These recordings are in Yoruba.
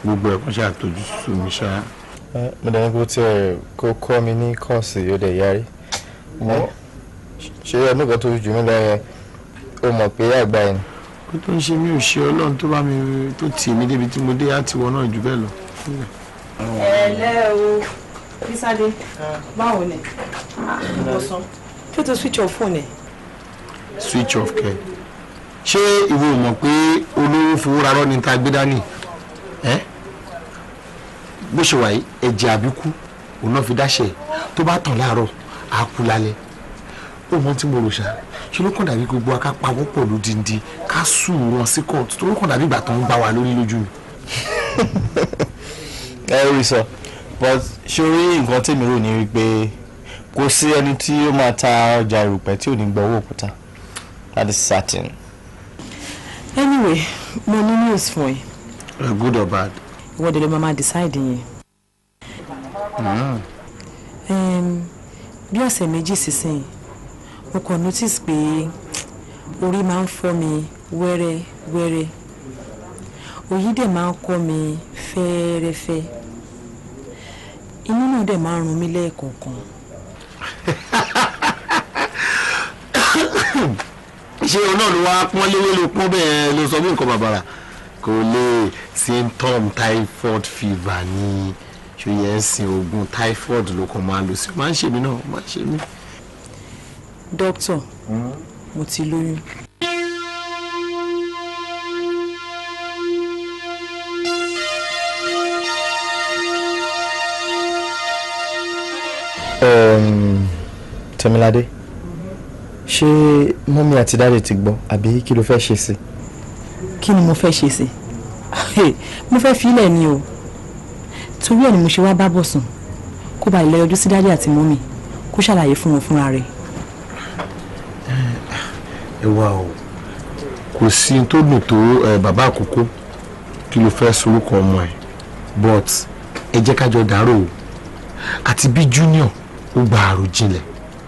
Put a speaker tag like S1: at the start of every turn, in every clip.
S1: gbogbo ẹ̀kọ́ ṣe àtọ́jú sùn mi ṣá.
S2: mo dẹ̀ ní kó tiẹ̀ kó kọ́ mi ní kọ́ọ̀sì yóò dẹ̀ yarí ṣé ọdún kan tó jù mí lọ yẹn ó mọ̀ pé àgbà yẹn
S1: ó tó ń ṣe mí ò ṣe ọlọ́run tó bá mi tó tì mí débi tí mo dé á ti wọ náà jù bẹ́ẹ̀ lọ.
S3: ẹ̀lẹ́ o bísádé báwo ni ọ̀sán kí o tó switch off phone ẹ̀.
S1: switch off kẹ ṣé ìwọ ò mọ̀ pé olówó fowó rarọ́ ni ta gbé dání ẹ́ bó ṣe wà yìí ẹ̀jẹ̀ àbíkú òun náà fi dáṣẹ̀ tó bá tàn láàárọ̀ á kú lálẹ́ ó mọ tí mo rò ṣá ṣe ló kàn dàbí gbogbo aká pawọ́ pọ̀ lódindi ká sùn wọn sí kóòtù tó ló kàn dàbí ìgbà tó ń gbá wa lórí lójú mi.
S2: ẹ rí sọ but ṣorí nǹkan tèmi rò ní wípé kò sí ẹni tí ó máa ta ọjà ìrùpẹ̀ tí ò ní gba owó òkúta that is certain.
S3: anyway mo ní news fún ẹ
S1: Uh, good or bad.
S3: ìwọ dẹ̀ ló máa máa decide yẹn. Em, bí ọ̀sẹ̀ méjì sísìn mo kàn notice pé orí máa ń fọ́ mi wẹ́rẹ́ wẹ́rẹ́ òyì dẹ̀ máa ń kọ́ mi fẹ́ẹ́rẹ́fẹ́ inú náà dẹ̀ máa ń run mí lẹ́ẹ̀kọ̀ọ̀kan.
S1: ṣé o náà ló wá pọ́n léwé ló pọ́n bẹ́ẹ̀ ló sọ bí nǹkan bàbàrà kò lè symptom typhoid fever ni ṣòye ń sin oògùn typhoid ló kàn máa lò sí máa ń ṣe mí náà máa ń ṣe mí.
S3: dókítà mo ti lóyún.
S2: Um, Tẹ́miládé ṣé mọ́mí àti dáàdì ti gbọ́ àbí kí ló fẹ́ ṣe sí
S3: kí ni mo fẹ́ ṣe sí mo fẹ́ filẹ̀ ni o torí ẹ̀ ni mo ṣe wá bá bọ̀ sùn kó ba ilẹ̀ yọjú sí dádì àti mọ́mì kó ṣàlàyé fún wọn fúnra rẹ̀.
S1: ẹ wá o kò sí n tó dùn tó ẹ, bàbá àkókò kí ló fẹ́ sorúkọ ọmọ ẹ but ẹ jẹ́ kájọ dárò o àti bí junior ó gba àròjinlẹ̀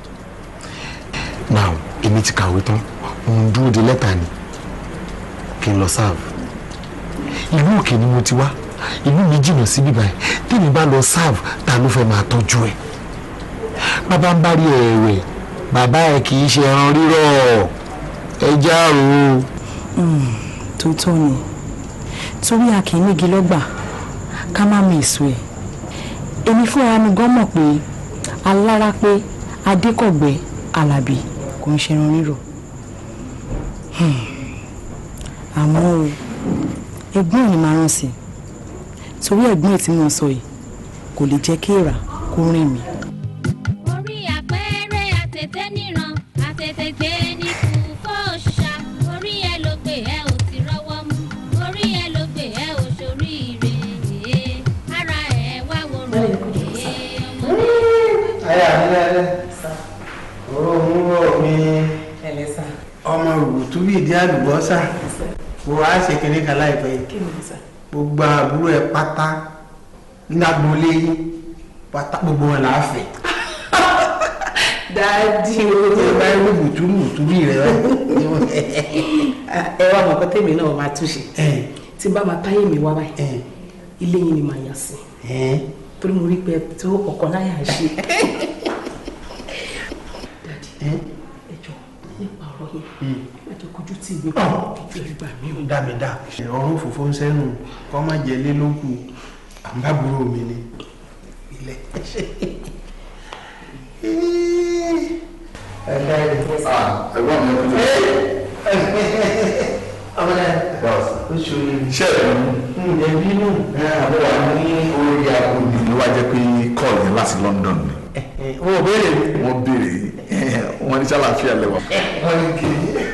S1: now èmi ti kàwé tán òun dúró de lẹ́tà ni kí n lọ serve ìlú òkè ni mo ti wá ìlú mi jìnnà síbí báyìí tèmi bá lọ serve ta ló fẹ́ máa tọ́jú ẹ̀ bàbá ń bá rí ẹ̀rẹ̀ bàbá ẹ̀ kì í ṣe ẹran rírọ̀ ẹ jáàrò o.
S3: tòótọ́ ni torí a kì í nígi lọ́gbà ká má mi èso ẹ̀ èmi fúnra mi gan mọ̀ pé alára pé adékọ̀gbẹ́ alábì kò ń ṣe ẹran rírọ̀ Hmm. àmọ́ o ẹ̀gbọ́n ẹ̀ ni màá rán sí i torí ẹ̀gbọ́n ẹ̀ tí mo sọ yìí kò lè jẹ́ kí èèrà kó rìn mí.
S4: orí àpẹẹrẹ àtẹ̀tẹ̀ níran àtẹ̀tẹ̀ gbé ní kúkọ́ òṣìṣà orí ẹ ló gbé ẹ ò ti rọ́wọ́ mú orí ẹ ló gbé ẹ ò ṣoríire ara ẹ wá wo rò ọmọ
S5: ayé ànílẹ́lẹ́ oró múrò mi ọmọ rùbùtú bíi ìdí àlùbọ́sà wò á ṣe kínní kan láìpẹ́ yìí gbogbo àbúrò ẹ pátá nígbàgbọ́lé yín pátá gbogbo wọn là á fẹ́
S6: dáàdì
S5: tí ẹ bá rí rùbùtú rùbùtú bíi rẹ
S6: ẹ wá mọ̀ kọ́tẹ́mi náà máa túnṣe tí bá máa táyé mi wá báyìí ilé yín ni màá yà sí torí mo rí pé tó ọkọ̀ láyà ṣe. dáàdì ẹ jọ nípa ọ̀rọ̀ yẹn má jẹ́ kojú tí ìwé kan kẹjọ ìgbà mi ò.
S5: dá mi dá ọrùn fòfó ń sẹ́nu kọ́ má jẹ lé lókù àbábúrò mi ni ilẹ̀.
S1: ẹ̀gbọ́n mi ọdún
S5: ọmọ náà ó ṣòro
S1: ṣe é
S5: ǹjẹ́ bínú
S1: àbúrò wa ní orí agbóni ló wá jẹ́ pé kọ́ọ̀lù yẹn láti London ni
S5: wọn ò béèrè mi.
S1: wọ́n béèrè wọ́n ní sálàáfíà lẹ́wà.
S5: wọ́n ní kí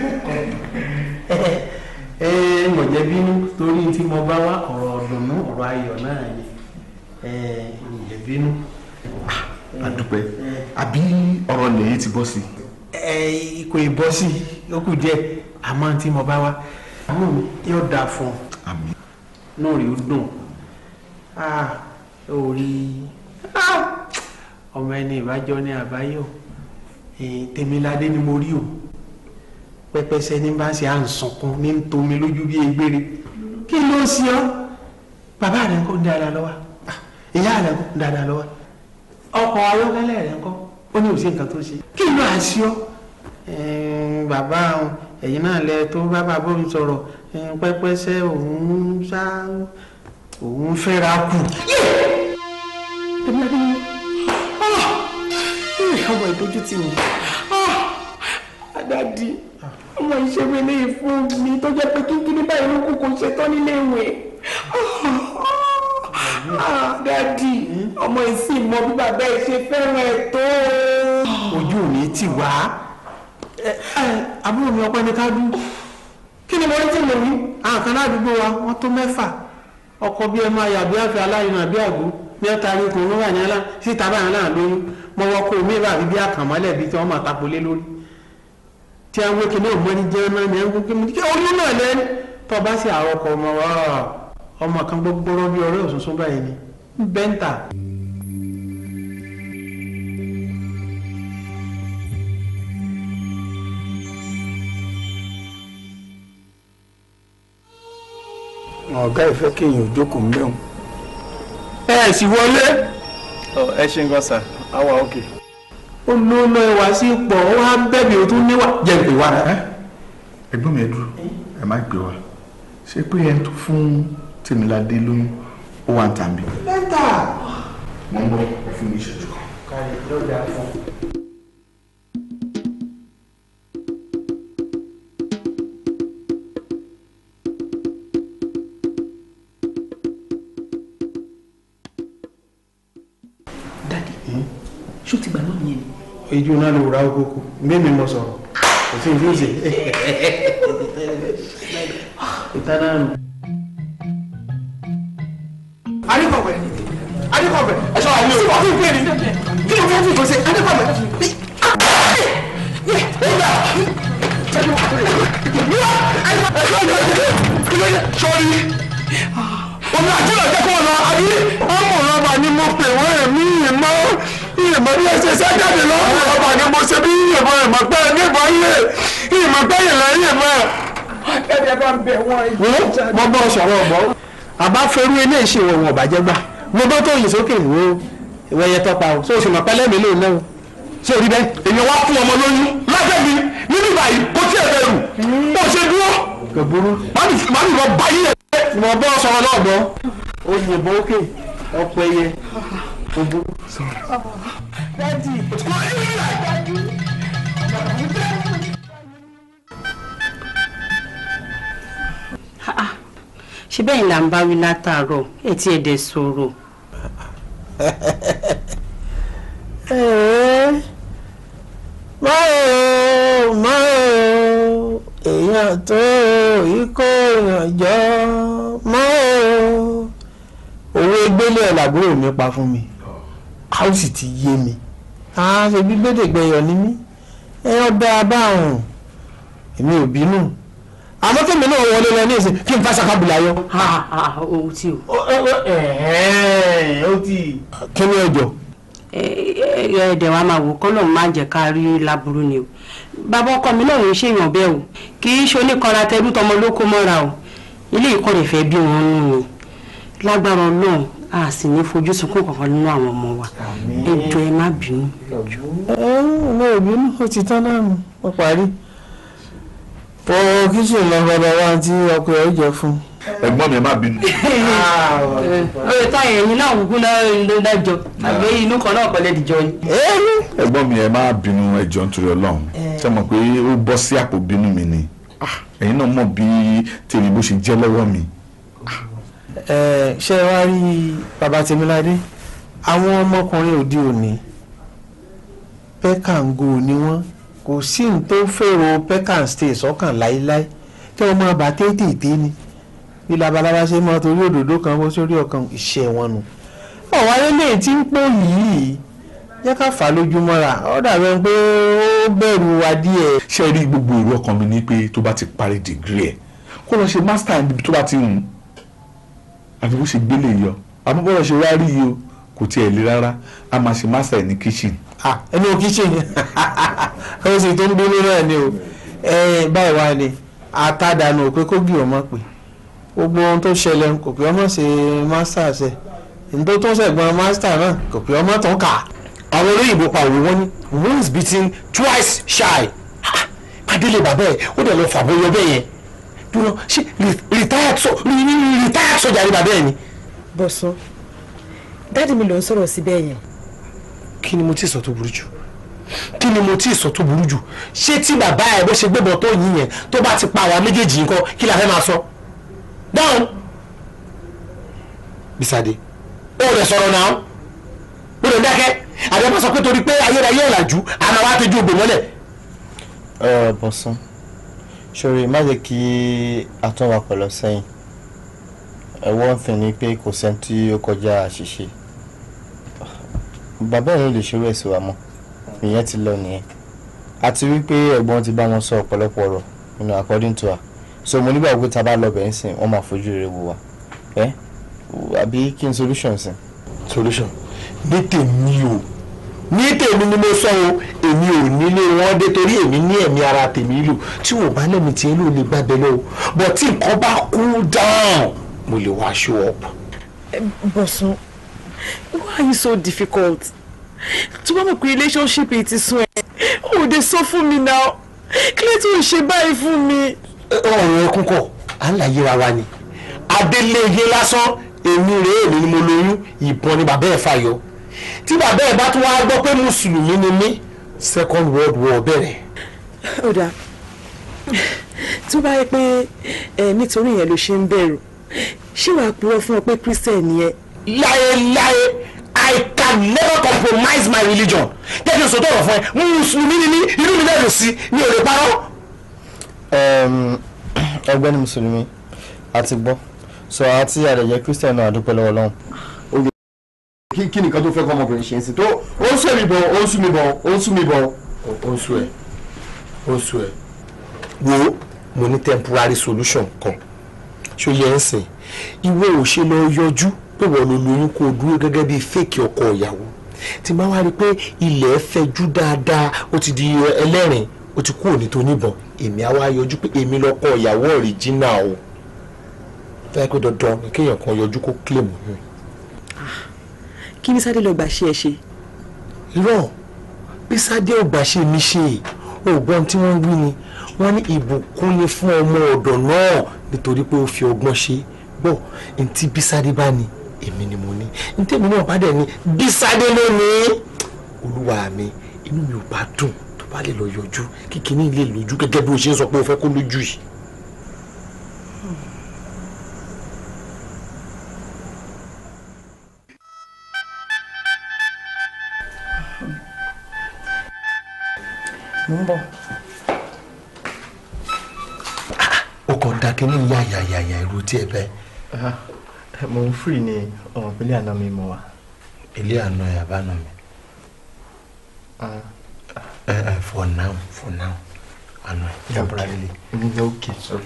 S5: ẹ mọ̀ jẹ́ bínú torí tí mo bá wá ọ̀rọ̀ ọ̀dùnnú ọ̀rọ̀ ayọ̀ náà ni ẹ ǹjẹ́ bínú.
S1: àdúpẹ́ àbí ọ̀rọ̀ lẹ́yìn ti bọ́ sí.
S5: ẹ kò ì bọ́ sí ó kù díẹ̀ àmọ́ tí mo bá wá àmọ́ mi yóò dáa fún un
S1: àmín
S5: náà rí ó dùn ah ó rí ah, ọmọ ẹni ìbájọ ní àbáyọ Eh, tèmiládé ni mo rí o pẹpẹsẹ ní bá ṣe à ń sunkún ní ń tomi lójú bí egbére kí ló ṣe ọ bàbá rẹ̀ ńkọ́ ń dáadáa lọ́wọ́ Ah, ìyá rẹ̀ ńkọ́ ń dáadáa lọ́wọ́ ọkọ̀ ayọ́kẹ́lẹ́ rẹ̀ ńkọ́ ó ní òsì nǹkan tó ṣe kí ló à ń ṣe ọ́ Ẹ̀ẹ́n, bàbá òun, ẹ̀yin náà lẹ tó bá bàbá òun sọ̀rọ̀ ẹ̀ẹ́n, pẹ́pẹ́sẹ́ òun ṣá òun fẹ́ra kù.
S6: Tẹ̀míládé ni ọmọ ìdójú tì mí. Àdàdì ọmọ ìṣeré lè fún mi tó jẹ́ pé kíkiri báyìí ló kù kò ṣetán nílé ìwé. Àdàdì ọmọ ìsìn mọ bí bàbá ẹ̀ ṣe fẹ́ràn ẹ̀ tó.
S5: ojú mi ti wá ẹ ẹ àbúrò mi ọpẹ́ ní ká dún kí ni mo rí tí mo rí àwọn kan ládùúgbò wa wọ́n tó mẹ́fà ọkọ bí ẹ máa yàbí àfẹ aláìní àbí àgbo bí ẹ taari kò ló wà ní alá síta báyìí náà lóyún mo wọ kó mi bá bí àkànmọ́lẹ̀ bí tí wọ́n máa tapolé lórí tí a ń wé kíní òmọ́ni jẹ́ náà ní ẹ̀ńkú kíni kí oyún náà lẹ́nu tó bá sì àrọ́kọ ọmọ wa ọmọ kan gbogbo bí ọ̀rẹ́ òṣùṣùn báyìí ni bẹ́ńtà.
S7: ọ̀gá ìfẹ́ kéèyàn ò jókòó mẹ́wọ̀n.
S5: ẹ sì wọlé
S2: ẹ ṣe ń gbọ́ sà àwa òkè.
S5: ó ló lọ ẹwà sí pọ̀ ó wá bẹ́ẹ̀bì ó tún níwà jẹ́ ìpè wá.
S8: ẹ̀gbọ́n mi ẹ dúró ẹ má gbé wa ṣé pé ẹni tó fún tèmíládé lóyún ó wà ń tà mí.
S5: lẹ́tà.
S8: mo ń bọ̀ ẹ fún mi ìṣẹ́jú kan.
S5: kárí lọ́dà fún.
S6: Dàdí ṣó ti gbà náà yẹn ni.
S5: ìjọ náà lè wúra okoko mímí mo sọ̀rọ̀ kò sí ìlú ìṣe. ìtaná nù.
S1: adékọ̀wé adékọ̀wé ẹ̀ṣọ́ àwọn olùkọ́ ọ̀hún ìpè ní kí ló fẹ́ fi kò sí adékọ̀wé. sọ́ọ́rí omi àjẹlẹ̀ jẹ́ kó lọ àbí ọmọ ọlọ́ba ni mo pè wọ́n ẹ̀mí ìmọ̀ ìmọ̀ bí ẹsẹ̀ sẹ́jáde lọ́wọ́ ọlọ́ba ni mo ṣe bí ìmọ̀ ìmọ̀ pẹ́ nígbà yẹ ìmọ̀ pẹ́ yẹ lẹ́yìn mọ́.
S6: ẹ̀ẹ́dẹ̀ bá ń bẹ̀ wọ́n
S5: wo mo bọ́ sọ̀rọ̀ ọ̀bọ àbá ferú ilé ìṣe ìwọ̀n ọ̀bàjẹ́ gbà mo bọ́ tó yìn sókè wo ìwẹ̀yẹ tọpa o sóòsì mọ̀ pẹ́lẹ́ mi lóun náà o ṣé o rí bẹ́ẹ̀.
S1: èèyàn wá fún ọmọ lóyún lábẹ́ mi nínú ìbàyí kò tí ẹ̀ bẹ̀rù bó ṣe dúró
S5: kò burú
S1: màá ní lọ bá yí ẹ̀.
S5: mo bọ́ sọ̀rọ̀ náà gbọ́ o yìnbọn òkè ọ̀pọ̀ ẹyẹ kò burú.
S9: ṣé bẹ́ẹ̀ ni là ń bá wí látàárọ̀ ẹ tí ẹ̀ dẹ̀ sọ̀rọ̀.
S5: máa máa èèyàn tó ikó èèyàn jọ máa owó gbélé ẹ̀ làbúrò mi pa fún mi a ó sì ti yé mi a ṣe bí gbẹ́dẹ̀gbẹ́yọ̀ ni mí ẹ ọba abáhùn èmi ò bínú àmọ́ tèmi náà wọlé lọ ní ìsìn kí n fa ṣàkàbùlà yọ.
S9: ohun tí o.
S5: ó ti. kí ni ọjọ́.
S9: ẹ̀ẹ́dẹ̀ wa máa wò kọ́ lóun máa jẹ́ ká rí láburú ni o bàbá ọkọ mi náà ń ṣèyàn bẹ́ẹ̀ o kì í ṣe oníkanra tẹrú tọmọ ló kó mọ́ra o ilé ìkọ́ rẹ̀ fẹ́ bí wọn nù ni lágbára ọlọ́run a sì ní fojú sunkún kankan nínú àwọn ọmọ wa ẹ jọ̀ọ́ ẹ má bínú.
S5: ẹ ọmọ ìbínú ó ti tán náà nù ó parí pọ kíṣìn lọ bàbá wa tí ọkọ ẹ jẹ fún.
S8: ẹ̀gbọ́n mi ẹ má bínú.
S9: ọ̀rẹ́ táyà ẹ̀yin náà kúkú ló dájọ́ àgbẹ̀ inú kan náà kọ́lẹ́ dìjọ́ ni.
S8: ẹ̀gbọ́n mi ẹ má bínú ẹjọ́ nítorí Ọlọ́run ṣe mọ̀ pé ó bọ́ sí àpò bínú mi ni Ah, ẹ̀yin náà mọ̀ bí tèmi bó ṣe jẹ́ lọ́wọ́ mi.
S5: ẹ ṣe wá rí bàbá Tèmiládé àwọn ọmọkùnrin òde òní pẹkàngó ni wọn kò sí ní tó fèrò pẹkàn stay sọ́kàn láéláé kí wọn máa bá tètè ni bí labalábá ṣe máa torí òdòdó kan bó sórí ọkàn iṣẹ́ wọn nu ọwọ́ ayẹlẹ tí ń pò yìí jẹ́ ká fà á lójú mọ́ra ó dàbẹ̀ pé ó bẹ̀rù wa díẹ̀.
S8: ṣé ẹ rí gbogbo èrò ọkàn mi ní pé tó bá ti parí dìgírì ẹ̀ kó lọ ṣe mástà níbi tó bá ti hùn àfi bó ṣe gbélé yọ àmọ́ bọ́lá ṣe wá rí yìí o kò tiẹ̀ le rárá a máa ṣe mástà ní kíchìn.
S5: ah ẹnu kíchìn ó sì tó ń bínú náà ni o ẹ báyìí wá ni àtàdánù pé kó gbìyànjú mọ́ pé gbogbo ohun tó ṣẹlẹ̀ kò pé ọmọ ṣe master ṣe ní tó tó ṣẹ̀gbọ́n master náà kò pé ọmọ tó ń kà.
S1: àwọn olóyìnbó pa òwe wọn ní once beaten twice shy Ha! pàdélé bàbá ẹ ó dẹ̀ lọ fàbọyọ bẹ́ẹ̀ yẹn dúró ṣé re- retired so re- re- retired sójà ni bàbá ẹ ni.
S3: bọ̀sùn dáàdì mi ló ń sọ̀rọ̀ síbẹ̀ yẹn
S1: kí ni mo ti sọ tó burú jù kí ni mo ti sọ tó burú jù ṣé tí bàbá ẹ bó ṣe gbébọn tó yín yẹn tó bá ti pa àwa méjèèjì nǹkan kí la fẹ́ máa sọ dáhùn Bísádé ó rẹ̀ sọ̀rọ̀ náà ó rẹ̀ dákẹ́ àbẹ́ sọ pé torí pé ayérayé ọ̀làjú àmọ́ wàá tẹ́jú ògbè mọ́lẹ̀
S2: ẹ bọ̀sán ṣòro má jẹ́ kí atọ́wà pẹ̀lú sẹ́yìn ẹ̀wọ́n fi ni pé kò sẹ́ni tí ó kọjá àṣìṣe bàbá ẹ̀ ló lè ṣerú ẹ̀sìn wa mọ́ ìyẹn ti lọ nìyẹn àti wípé ẹ̀gbọ́n ti bá wọn sọ ọ̀pọ̀lọpọ̀ ọ̀rọ̀ you know according to her so mo nígbà pé tá a bá lọ bẹ̀ẹ́ sìn wọ́n máa fojú rere wò wá ẹ́ àbí kí n solution sìn.
S1: solution ní tèmi o ní tèmi ni mo sọ o èmi ò nílé wọn dé torí èmi ní ẹ̀mí ara tèmi lò tí ò bá lẹ́mi tí ló lè gbàgbé lọ o but tí nǹkan bá cool down mo lè wá show up.
S3: bọ̀sùn why are you so difficult tí wọ́n mọ̀ pé relationship yìí ti sún ẹ̀ ò dé sọ fún mi náà kí ló tún ṣe báyìí fún mi.
S1: ọ̀rọ̀ ẹkún kọ̀ à ń là yíra wa ni adélèyé lásán èmi rèé èmi ni mo lóyún ìbọn ni bàbá ẹ̀ fàyọ tí bàbá ẹ̀ bá tún wá gbọ́ pé mùsùlùmí ni mí second world war bẹ̀rẹ̀.
S3: ó dáa tí ó bá yẹ pé ẹ nítorí yẹn ló ṣe ń bẹ̀rù ṣé wàá purọ́ fún ọ pé christian ni ẹ.
S1: láéláé i can never compromise my religion jẹ́ kí n sọ tọrọ fún ẹ mùsùlùmí ni mí inú mi náà lò sí mi ò lè parọ́.
S2: ọ̀gbẹ́ni mùsùlùmí àti gbọ́ sọ àti àdẹ̀jẹ́ christian náà àdúpẹ́ lọ́wọ́ lọ́hùn.
S10: kí kí nìkan tó fẹ́ kọ́ ọmọkùnrin ṣe ń sìn tó ó ń sún mi bọ̀ ó ń sún mi bọ̀ ó ń sún mi bọ̀.
S1: ó ń sún ẹ ó ń sún ẹ. wo mo ní temporary solution kan ṣó yẹ ń sìn ìwé ò ṣe lọ yọjú pé wọ́n ló lóyún kó o dúró gẹ́gẹ́ bíi fake ọkọ ìyàwó tí máa wá rí i pé ilẹ̀ fẹjú dáadáa ó ti di ẹlẹ́rìn ó ti kú òní tó níbọn èmi á wá yọjú pé èmi lọ́kọ ìyàwó original o fẹ́ pé dandan ni kéèyàn kan yọjú kó claim yín.
S3: kí ni sáré lọ gbà ṣe ẹ ṣe.
S1: irọ́ bí sádé ọgbà ṣe mi ṣe ògbọ́n tí wọ́n wí ni wọ́n ní ìbùkún ni fún ọmọ ọ̀dọ̀ náà nítorí pé ó fi ọgbọ́n ṣe bọ́ ntí bísádé bá ní èmi ni mo ní ntẹ́mi náà bá dẹ̀ ní bísádé ló ní olúwa mi inú mi ò bá dùn tó bá lè lọ yọjú kíkiní lè lójú gẹ́gẹ́ bí o ṣe ń sọ pé o fẹ́ kó lójú yìí.
S3: mo ń bọ̀.
S1: ó kàn dá kínní yáyàyàyà irú tí ẹ bẹ́ẹ̀.
S2: mo ń free ní ọmọ ìpínlẹ̀ àná mi mọ̀ wá.
S1: ilé àná ẹ̀ àbáná mi. ẹ ẹ for now for now àná ẹ̀ temporarily.
S2: okay sorry.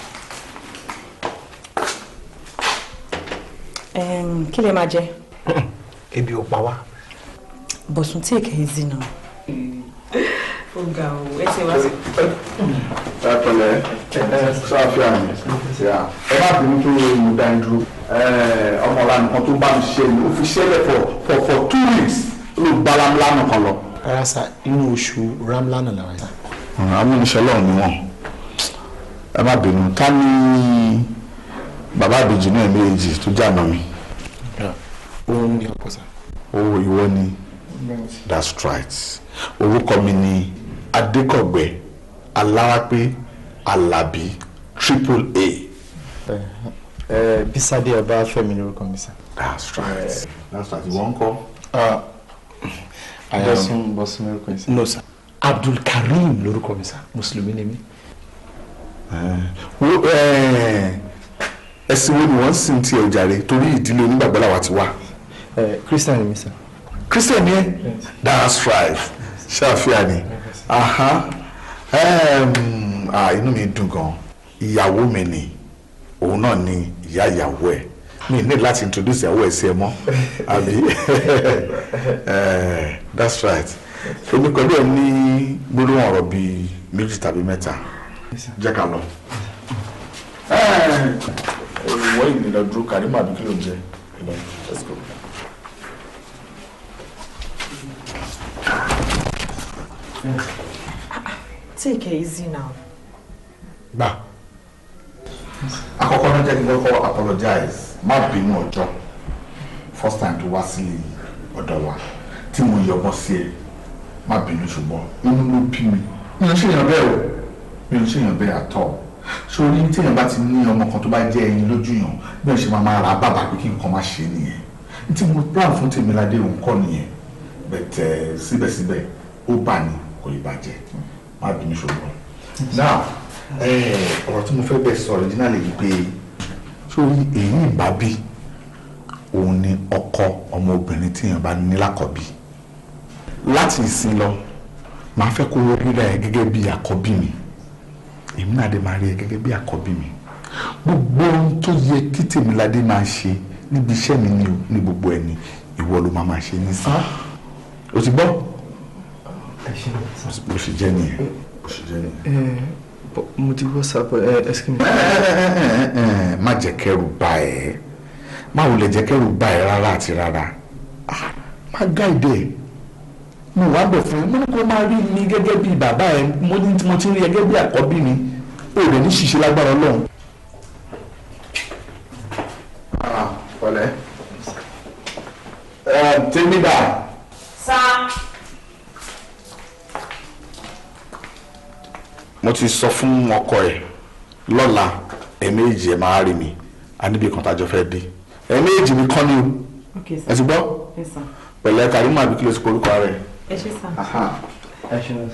S3: Em, kí lè máa jẹ.
S1: ebi ò pa wá.
S3: bọ̀sùn tí èkè ezi náà. ó ga o ẹ ti wá sí.
S10: ẹ pẹ̀lẹ́ ẹ sáfíà mi ṣíà ẹ má bínú tó mo dá yín dúró ọmọ ọlá nìkan tó bá mi ṣe ni ó fi ṣẹlẹ̀ for for for two weeks ló gba lámúlámù kan lọ.
S1: rárá sá inú oṣù ramlana làwọn yà.
S8: amúniṣẹ́ lọ́run ni wọ́n ẹ má bínú ká ní bàbá àbèjì náà méjì tó jà náà mi.
S1: òun ni ọ̀pọ̀ sá.
S8: owó ìwọ ni that's right orúkọ mi ni adékọ̀gbẹ́ alárápé alábí triple a.
S2: ẹ bísádé ọba fẹ́mi lórúkọ mi sá.
S8: that's right that's right ìwọ ń kọ́.
S2: bọ́sùn bọ́sùn lórúkọ mi sá.
S1: no sir abdulkareem lórúkọ mi sá mùsùlùmí ni mí.
S8: wo ẹ̀sìn wo ni wọ́n sì ń tiẹ̀ jàre torí ìdílé onígbàgbọ́ làwa ti wá.
S2: christian ni mi sá.
S8: christian ni ẹ that's right ṣàfihàn ni aha um, ah, inú mi dùn gan ìyàwó mi ni òun náà ni ìyá ìyàwó ẹ mi ní láti introduce ìyàwó ẹ sí ẹ mọ́ àbí Eh, that's right èmi pẹ̀lú ẹ ní gbólóhùn ọ̀rọ̀ bíi méjì tàbí mẹ́ta jẹ́ ká lọ.
S10: lọ dúró Karimo àbí kí ló ń jẹ ìlọ let's go.
S11: Take it easy now.
S10: gbà àkọ́kọ́ náà jẹ́ kí n kọ́kọ́ apologize má bínú ọjọ́ first time tó wá sí ọ̀dọ̀ wa tí mo yọgbọ́n sí ẹ má bínú ṣùgbọ́n inú ló bí mi mi ò ṣèyàn bẹ́ẹ̀ o mi ò ṣèyàn bẹ́ẹ̀ àtọ̀ sórí téèyàn bá ti ní ọmọ kan tó bá jẹ́ ẹyin lójú yàn bí wọ́n ṣe máa máa ra bàbá pé kí nǹkan má ṣe nìyẹn ní tí mo plan fún Tèmiládé òun kọ́ nìyẹn bẹ̀tẹ̀ síbẹ̀síbẹ̀ ó bà ní kò ì bàjẹ́ má bínú ṣùgbọ́n now ọ̀rọ̀ tí mo fẹ́ bẹ̀ sọ originally yìí pé sórí èyí ìbábí òun ni ọkọ ọmọbìnrin tí èèyàn bá ní lákọ̀bí láti ìsìn lọ màá fẹ́ kó rírà ẹ gẹ́gẹ́ bí àkọ́bí mi èmi náà dé máa rí ẹ gẹ́gẹ́ bí àkọ́bí mi gbogbo ohun tó yẹ kí Tèmiládé máa ṣe níbi iṣẹ́ mi ni o ní gbogbo ẹ̀ ni ìwọ ló máa máa ṣe ní sí o ti gbọ́ bó ṣe jẹ́ nìyẹn bó ṣe jẹ́ nìyẹn
S2: mo ti whatsapp ẹ ẹ ṣe mi.
S10: má jẹ́ kẹ́rù bà ẹ́ má wulẹ̀ jẹ́ kẹ́rù bà ẹ́ rárá àti rárá Ah, má gáìdẹ̀ mo wá bẹ̀ fún ẹ mo ní kó máa rí mi gẹ́gẹ́ bí bàbá ẹ mo ní mo ti rí ẹ gẹ́gẹ́ bí àkọ́bí mi ó rẹ̀ ní ṣíṣe lágbára ọlọ́run. ọ̀lẹ́ tèmídà
S11: Sá.
S10: mo ti sọ fún ọkọ ẹ lọ́la ẹ̀ẹ̀mejì ẹ̀ máa rí mi a níbi kan tájọ fẹ́ dé ẹ̀ẹ̀mejì mi kọ́ ni o
S11: Okay, sir.
S10: ẹ ti gbọ́
S11: Yes, sir.
S10: pẹ̀lẹ́ Karimo àbí kí ló ti porúkọ rẹ̀.
S11: Ẹ ṣé, sir.
S2: ẹ ṣe mi.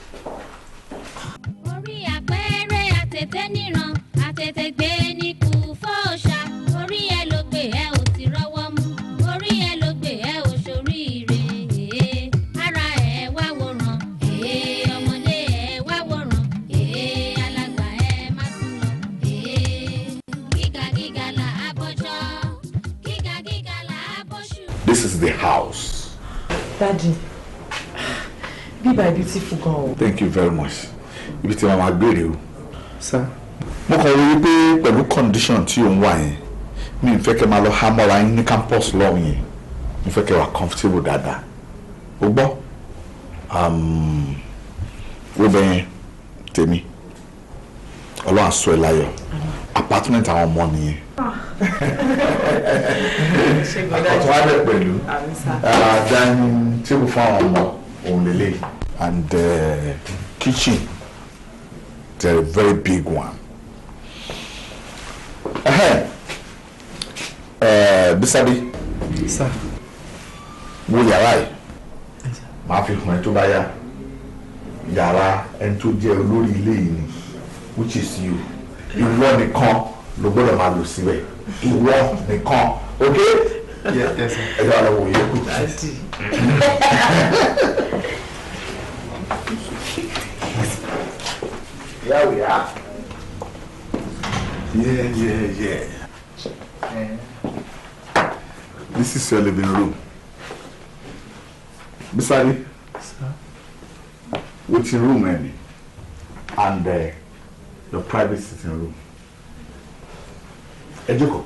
S4: orí àpẹẹrẹ àtètè níran àtètè gbé ní kú fọ́ọ̀ṣà orí ẹ ló gbé ẹ ò ti rọ́wọ́ mú orí ẹ ló gbé ẹ ò ṣoríire èé ara ẹ wá wòran èé ọmọdé ẹ wá wòran èé alàgbà ẹ má sùn lọ èé gíga gíga là á bọ́jọ́ gíga gíga là á bọ́ṣù.
S10: This is the house.
S11: Daddy, bíbá beautiful gan o.
S10: Thank you very much. Ibi tí màá máa gbére o.
S2: Sir.
S10: Mo kàn rí i pé pẹ̀lú condition tí ò ń wà yẹn mi ò fẹ́ kẹ́ máa lọ há mọ́ra yín ní campus lọ́hùn yẹn mo fẹ́ kẹ́ wà comfortable dáadáa. O gbọ́? Um, wo bẹ yẹn tèmi ọlọ́run aṣọ ẹ̀ láyọ̀ apartment àwọn ọmọ nìyẹn. Àkọ́tún wa bẹ̀ pẹ̀lú uh, dining table fún àwọn ọmọ òun lélẹ̀ and uh, kitchen they're a very big one. Uh, uh, Bisabi
S2: Sir.
S10: wo yàrá yìí màá fi hàn ẹ́ tó bá yá yàrá ẹni tó jẹ́ olórí ilé yìí ni which is you ìwọ nìkan ló gbọ́dọ̀ máa lò síbẹ̀ ìwọ nìkan ok ẹ jẹ́ wà lọ́wọ́ yẹ kú. Here we are. Yeah, yeah, yeah. This is your living room. Bisari.
S2: Sir.
S10: Waiting room, Andy. And uh, your private sitting room. Ẹ jókòó.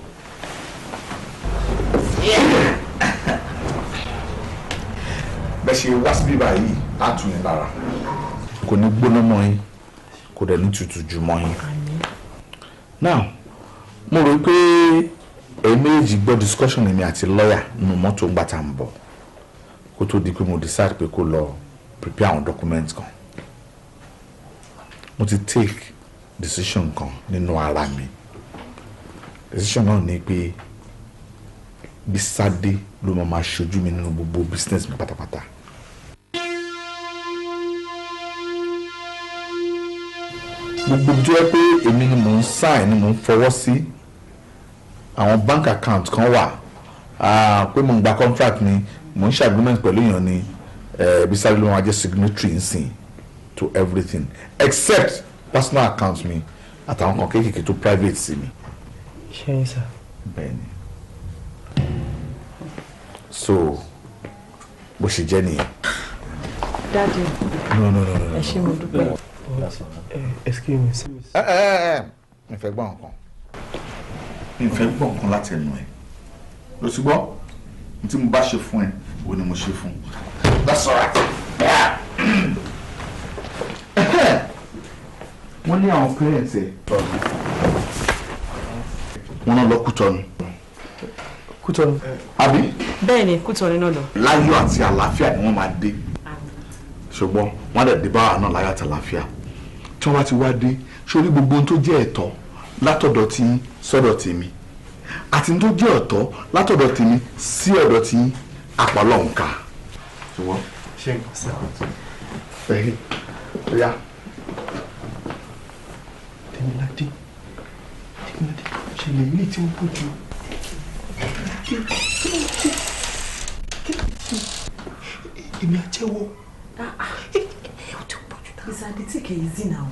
S10: Bẹ́ẹ̀ ṣe wá síbí báyìí, á tù yín lára. Kò ní gbóná mọ́ yín, kò dẹ̀ ní tutù jù mọ́ yín. Now, mo rò pé ẹ̀yin méjì gbọ́ discussion èmi àti lọ́ọ̀yà nínú mọ́tò ńgbà tá à ń bọ̀ kó tó di pé mo decide pé kó lọ prepare àwọn documents kan mo ti take decision kan nínú ara mi decision náà ni pé Bísádé ló máa máa ṣojú mi nínú gbogbo business mi pátápátá. gbogbo tó yẹ pé èmi ni mò ń sign ni mò ń fọwọ́ sí àwọn bank account kan wà ah, pé mò ń gba contract ni mò ń ṣe agreement pẹ̀lú èèyàn ni eh, Bísádé ló máa jẹ́ signatory nsìn to everything except personal account mi àtàwọn kan kéékèèké tó private sí mi.
S2: ṣé yín sir.
S10: bẹ́ẹ̀ni so bó ṣe jẹ́ nìyẹn.
S11: Daddy,
S10: no no no no.
S11: ẹ ṣé mo dúpẹ́.
S2: excuse me sir.
S10: ẹ ẹ ẹ mi fẹ́ gbọ́ nǹkan
S8: mi fẹ́ gbọ́ nǹkan láti ẹnu ẹ̀ ló ti gbọ́ ní tí mo bá ṣe fún ẹ wo ni mo ṣe fún that's alright. wọ́n ní àwọn parents ẹ̀ wọ́n náà lọ Kútọ́nù.
S2: Kútọ́nù.
S8: àbí
S3: bẹ́ẹ̀ ni Kútọ́nù náà lọ.
S8: láyọ̀ àti àlàáfíà ni wọ́n máa dé ṣùgbọ́n wọ́n á dẹ̀ dé báwa náà láyọ̀ àti àlàáfíà tí wọ́n bá ti wá dé sórí gbogbo ohun tó jẹ́ ẹ̀tọ́ látọ̀dọ̀ tí sọ́dọ̀ tèmi àti ohun tó jẹ́ ọ̀tọ̀ látọ̀dọ̀ tèmi sí ọ̀dọ̀ tí àpàlọ́ nǹka ṣùgbọ́n
S2: ṣé nǹkan sí àwọn tó.
S8: ẹ̀hìn ọ̀yá
S2: Tèmiládé Tèmiládé ṣe lè rí tí ó bójú. èmi àjẹwọ́.
S11: ìsàdí tí kì í zì náà.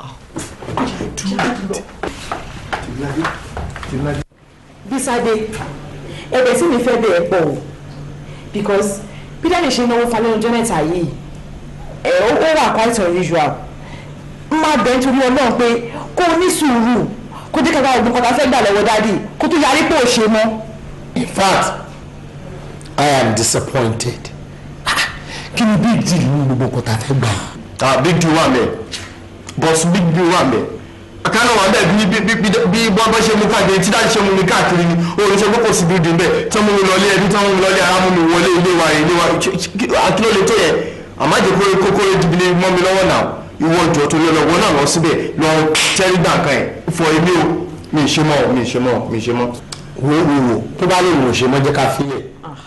S2: Tèmiládé Tèmiládé.
S11: Bísádé ẹ̀bẹ̀ tí mi fẹ́ bẹ̀ ẹ́ pọ̀ o because peter lè ṣe náwó falẹ́ ọjọ́ mẹ́ta yìí ẹ̀ ó ó wà quite unusual máa bẹ̀ nítorí ọlọ́run pé kó o ní sùúrù kó dé kẹta ògùn kan tá a fẹ́ gbà lọ́wọ́ dádì kó tó yarí pé ò ṣe mọ́.
S1: in fact i am disappointed Ah, kí ni big deal ní gbogbo nǹkan tá a fẹ́ gbà yìí.
S12: ah big deal wà mẹ́ boss big deal wà mẹ́ àkànnà wà bẹ́ẹ̀ bí bí bí bí bọ́ bọ́ ṣe mú káàkiri tí dájú ṣe mú mi káàkiri ni òun ṣe kókò sí building bẹ́ẹ̀ tí wọ́n mú mi lọlé ẹbí tí wọ́n mú mi lọlé ara mú mi wọlé ilé wa ilé wa àkìló lè tó yẹn àmọ́ àjẹ kórè kókórè dìbìlì mọ́ mi lọ́wọ́ náà ìwọ ìjọ torí ọlọ́wọ́ náà lọ síbẹ̀ lọ tẹ́rí gbà kan ẹ̀ fọ èmi o mi ì ṣe mọ́ mi ì ṣe mọ́ mi ì ṣe mọ́.
S1: wo wo wo tó bá lè wò ṣe mọ́ jẹ́ ká fi yẹ.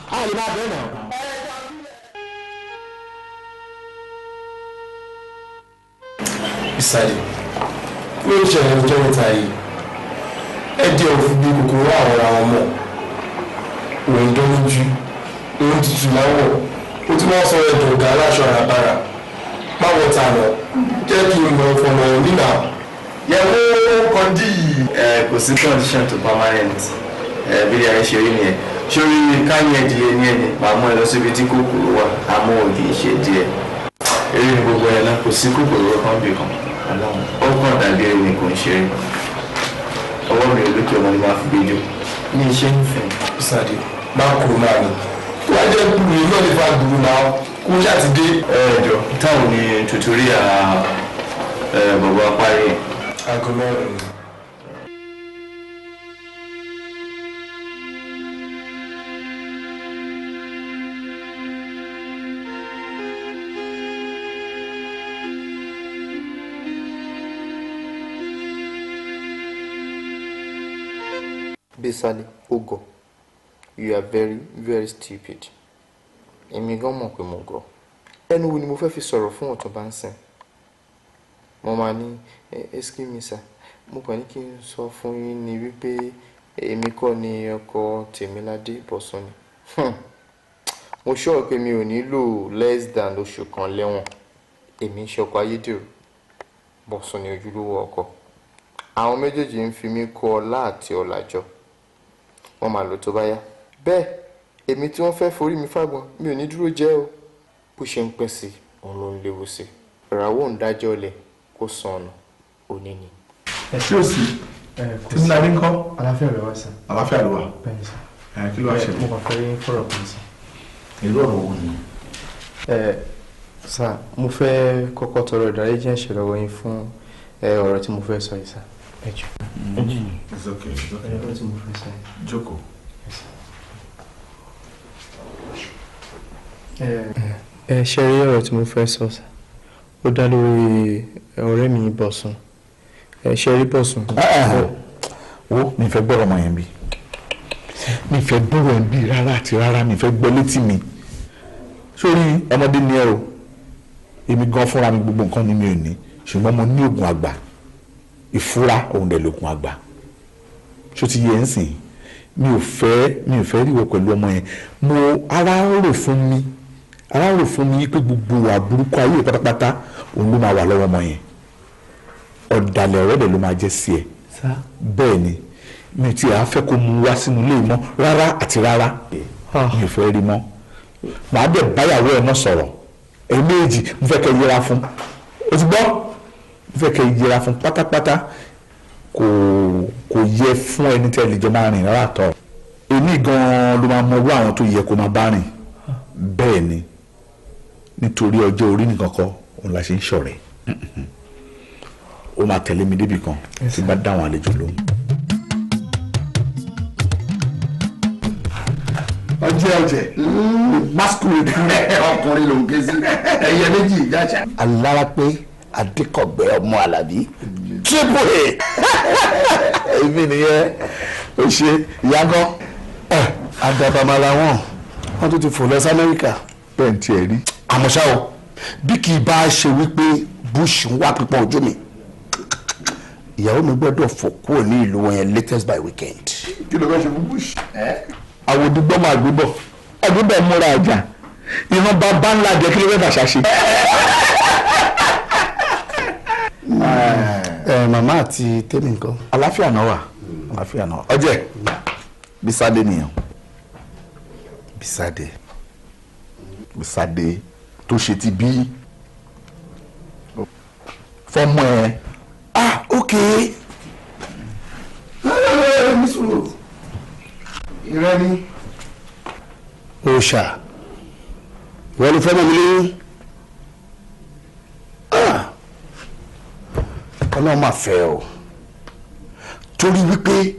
S2: Bísádé ló ń ṣẹlẹ̀ ọjọ́ mẹ́ta yìí ẹ jẹ́ òfin bí kòkòrò àwọn ará wọn mọ̀ òun dán lójú òun tutù láwọ̀ ó tún wọ́n sọ ẹ̀dùn ọ̀gá aláṣọ àràbàrà báwo ta lọ jẹ́ kí n lọ fọmọ nínà.
S12: yẹ̀wò kọ́ndí yìí. ẹ kò sí condition to permanent ẹ bí ẹ ṣe rí nìyẹn sórí káyọ̀ ẹ̀dìyẹ ní ẹ̀yìn pàmò ẹ lọ síbi tí kòkòrò wà àmọ́ ò kì í ṣe díẹ̀ eré ní gbogbo ẹ̀ náà kò sí kòkòrò kan bí kan ó kàn dàbí ẹni kò ń ṣeré ọwọ́ mi ò lókè ọmọ ni máa fi gbé jù ní iṣẹ́ nífẹ̀ẹ́.
S2: Bísádé bá kúrò náà ni tó wá jẹ́ gbùrù yìí náà lè fa gbùrù náà kó ṣáà ti dé.
S12: ẹ jọ táwọn ní tutoria ẹ bàbá parí.
S2: aago mẹ́rin ni.
S13: Bísálé ogo you are very very stupid èmi gan mọ̀ pé mo gọ̀ ẹnu wo ni mo fẹ́ fi sọ̀rọ̀ fún ọ̀tún bá ń sìn mo máa ní excuse me sir mo kàn ní kí n sọ fún yín ni wípé èmi kọ́ ni ọkọ Tèmiládé Bọ̀sún ni Hmm. mo sọ pé mi ò nílò less than oṣù kan lẹ́wọ̀n èmi ń ṣọkọ ayédèrú Bọ̀sún ni ojúlówó ọkọ àwọn méjèèjì ń fi mí kó ọlá àti ọ̀làjọ wọ́n máa lò tó bá yá bẹ́ẹ̀ èmi tí wọ́n fẹ́ forí mi fágbọn mi ò ní dúró jẹ́ o bó ṣe ń pẹ́ sí i òun ló ń léwu sí i ìràwọ̀ ń dájọ́ lẹ̀ kó san ọ̀nà òní ni.
S8: ẹ ṣé o sí Tèmiládé ńkọ́.
S2: aláfíà rẹ wá sí.
S8: àlàáfíà ló wà.
S2: bẹ́ẹ̀ni sá.
S8: ẹ kí ló wá ṣẹlẹ̀.
S2: mo kàn fẹ́ rí fọ̀rọ̀ kan sí.
S8: irú ọ̀rọ̀ wo ni.
S2: ẹ sá mo fẹ́ kọ́kọ́ tọrọ ìdáríjì ẹ̀ṣẹ̀ lọ́wọ́ yín fún ẹ, ọ̀rọ̀ tí mo fẹ́ sọ yìí sá. ẹ jù.
S8: it's okay it's okay.
S2: ọ̀rọ̀ tí mo fẹ́ sọ yìí.
S8: jókòó.
S2: ẹ ṣe rí ọ̀rọ̀ tí mo fẹ́ sọ sá ó dá lórí ọ̀rẹ́ mi Bọ̀sún ẹ ṣe rí Bọ̀sún.
S8: wo mi fẹ́ gbọ́rọ̀ ọmọ yẹn bí mi fẹ́ gbọ́rọ̀ ẹ̀ bí rárá àti rárá mi fẹ́ gbọ́ létí mi sórí ọmọdé ni ẹ o èmi gan fúnra mi gbogbo nǹkan ni mi ò ní ṣùgbọ́n mo ní oògùn àgbà ìfúra òun dẹ̀ lóògùn àgbà ṣó ti yẹ ń sìn mi ò fẹ́ mi ò fẹ́ ríwọ pẹ̀lú ọmọ yẹn mo ara ń rò fún mi ara ń rò fún mi pé gbogbo wà burúkú ayé pátápátá òun ló máa wà lọ́wọ́ ọmọ yẹn ọ̀dàlẹ̀ ọ̀rẹ́ dẹ̀ ló máa jẹ́ sí ẹ bẹ́ẹ̀ ni mi ò tiẹ̀ á fẹ́ kó mu wá sínú ilé mọ́ rárá àti rárá mi ò fẹ́ rí mọ́ màá dẹ̀ báyàwó ẹ̀ náà sọ̀rọ̀ ẹ̀ẹ́mẹ́jì mo fẹ́ kẹ́ yẹra fún o ti gbọ́ mo fẹ́ kẹ́ yẹra fún pátápátá kò kò yẹ fún ẹni tẹ́ lè jọ máa rìn rárá tọ́ èmi gan-an ló máa mọ irú àwọn tó yẹ kó máa bá rìn bẹ́ẹ̀ ni nítorí ọjọ́ orí nìkan kọ́ òun la ṣe ń ṣọ̀rẹ́ ó máa tẹ̀lé mi débi kan tí bá dáwọn àlejò lóhùn.
S1: ọjẹ ọjẹ masquerade ọkùnrin ló ń ké sí ẹyẹ méjì ìjájà.
S12: alára pé adékọ̀gbẹ́ ọmọ alábí triple a èmi nìyẹn ó ṣe ìyàgọ́ àdàbàmàlà wọn wọn tún ti fò lọ sí amẹ́ríkà.
S8: bẹ́ẹ̀ ni tiẹ̀ rí.
S12: àmọ́ ṣá o bí kì í bá ṣe wípé bush ń wá pípọ́n ojú mi ìyàwó mi gbọ́dọ̀ fò kúrò ní ìlú wọn yẹn latest by weekend.
S1: kí ló fẹ́ ṣe fún bush.
S8: àwọn òdìgbọ́ máa gbébọ̀ àgbébọ̀ múra àjà ìran bàbá ńlá jẹ́ kí ló fẹ́ fàṣà ṣe.
S12: ẹ màmá àti tèmi nǹkan.
S8: àláfíà náà wà àláfíà náà ọjẹ bisade nìyẹn
S12: bisade
S8: bisade tó ṣe ti bí fọmọ ẹ.
S12: ah ok.
S1: nísòro ìrẹ́ ni.
S12: òòṣà wọ́n ló fẹ́ mọ̀ mí lóyún. ọlọ́run máa fẹ́ o torí wípé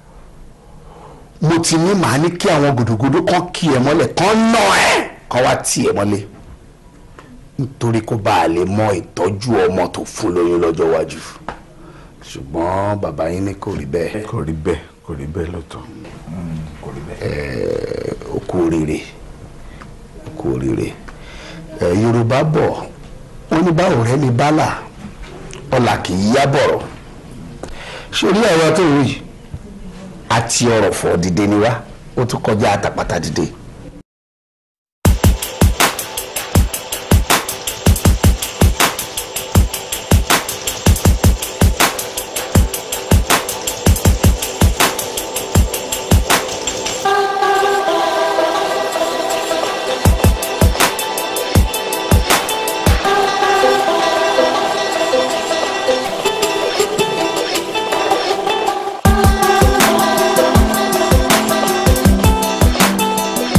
S12: mo ti ní màá ní kí àwọn gòdògòdò kan kí ẹ mọ́lẹ̀ kan nà ẹ́ kan wá tì ẹ mọ́lẹ̀ nítorí kó bá a lè mọ ìtọ́jú ọmọ tó fún lóyún lọ́jọ́ iwájú ṣùgbọ́n bàbá yín ní kò rí bẹ́ẹ̀.
S8: kò rí bẹ́ẹ̀ kò rí bẹ́ẹ̀ lọ́tọ̀ kò rí bẹ́ẹ̀.
S12: ẹ̀ẹ́ o kú oríire o kú oríire ẹ̀ yorùbá bọ̀ wọ́n ní báwo rẹ ní bálà ọ̀là kì í yá bọ̀rọ̀ sórí ọ̀rọ̀ tó rí àti ọ̀rọ̀ fọ̀ dìde ni wá ó tún kọjá àtàpàtà dìde.
S14: Thank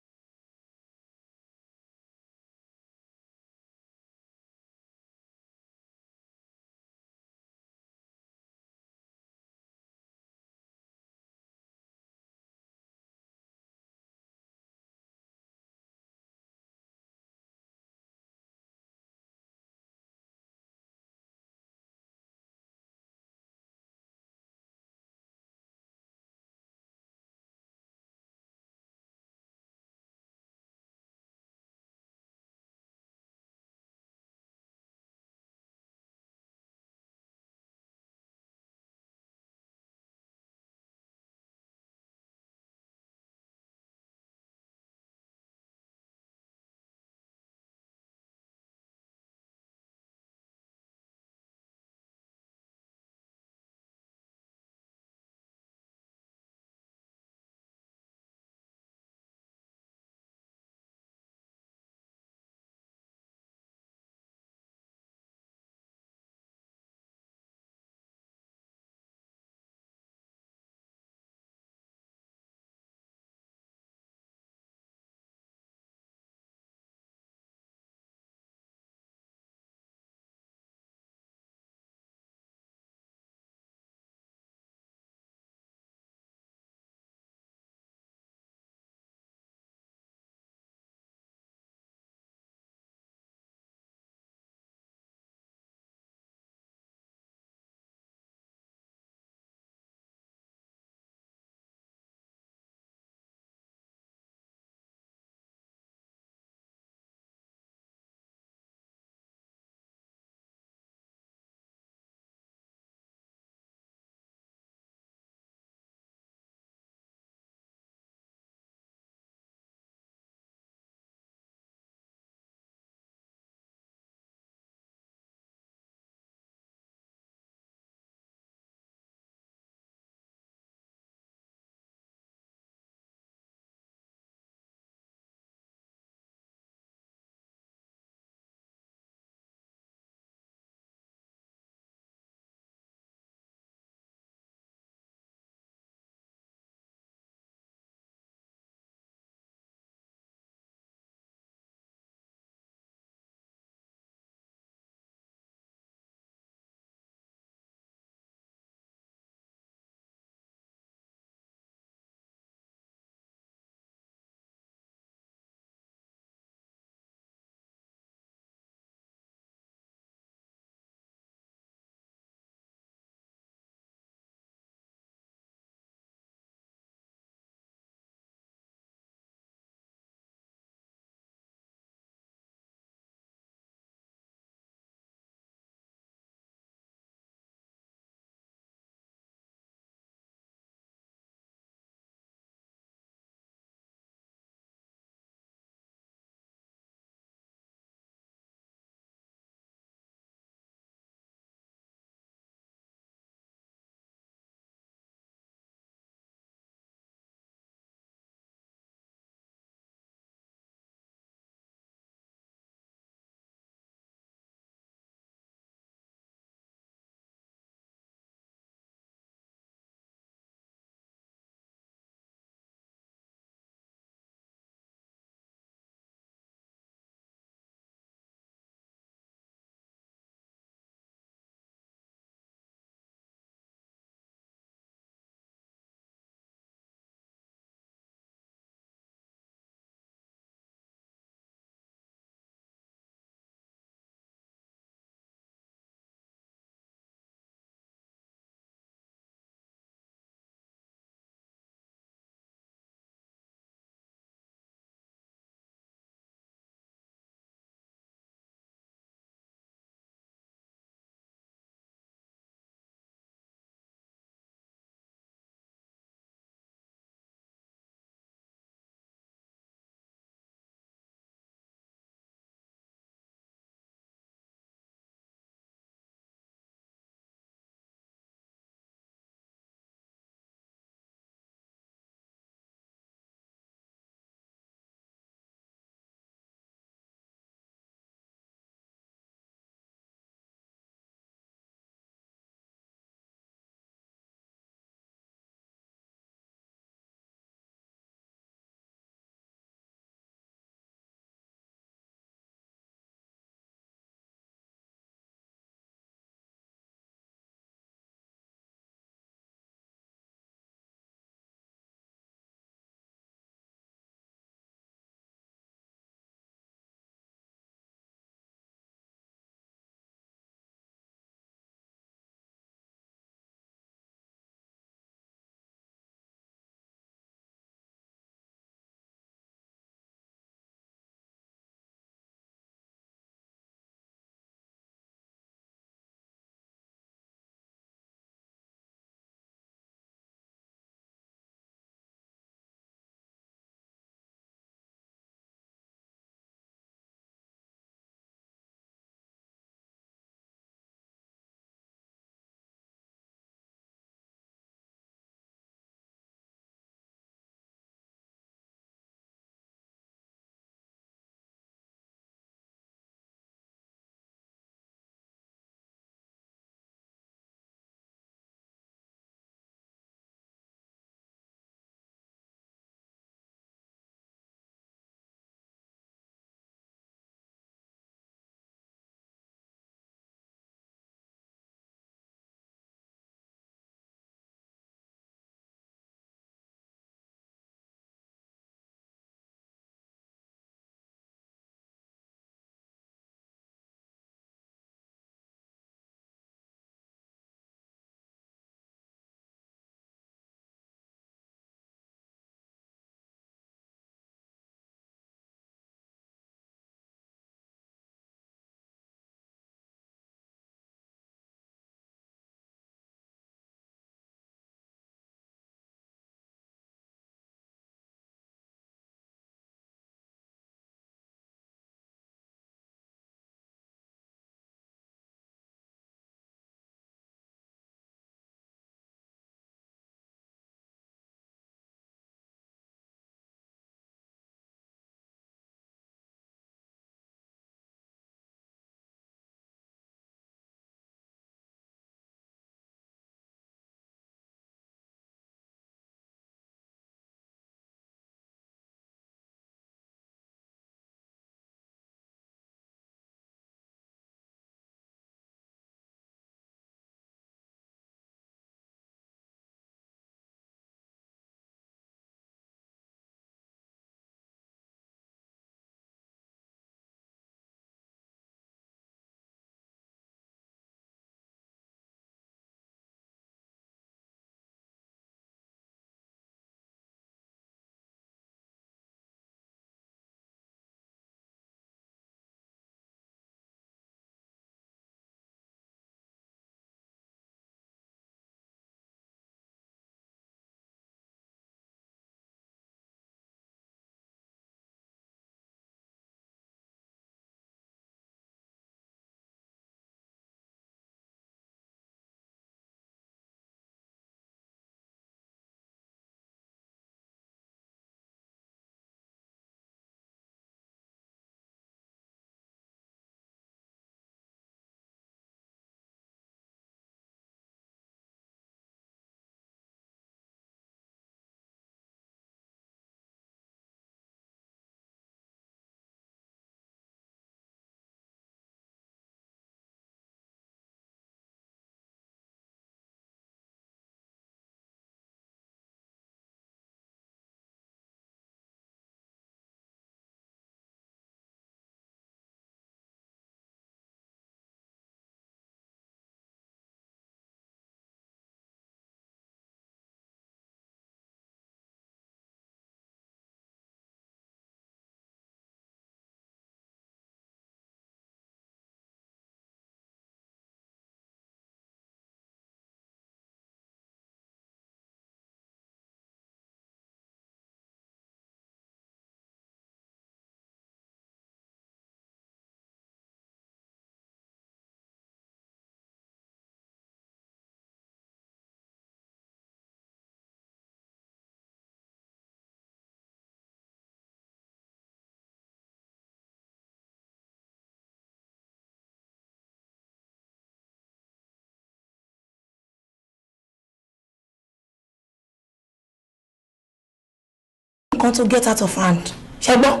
S11: nǹkan tó get out of hand ṣe gbọ́.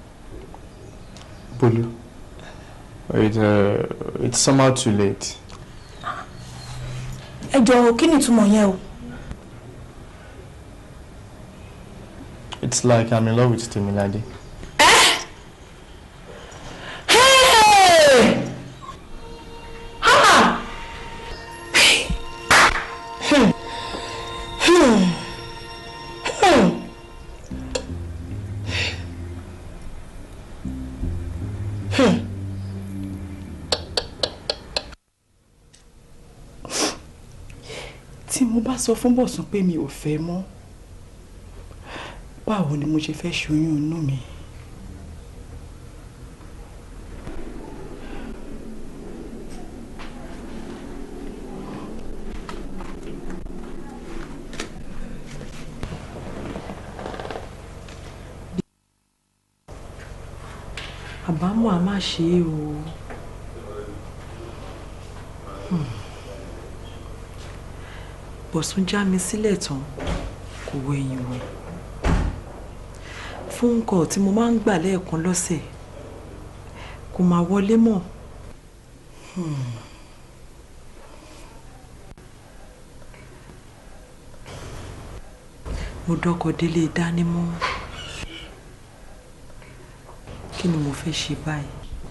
S2: Bolu, it, uh, it's somehow too late.
S11: ẹ jọ̀ọ́ kí ni ìtumọ̀ yẹn o.
S2: It's like I'm in love with Temilade.
S11: Hey! Ha! Hmm. Hmm. Hmm. Hmm.
S14: tí mo bá sọ fún bọ̀sùn pé mi ò fẹ́ mọ́ báwo ni mo ṣe fẹ́ ṣoyún inú mi. àbámọ̀ a má ṣe é o. Hmm. bọ̀sùn já mi sílẹ̀ tán kò wọ ẹ̀yìn wò fún nǹkan tí mo máa ń gbà lẹ́ẹ̀kan lọ́sẹ̀ kò máa wọlé mọ́. Hmm. mo dọ́kọ̀ délé dánimọ́ kí ni mo fẹ́ ṣe báyìí.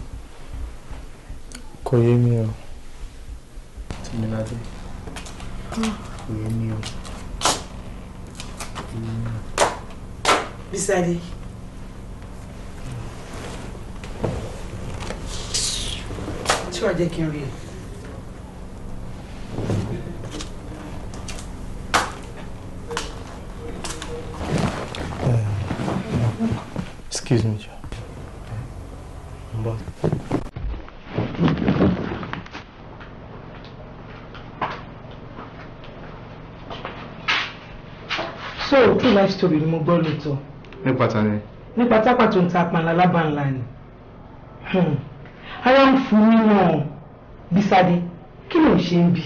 S2: Kò yé mi o. Temilade. Kò yé mi o. Kò yé mi o.
S11: Bísádé. tí wàá jẹ́ kí n rí ẹ.
S2: Excuse me, Joe. But
S6: so true life story ni mo gbọ́ lóòótọ́
S2: nípa ta ni?
S6: nípa tápà tó ń ta apànlá lábàńlá ni Hmm. ara ń fún mi náà Bísádé kí ló ń ṣe ń bí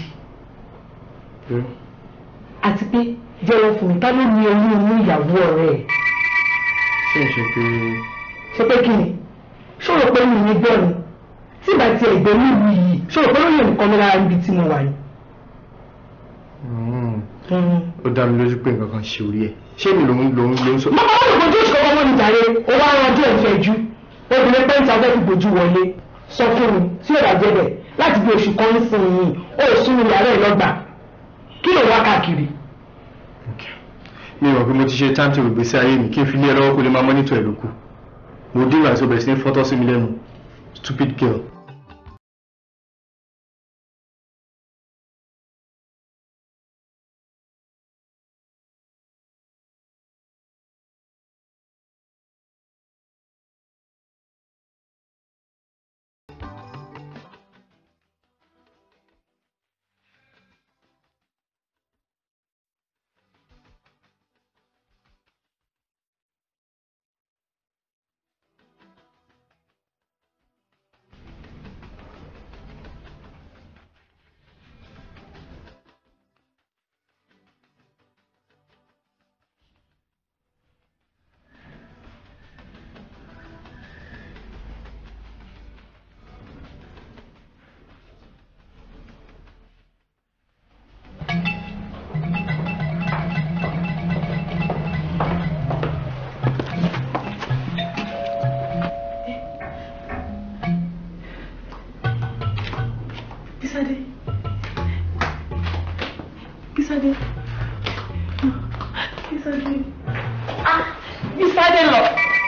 S6: àti pé jẹ́wọ́ fún mi ta ló ní oyún inú ìyàwó ọ̀rẹ́ ẹ̀
S2: Ṣé n ṣe pé
S6: ṣé pé kí ni ṣòro pé mi ní gbọ́ ni tí ìgbà tí ẹ̀gbẹ́ nílùú yìí ṣòro pé lóye nǹkan mi lára níbi tí mo wà yìí.
S2: ó dá mi lójú pé nǹkan kan ṣe orí ẹ̀? Ṣé mi lòun lòun lòun sọ?
S6: màmá wọn lè fojú oṣù kọ́kọ́ mọ́ ní jàre ó wá ran ojú ẹ̀fẹ̀ ju obìnrin pẹ́ńtà fẹ́ fi bójú wọlé sọ fún mi tí yóò dájẹ́ bẹ̀ láti bí oṣù kan ń sin yìí ó sún ní yàrá ẹ̀ lọ́gbà kí ló wá káàkiri.
S2: Mi rò pé mo ti ṣe timetable gbèsè ayé mi kí n fi lé ẹ lọ́wọ́ kó lè máa mọ́nítọ̀ ẹ̀ lókù. Mo dín ìgbà tí o bẹ̀rẹ̀ sí ní fọ́tọ́ sí mi lẹ́nu. Stupid girl.
S6: Bísádé Bísádé Bísádé ah Bísádé lọ.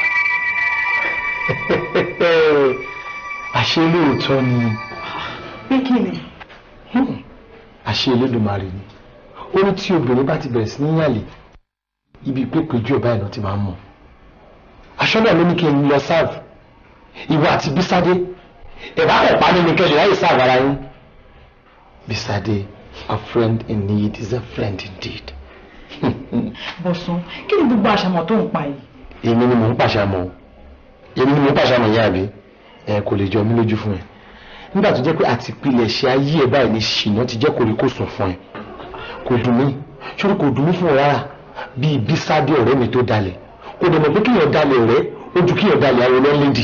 S1: àṣé lóòótọ́ ni
S6: pé kí ni.
S1: àṣé Elédùmarè ni ó ní tí obìnrin bá ti bẹ̀rẹ̀ sí ní yàlè ibi pépéjú ọba ìná ti máa ń mọ̀ aṣọ́nà ló ní kí n lọ sáàbù ìwọ àti Bísádé ẹ̀bá kẹ̀ pa nínú kẹ́lẹ̀ láyé sáàbù ara yín Bísádé a friend in need is a friend indeed.
S6: Bọ̀sùn kí ni gbogbo àṣàmọ̀ tó ń pa yìí.
S1: èmi ni mò ń pàṣàmọ̀ èmi ni mò ń pàṣàmọ̀ ìyá àbí ẹ kò lè jọ mí lójú fún ẹ nígbà tó jẹ́ pé àti ìpìlẹ̀ ṣe ayé ẹ báyìí ní ṣìnà ti jẹ́ kòríkòsùn fún ẹ kò dùn mí ṣórí kò dùn mí fún ọ rárá bíi Bísádé ọ̀rẹ́ mi tó dalẹ̀ kò dẹ̀ mọ̀ pé kíyàn dalẹ̀ rẹ̀ ó ju kíyàn dalẹ̀ àwọn ọlọ́lẹ́dì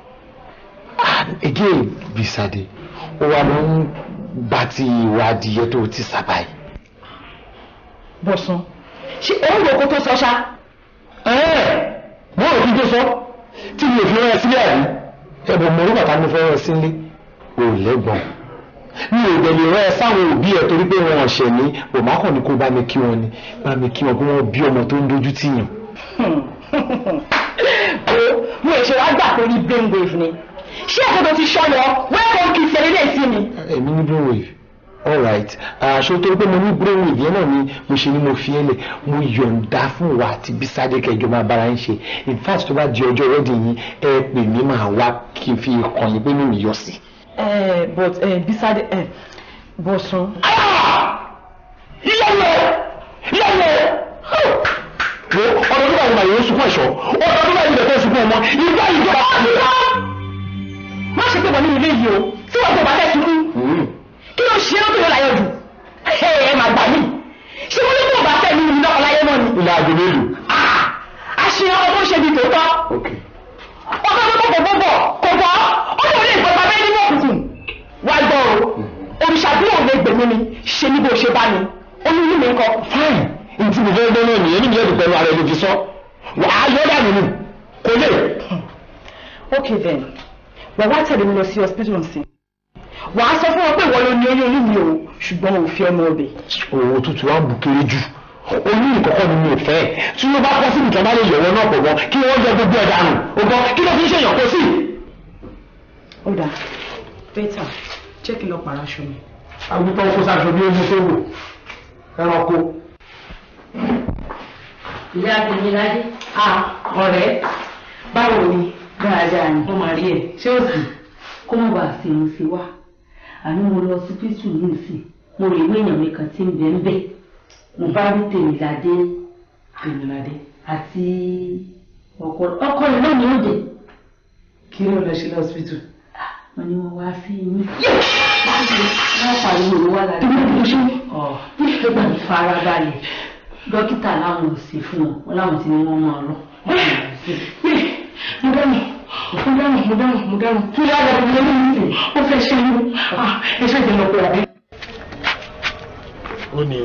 S1: again Bisade ó wà ló ń bá ti ìwà adìyẹ tó ti sábà yìí.
S6: bọ̀sán ṣé òun rò kó tó sọ ṣá.
S1: mo rò kí n tó sọ tí mi ò fi rán ẹ sílẹ̀ àbí ẹ̀bùn mo rí bàtà mi fẹ́ rán ẹ sílé ò lẹ́gbọ̀n mi ò dẹ̀ lè rán ẹ sáwọn òbí ẹ torí pé wọn ọ̀ṣẹ̀ ní bòmákàn ni kó bá mi kí wọn ni bá mi kí wọn pé wọn bí ọmọ tó ń dojú tì yàn.
S6: o mo ṣe wá gbà pé ní brainwave ni ṣé àkókò ti ṣọyọ welcome kí sẹ́lẹ̀ sí mi.
S1: èmi ní brainwave alright aṣọ tó pé mo ní brainwave yẹn náà ni mo ṣe ni mo fi ẹ lẹ mo yọ̀ǹda fún wa àti Bísádé kẹjọ máa bára ń ṣe in fact tó bá di ọjọ́ wedding yín ẹ pè mí máa wá kí n fi kàn yín pé mi ò yọ sí.
S6: ẹ but ẹ Bísádé ẹ bọ̀sán.
S1: ìyàwó ìyàwó wo ọdún tó bá yìí máa yóò sunkún ẹ̀ṣọ́ ọdún tó bá yìí bẹ̀rẹ̀ sunkún ọmọ ìgbà ìjọba.
S6: má ṣe pé wọ́n ní ilé yìí o tí wọ́n tó bá fẹ́ sunkún kí ló ṣe é lókè yóò láyọ̀ jù ẹ máa gbà mí ṣé wọ́n ní kí wọ́n bá fẹ́ nínú iná ọláyé náà ni.
S1: ilé aago mélòó.
S6: àṣeyàn ọmọ tó ṣe bí tòótọ́ ọmọ tó kọ̀ bọ̀ kò bọ̀ ó lè rí ìgbọ̀nba bẹ́ẹ̀ nínú òkùnkùn wá gbọ́ o òrìṣà bí òun lè gbèmí mi ṣe ní bó ṣe bá mi ó ní mímí nǹkan.
S1: fine ntí mo fẹ́ gbọ́ náà nìyẹn níbi ẹ̀dùn pẹ̀lú ara ẹni fi sọ wàá yọ dànù nù kò lè.
S6: ok then wà wá tẹ̀lé mi lọ sí hospital nsìn wà á sọ fún wọn pé ìwọ ló ní oyún oyún mi o ṣùgbọ́n ò fi ọmọ ọbẹ̀.
S1: òwò tútù wa ń bù kéré jù oyún ìkọ̀kọ́ ni mi ò fẹ́ tí wọ́n bá kọ́ sí ìjọba bá lè yọ̀wọ́ náà pọ̀ gan kí wọ́n jẹ gbogbo ẹ̀ dànù ọgbọ́n kí ló fi ń ṣèyàn kó sí.
S6: ó dà bẹ́tà jẹ́ kí n lọ pàrọ̀ aṣọ mi.
S1: àgùntàn kó sáṣọ bí omi tó wò ẹranko.
S9: ìyá àgbẹ̀yìnládé ọ̀rẹ́ báwo ni dáadáa ni mo máa rí ẹ ṣé ó sì kó má bàa sí irun sí wa àní mo lọ sí pítù ní ìsìn mo rè wé èèyàn mi kan tí ń bẹ ń bẹ mo bá rí tèmíládé tèmíládé àti ọkọ ọkọ rẹ náà ní òde.
S6: kí ló lọ ṣe lọ́sibítù.
S9: wọ́n ní wọ́n wá sí inú. wọ́n pariwo ìwé wà lára. ọ̀ nígbà tí farabalẹ̀ dókítà láwọn ò sí fún wọn wọn láwọn ti ní wọn máa lọ.
S6: mo dáná mo dáná mo dáná mo dáná kí ló wà lórí ilé mi ó fẹ́ ṣe irú ẹ ṣe ìdènà pé àbí.
S1: ó ní.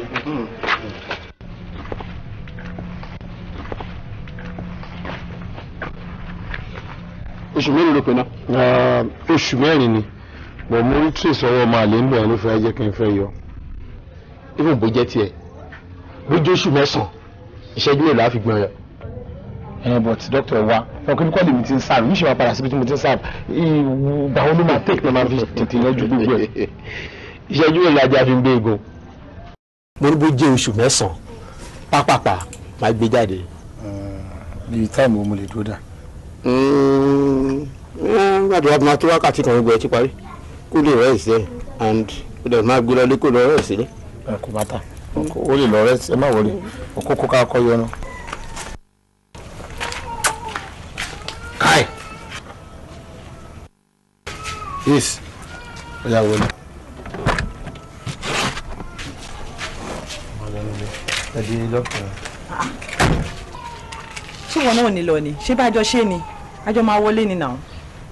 S12: oṣù mélòó ló pe náà.
S1: oṣù mẹ́rin ni bọ̀ mo rí trace ọwọ́ ọmọ àlè ń bẹ̀rẹ̀ ló fẹ́ jẹ́ kí n fẹ́ yọ.
S12: even bó jẹ́ tiẹ̀ bójú oṣù mẹ́sàn-án ìṣẹ́jú mélòó á fi gbọ́n yọ.
S1: ẹ but doctor wa ọkùnrin kọ́lé mi ti ń sáàbù yìí ṣe máa padà síbi tí mo ti ń sáàbù ìgbà wo ló máa take ní máa fi tètè yanjú gbogbo ẹ̀.
S12: ìṣẹ́jú mélòó ajá fi ń gbé egun. mo ní bó jẹ́ oṣù mẹ́sàn-án pápápá máa gbé jáde.
S1: bíi táìmù mo lè dúró dà.
S12: gbàdúrà máa tó wákàtí kan gbogbo ẹ ti parí kó lè rẹ́ ìsẹ́ and ó dẹ̀ máa gbé lọ lé kó lọ rẹ́ ìsẹ́.
S1: kò bá tà ó lè lọ rẹ́ ẹ má wọlé òkókó ká kọ́ yọ náà.
S12: Kai.
S1: Yes. Oya wọlé. Ẹ̀dí lọ́kùnrin.
S11: ṣé wọn náà ò ní lọ ni ṣé bá a jọ ṣe ni a jọ máa wọlé ni náà.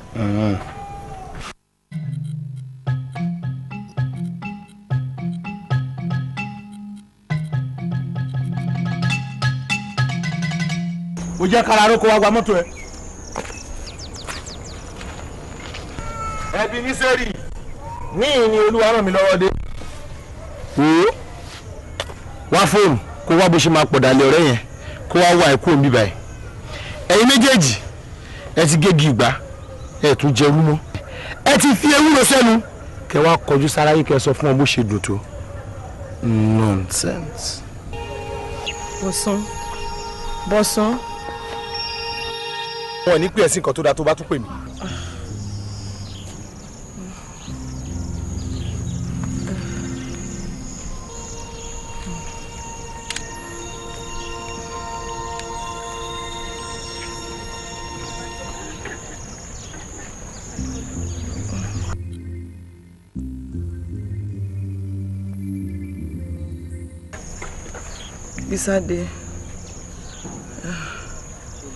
S15: ó jẹ́ kára aróko wá gba mọ́tò ẹ̀. ẹbí ní sẹ́rì níyìn ni olúwa ràn mí lọ́wọ́ dé.
S1: wo wá fóònù kó wá bó ṣe máa pọ̀dàlẹ̀ ọ̀rẹ́ yẹn kó wá wá ẹ̀kú òǹbí báyìí ẹ̀yin méjèèjì ẹ ti gégi ìgbà ẹ tún jẹ olúmọ ẹ ti fi ewúro sẹ́nu kẹ wá kọjú sáráyé kẹ sọ fún ọ bó ṣe dùn tó nonsense.
S11: bọ̀sán bọ̀sán.
S15: wọn ò ní pè ẹ́ sí nǹkan tó dáa tó bá tún pè mí.
S11: Bísádé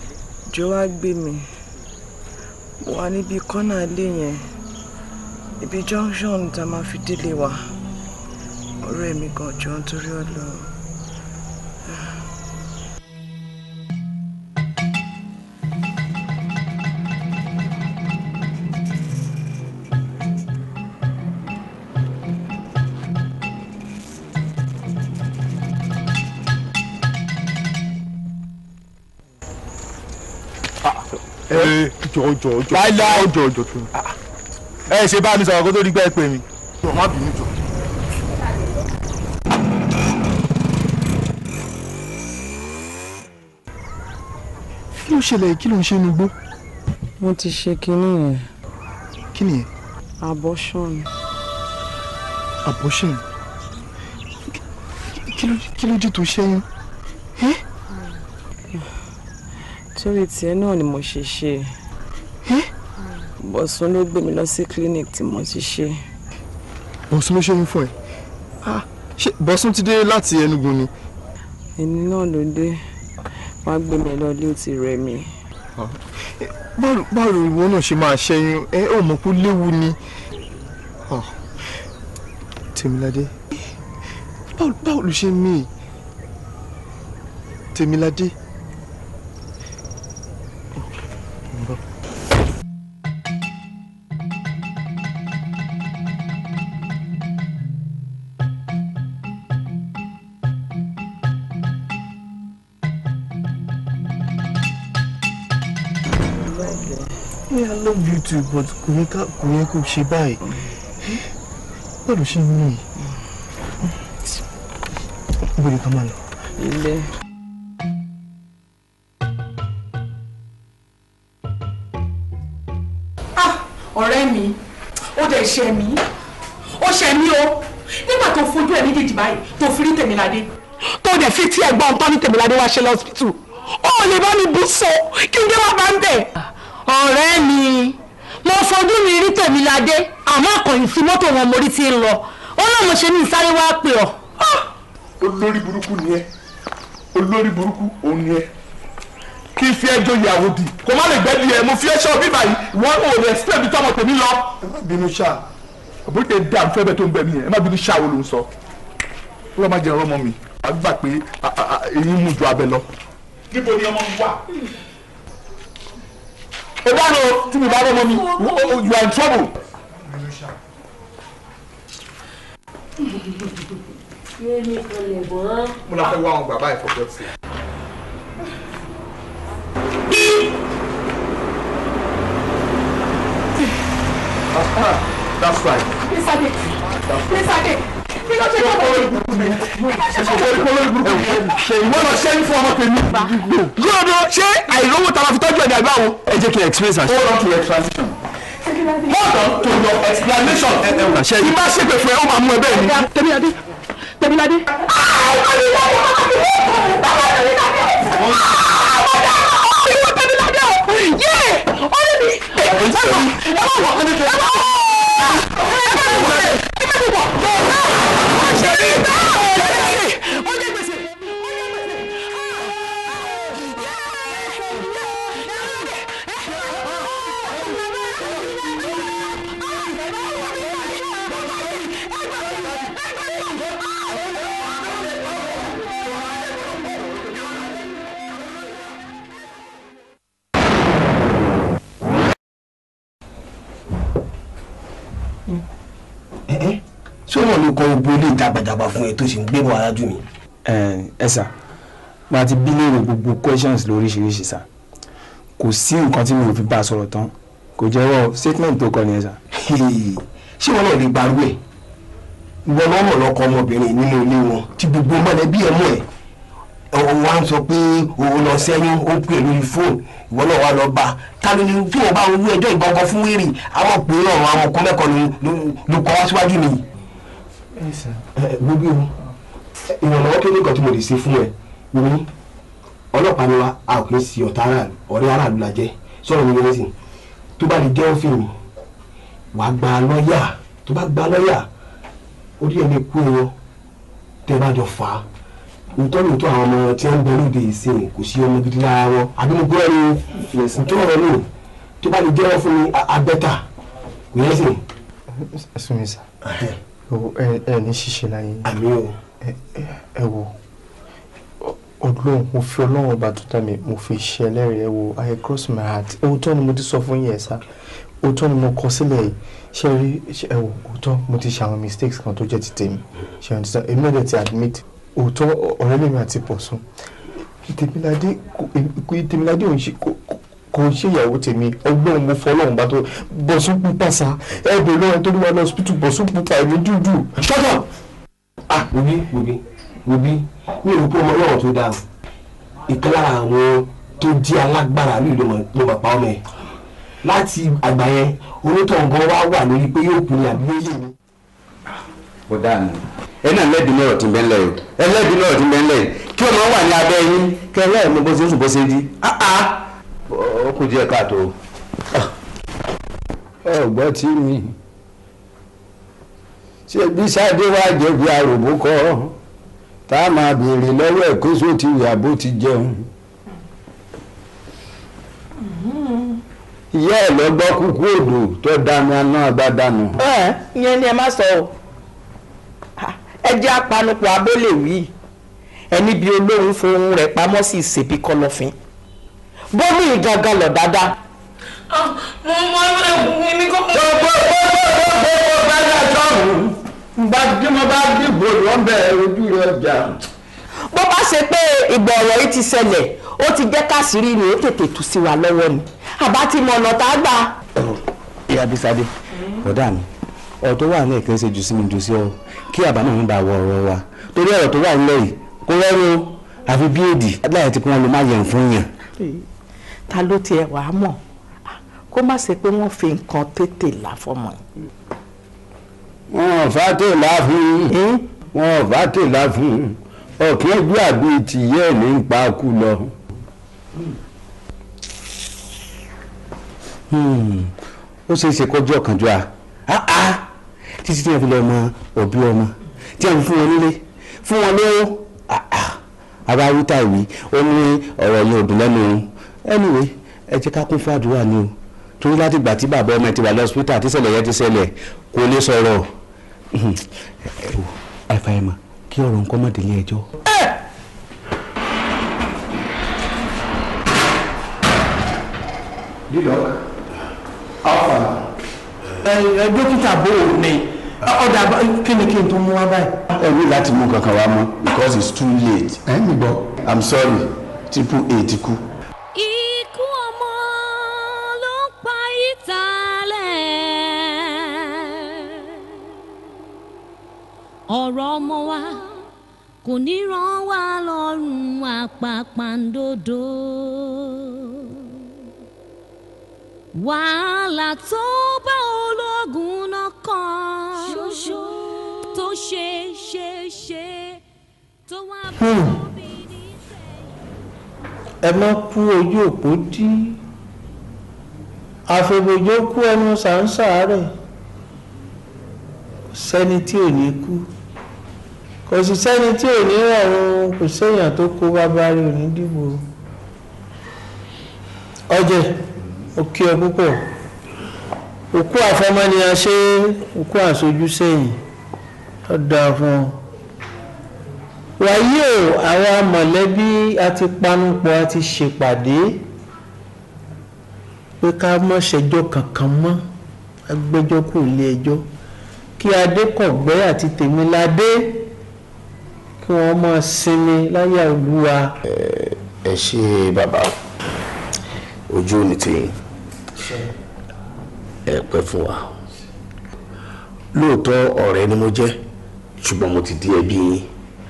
S14: òjò wá gbé mi mo wà níbi kọ́nà ilé yẹn ibi junction tá a máa fi délé wa ọ̀rẹ́ mi gan jọ nítorí ọlọ́run.
S15: ẹ jọ jọ jọ láíláí jọ jọ tó. ẹ ṣe bá mi sọ̀rọ̀ kó tó di pé ẹ pè mí.
S10: jọ má bínú jọ.
S15: kí ló ṣẹlẹ̀ kí ló ń ṣe inú igbó.
S14: mo ti ṣe kinní yẹn
S15: kí nìyẹn.
S14: abortion
S15: abortion kí ló kí ló dé tó ṣẹ́yún.
S14: torí tiẹ̀ náà ni mo ṣe ṣe bọ̀sùn ló gbé mi lọ sí clinic tí mo ti ṣe.
S15: bọ̀sùn ló ṣẹ́yún fún ẹ. ṣé bọ̀sùn ti dé láti Enugu ni.
S14: ẹni náà ló dé wá gbé mi lọ ilé ó ti rẹ̀ mí.
S15: báwo báwo ìwọ náà ṣe máa ṣẹ́yún ẹ ò mọ̀ pé ó léwu ni. Ah, Tèmiládé báwo báwo ló ṣe mí Tèmiládé. Yeah, I love you too, but kò yẹ ká kò yẹ kó ṣe báyìí. Báwo ló ṣe ń mí? Ibo ni ká máa lọ?
S14: ilé.
S6: ọ̀rẹ́ mi ó dẹ̀ ṣe mí ó ṣe mí o nígbà tó fojú ẹ̀ méjèèjì báyìí tó fi rí tèmiládé tó dẹ̀ fi tí ẹ̀gbọ́n tán ní tèmiládé wá ṣe lọ́sibítù ó lè bá mi bú so kí n dé wá bá ń bẹ̀.
S9: ọ̀rẹ́ mi mo fojú mi rí tèmiládé àmọ́ àkànyìn sí mọ́tò wọn mo rí ti ń lọ ó náà mo ṣe ní ìsáré wá pè ọ́.
S10: olórí burúkú ni ẹ olórí burúkú òun ni ẹ kí n fi ẹjọ́ ìyàwó di kò má lè gbẹ́dì ẹ mo fi ẹṣọ́ bí báyìí wọ́n ò lè sílẹ̀ bí tọmọ tèmi lọ. ẹ má bínú ṣá àbúrò dá nfẹ́ bẹ́ẹ̀ tó ń bẹ mí yẹn ẹ má bínú ṣá wo ló ń sọ ọlọ́mọ jẹ́ ọmọ mi a gbà pé èyí mú ju abẹ lọ. níbo ni ọmọ mi wà. ó dáná o tí mi bá rọ́ ọmọ mi you are in trouble. mo la fẹ́ wá àwọn bàbá ẹ̀ fọ́pọ́ sí i. That's right.
S6: Mísàdé Mísàdé kí ló ṣe kọ́
S10: Ìwọ lọ ṣẹ́yìn fún ọmọ tèmi. Gbọ́dọ̀ ṣé àìrówó tàbá fi tọ́jú ẹ̀dá ìgbà wo? Ẹ jẹ́ kí n explain sa. Hold on to your transition. Hold on to your explanation. Kí bá ṣègbè fún ẹ, ó máa mú ẹ bẹ́ẹ̀ ni.
S6: Tèmiládé Tèmiládé.
S12: ṣé wọn ló kọ gbogbo ilé ìjàgbàjàgbà fún ẹ tó sì ń gbé bọ arájú mi.
S2: ẹ sà máa ti bí léèrè gbogbo questions lóríṣiríṣi sà kò sí nǹkan tí mi ò fi bá a sọ̀rọ̀ tán kò jẹ́wọ́ statement tó kọ nìyẹn sà.
S12: ṣé wọn náà lè gbarú ẹ ìwọ náà mọ̀ lọ́kọ ọmọbìnrin nínú ilé wọn tí gbogbo mọ̀lẹ́bí ẹ̀ mọ̀ ẹ̀ ọ̀hún wa ń sọ pé òun lọ sẹ́yìn ó pè lórí fóònù ìwọ náà wà lọ bá a ta ló ní tí wọn bá ń wú ẹjọ́ ìgbọ̀ngàn fún wèrè àwọn òpè náà àwọn ọkọ mẹ́kọ̀ọ́ ló kọ́ wá síwájú mi. gbogbo ìrànlọ́wọ́ tó ní nǹkan tí mo lè ṣe fún ẹ wọ́n ọlọ́pàá ni wa a kì í sí ọ̀tá aráàlú ọ̀rẹ́ aráàlú la jẹ́ sọ̀rọ̀ mi yẹn sìn tó bá lè jẹ́ òfin mi wàá gba lọ́ọ̀yà tó bá gba lọ́ọ̀yà orí ẹ̀ lè kú ẹ̀yọ tẹ́ bá jọ fà á
S16: òótọ́ lóòótọ́ àwọn ọmọ tí wọ́n ń bẹ lóde ìsìn kò sí ọmọ gidi lára wọn àbí mo gbọ́ ẹni fèsì tó rọ lò tó bá lè jẹ́wọ́ fún mi abẹ́tà kò yẹ sìn.
S2: sumi sa ẹ ẹ ní ṣíṣe láyé
S16: àmì o
S2: ẹ wo ọlọ́run mo fi ọlọ́run ọba tó dá mi mo fi ṣe ẹlẹ́rìí ẹ wo i cross my heart òótọ́ ni mo ti sọ fún yín ẹ̀ sá òótọ́ ni mo kọ sílẹ̀ yìí ṣe rí ẹ wò òótọ́ mo ti ṣe àwọn mistakes kan tó jẹ́ ti tèmi ṣe àwọn ìdíjà èmi náà dẹ̀ ti admit òótọ́ ọ̀rẹ́ lèmi àti Bọ̀sún tèmiládé kò tèmiládé ò ń ṣe kò ń ṣe ìyàwó tèmi ọgbọ́n mo fọ ọlọ́run bá tó Bọ̀sún pupa sa ẹ bèrè lọ́wọ́ tó ní wà ní hospital Bọ̀sún pupa èmi dúdú.
S16: shut up ah wobi wobi wobi mi ò rò pé ọmọ ọlọ́run tó dáa ìkan lára àwọn tó di alágbára ní ìlú ló máa pa ọmọ ẹ láti àgbà yẹn onítọ̀ǹgàn wá wà lórí pé yóò kú ní àbí yóò yé mi.
S17: kò dáa ni ẹ náà lẹ́bi náà ti bẹ́ẹ̀ lẹ́yìn ẹ lẹ́bi náà ti bẹ́ẹ̀ lẹ́yìn kí ọmọ wà ní abẹ́ yín kẹ lẹ́yìn mo bó ṣe ń sùn bó ṣe di ó kù díẹ̀ káàtó.
S7: ọgbọ́n tí mi ṣe bí sáde wá jẹ̀bi àròbó kọ́ tá a máa béèrè lọ́wọ́ ẹ̀ pé só ti wà bó ti jẹun. ìyá ẹ̀ lọ gbọ́ kúkú odò tó dànù aná bá dànù.
S14: ẹ ìyẹn ni ẹ má sọ o ẹ jẹ́ apanupọ̀ abẹ́lé wí ẹni bí olóhùn fohùn rẹ̀ pamọ́ sí ìsèbí kọ̀lọ̀fín bómi ìgangan lọ dáadáa.
S5: mo mọ ẹni kọ́.
S7: gbogbo gbogbo gbogbo gbàgbà sọ̀rùn bá tí mo bá dìbò lọ́bẹ̀ ojú rẹ̀ ọjà.
S14: bó bá ṣe pé ìgbà ọ̀rọ̀ yìí ti ṣẹlẹ̀ ó ti jẹ́ káṣírí ni ó tètè tú sí wa lọ́wọ́ ni àbá ti mọ ọ̀nà tá a gbà.
S17: ìyá bisade ọ̀dà mi ọ̀rọ̀ tó wà nílẹ̀ kì í ṣe jù sí mi jù sí ọ kí àbá náà ń bá wọ ọ̀rọ̀ wa torí ọ̀rọ̀ tó wà nílẹ̀ yìí kó rẹ́rùn o àfi bí èdì láyé tí wọ́n lè má yẹn fún yàn.
S14: ta ló tiẹ̀ wà á mọ̀ kó má ṣe pé wọ́n fi nǹkan tètè là fọmọ yìí.
S7: wọn ò fà tè láfún wọn ò fà tè láfún ọ̀kẹ́ ẹgbẹ́ àbí tìyẹ́ ẹ̀ ní pa kú lọ.
S17: ó ṣeé ṣe kọjú ọ̀kánjúà títí tí wọ́n fi lọ mọ òbí ọmọ tí wọ́n fún wọn nílé fún wọn lówó abáwítà ìwé ó ní ọ̀rọ̀ yẹn ò dùn lẹ́nu òun anyway ẹ jẹ́ ká kún fún àdúrà ni o torí láti gbà tí bàbá ọmọ ẹ ti wà lọ́sítà tí ṣẹlẹ̀ yẹn ti ṣẹlẹ̀ kò lè sọ̀rọ̀ àìfàìmọ̀ kí ọ̀rọ̀ nǹkan má délé ẹjọ́.
S16: lílọ alfa ẹ dókítà bò ó ní ọ̀dà kí ni kí n tún mú wá báyìí.
S17: ẹ ní láti mú kankan wá mọ́ because it's too late.
S7: ẹ ń gbọ́.
S17: i'm sorry triple a ti kú.
S4: ikú ọmọ ló ń pa ìtàlẹ̀ ọ̀rọ̀ ọmọ wa kò ní ràn wá lọ́rùn àpàpàǹdodo wàhálà tó bá ológun náà kàn ṣoṣo tó ṣe ṣe ṣe tó wá bá
S5: ẹ má kú ojú òpó dí àfẹ̀bòjò kú ẹnu sàǹsà rẹ̀ kò sẹ́ni tí ò ní kú kò sì sẹ́ni tí ò ní rọrùn kò séèyàn tó kó bàbá rẹ̀ ò ní dìbò ọjẹ ó kí ọ púpọ̀ òkú àfọmọ́nìyàn ṣe òkú àṣojú sẹ́yìn ó dáa fún ọ wàyí o àwa mọ̀lẹ́bí a ti panupọ̀ a ti ṣèpàdé pé ká mọ́ ṣẹjọ́ kankan mọ́ agbẹjọ́ kò lé ẹjọ́ kí adékọ̀gbẹ́ àti tèmiládé kí wọ́n máa sinmi láyà olúwa.
S17: ẹ ṣe bàbá ojú ò ní tìyín ẹ pẹ́ fún wa lóòótọ́ ọ̀rẹ́ ni mo jẹ́ ṣùgbọ́n mo ti di ẹbí yín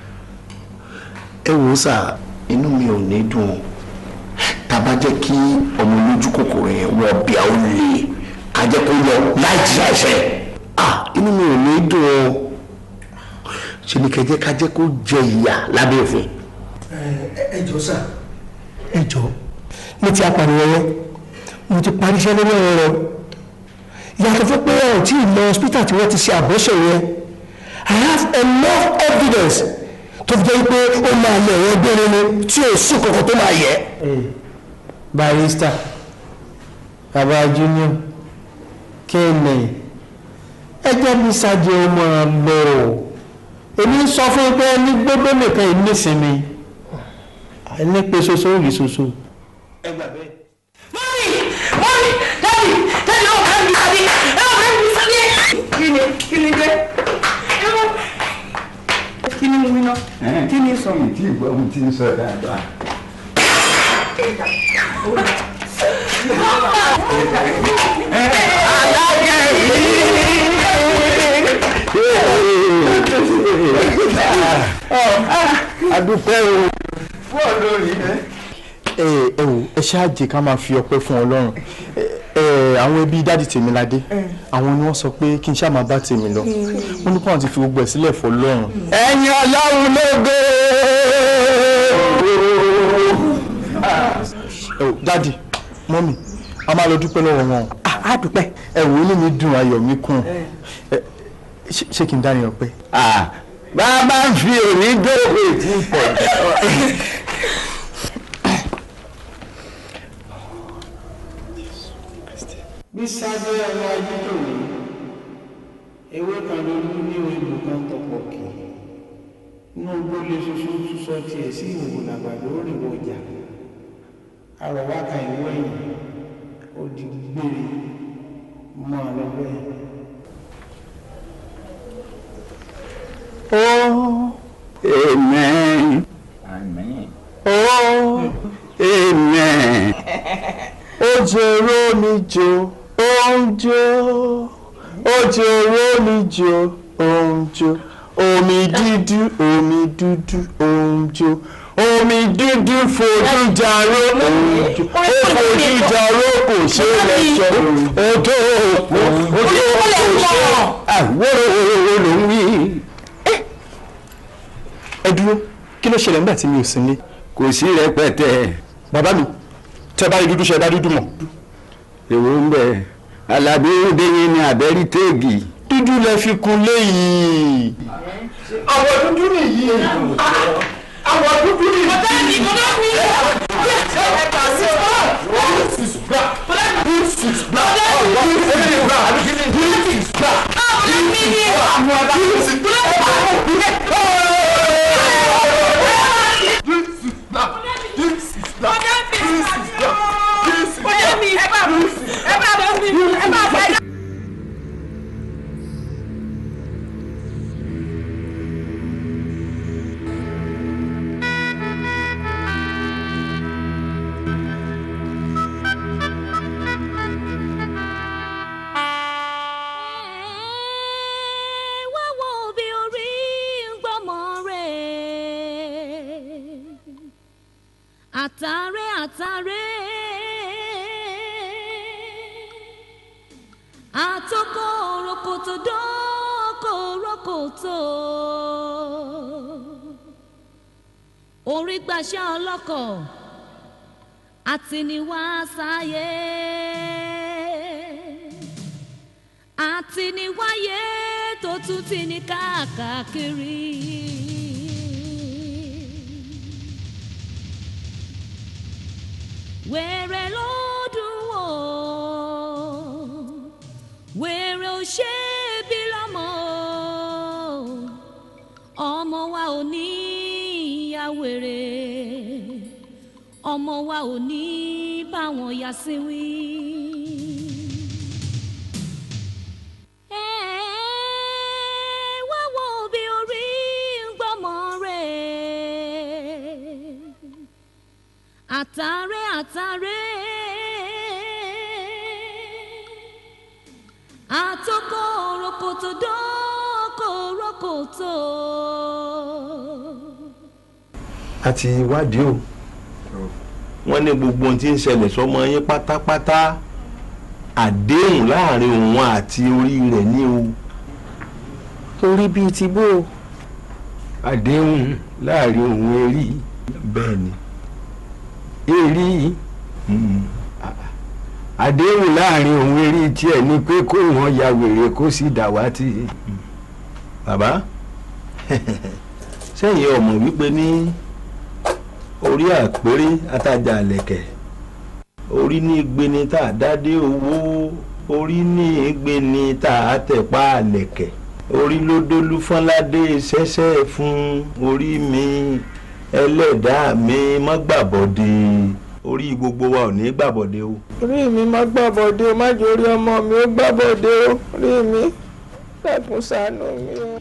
S17: ẹ wò ó sà inú mi ò ní dùn tàbá jẹ́ kí ọmọ olójú kòkòrò yẹn wọ bí a ó lè ká jẹ́ kó lọ láì jí àṣẹ ah inú mi ò ní dùn o ṣe ni kẹjẹ ká jẹ́ kó jẹ ìyà lábẹ́ òfin.
S16: ẹ jọ sà ẹ jọ mo ti apànìyàn yẹn mo ti parí iṣẹ́ lórí ọ̀rọ̀ rẹ̀ yàtọ̀ fún pé ọ̀ tí ì lọ hospital tí wọ́n ti ṣe àbọ̀ṣẹ̀ yẹn I have enough evidence
S12: tó fi jẹ́ pé ó máa lọ ẹ̀rọ gbére ni tí ò sí kankan tó máa yẹ.
S5: barista baba junior kéènì ẹjẹ bí sáájú ọmọ lọ èmi ń sọ fún yín pé ní gbogbo nìkan yìí nísìnyí ní pé soso ò rí soso.
S6: ẹ gbà bẹ́ẹ̀. mọ́mí mọ́mí dábì dábì ọ̀ bá mi sábẹ́ ẹ̀ ọ̀ bá mi sábẹ́. kí ni kí ni dé kí ni wí náà kí ni sọ.
S7: tí ìgbọ́ ohun tí ń sọ dáadáa.
S2: adúpẹ́ o.
S7: fún olórí ẹ.
S2: ẹ ẹ wò ẹ ṣáàjì ká máa fi ọpẹ́ fún Ọlọ́run ẹ ẹ àwọn ẹbí dáàdì Tèmiládé àwọn ni wọ́n sọ pé kí n ṣáà máa bá tèmi lọ wọ́n ní kí wọ́n ti fi gbogbo ẹ̀ sílẹ̀ fọ́ Ọlọ́run.
S7: ẹ̀yin Ọlọ́run lógo.
S2: ẹ wò dáàdì mọ́mì a máa lọ dúpẹ́ lọ́wọ́ wọn.
S5: a dúpẹ́.
S2: ẹ wò inú mi dùn ayọ̀ mi kún ẹ ṣé ṣé kí n dá ní ọpẹ́.
S7: bá a bá ń fi òní dóògbé tí ń pọ̀
S5: bí sáájú ọmọ ayé tòun ewé kan ló lú ní ìlú kan tọpọ̀ kì í inú gbólé ṣoṣo túnṣọ tiẹ̀ sí ìwò làgbàdo òrìwò ọjà àrọ̀wá kan ìwé ẹ̀yìn ó di gbére mọ́ ọ lọ́wọ́ ẹ̀.
S7: Oh, amen. Amen. Oh, amen.
S2: Ojoro mi jo, onjo. Ojoro mi jo, onjo. Omi dúdú, omi dúdú, onjo. Omi dúdú fojú jaro, onjo. Ó fojú jaro kò ṣe lẹ́jọ́. Odò òpó, odò òpó ṣe.
S7: Àwòrò ló ń wí.
S2: Ẹ dúró, kí ló ṣẹlẹ̀ nígbà tí mi ò sí nílé?
S7: Kò sí rẹpẹtẹ.
S2: Bàbá mi, tẹ bá rí dúdú ṣe bá dúdú mọ̀.
S7: Èwo ń bẹ, Alábí Déyìn ni àbẹ́rí téègì.
S2: Dúdú lẹ fi kun léyìí.
S6: àwọ̀ dúdú nìyí àwọ̀ dúdú nìyí. bọ́dá mi bọ́dá mi. This is black. This is black. This is black. This is black. This is black. This is black. This is black. This is black. Bọ́dá mi ẹ bá mi ẹ bá mi ẹ bá mi.
S4: wá wo bí orí ń gbọ́mọ rẹ̀ àtàrẹ àtàrẹ àtọkọ rokoto dọkọ rokoto orí gbàṣẹ ọlọ́kọ̀ àtìníwá sáyé àtìníwáyé tó tún ti ní káàkiri. wèrè ló dùn wò wèrè ò ṣe é bí lọ́mọ ọmọ wa ò ní ìyá wèrè ọmọ wa ò ní báwọn yá sí wí. wá wo bí orí ń gbọ́mọ rẹ̀ àtàrẹ àtàrẹ àtọkọ rokoto dọkọ rokoto.
S16: àti ìwádìí o wọ́n ní gbogbo ohun tí ń ṣẹlẹ̀ sọ́mọ yín pátápátá àdéhùn láàrin òun àti orí rẹ̀ ní o.
S2: Orí bíi ti bó o.
S7: àdéhùn láàrin òun erí.
S16: bẹ́ẹ̀ ni.
S7: erí àdéhùn láàrin òun erí tiẹ̀ ni pé kó wọn ya wèrè kó sì dàwátì.
S16: bàbá
S18: sẹ́yìn ọmọ wípé ní orí àpérè atajà àlẹ̀kẹ̀ orí ní gbéni tá a dádé owó orí ní gbéni tá a tẹ̀pá àlẹ̀kẹ̀ orí ló dólú fọ́nládé ṣẹ́ṣẹ́ fún orí mi ẹlẹ́dàá mi má gbàbọ̀dé orí gbogbo wa ò ní gbàbọ̀dé o.
S15: orí mi má gbàbọ̀dé o má jẹ́ orí ọmọ mi ó gbàbọ̀dé o orí mi dákun ṣàánú mi o.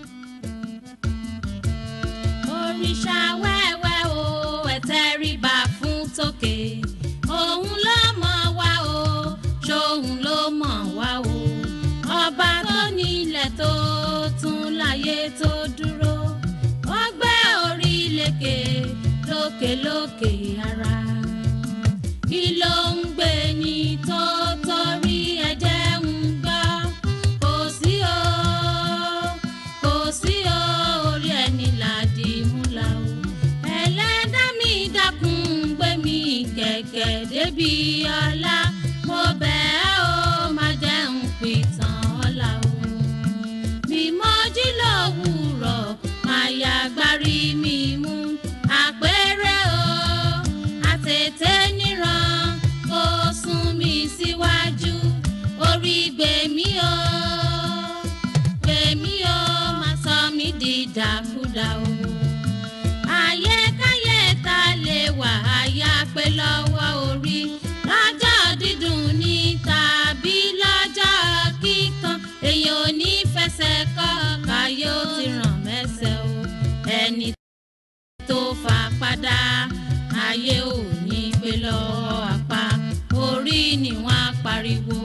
S4: òrìṣà wẹ́wẹ́ o ẹ̀tẹ́ríba fún tòkè òun ló mọ̀ wá o ṣóun ló mọ̀ wá o ọba tó nílẹ̀ tó tún láyé tó dúró ó gbé orí lékè lókèlókè ara kí ló ń gbé ní tó torí ẹ̀jẹ̀ ń gbọ́ kò sí o kò sí o orí ẹni làdí múlá o ẹlẹ́dá mi dákun gbé mi kẹ̀kẹ́ débi ọlá mo bẹ̀ ẹ́ o má jẹ́ ń pìtàn ọ̀la o bí mo jí lówùúrọ̀ máa ya agbárí mi mú àpẹẹrẹ o àtètè níran kó sún mi síwájú orí gbèmí o gbèmí o má sọ mí di dàkúdà o àyẹkáyẹ ta lè wà àyà pé lọ́wọ́ orí lọ́jọ́ dídùn ní tàbí lọ́jọ́ kíkan èèyàn ò ní fẹsẹ̀ kọ́ káyọ̀ ó ti ràn mẹ́sẹ̀ o ẹni tó fà padà ayé ò ní pé lọ́wọ́ apá orí ni wọ́n á pariwo.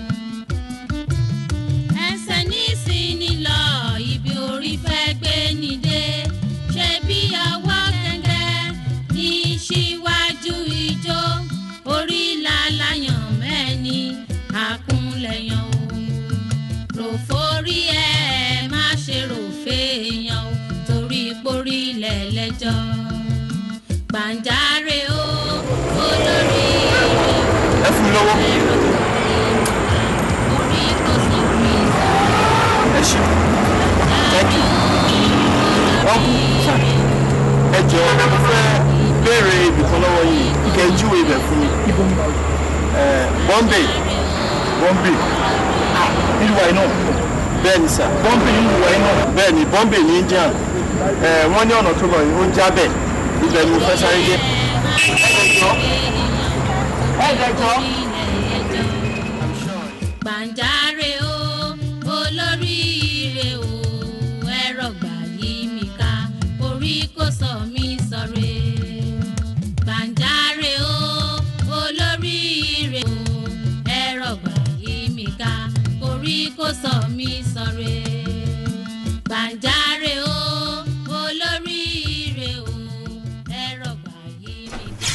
S4: ẹsẹ̀ nísìnyí lọ ibi orí fẹ́ gbé ni dé ṣe bí ọwọ́ gẹ́gẹ́ ní síwájú ijó orí làlàyàn mẹ́ni àkúnlẹ̀yàn òun rò forí ẹ̀ má ṣe rò fèèyàn o torí porí lẹ́lẹ́jọ́ gbàǹjarè o olórí
S12: ẹ fún mi lọ́wọ́.
S4: orí kò sí rí
S12: ẹ ṣe thank you. ọkù ẹ jọ mo fẹ́ béèrè ibìkan lọ́wọ́ yìí kẹ́ ẹ júwe ibẹ̀ fún mi. Ẹ, Bombay Bombay nílùú wa iná bẹ́ẹ̀ ni sà Bombay nílùú wa iná bẹ́ẹ̀ ni Bombay ní India ẹ wọ́n ní ọ̀nà tó lọ yìí ó jábẹ̀ ibẹ̀ ni mo fẹ́ sáré dé. ẹ jọ ẹ jọ.
S4: gbàǹjarè o olóríire o ẹ̀rọ gbà yí mi ká orí kò sọ mí sọ̀rẹ́ gbàǹjarè o olóríire o ẹ̀rọ gbà yí mi ká orí kò sọ mí sọ̀rẹ́ gbàǹjarè o olóríire o ẹ̀rọ gbà yí mi ká.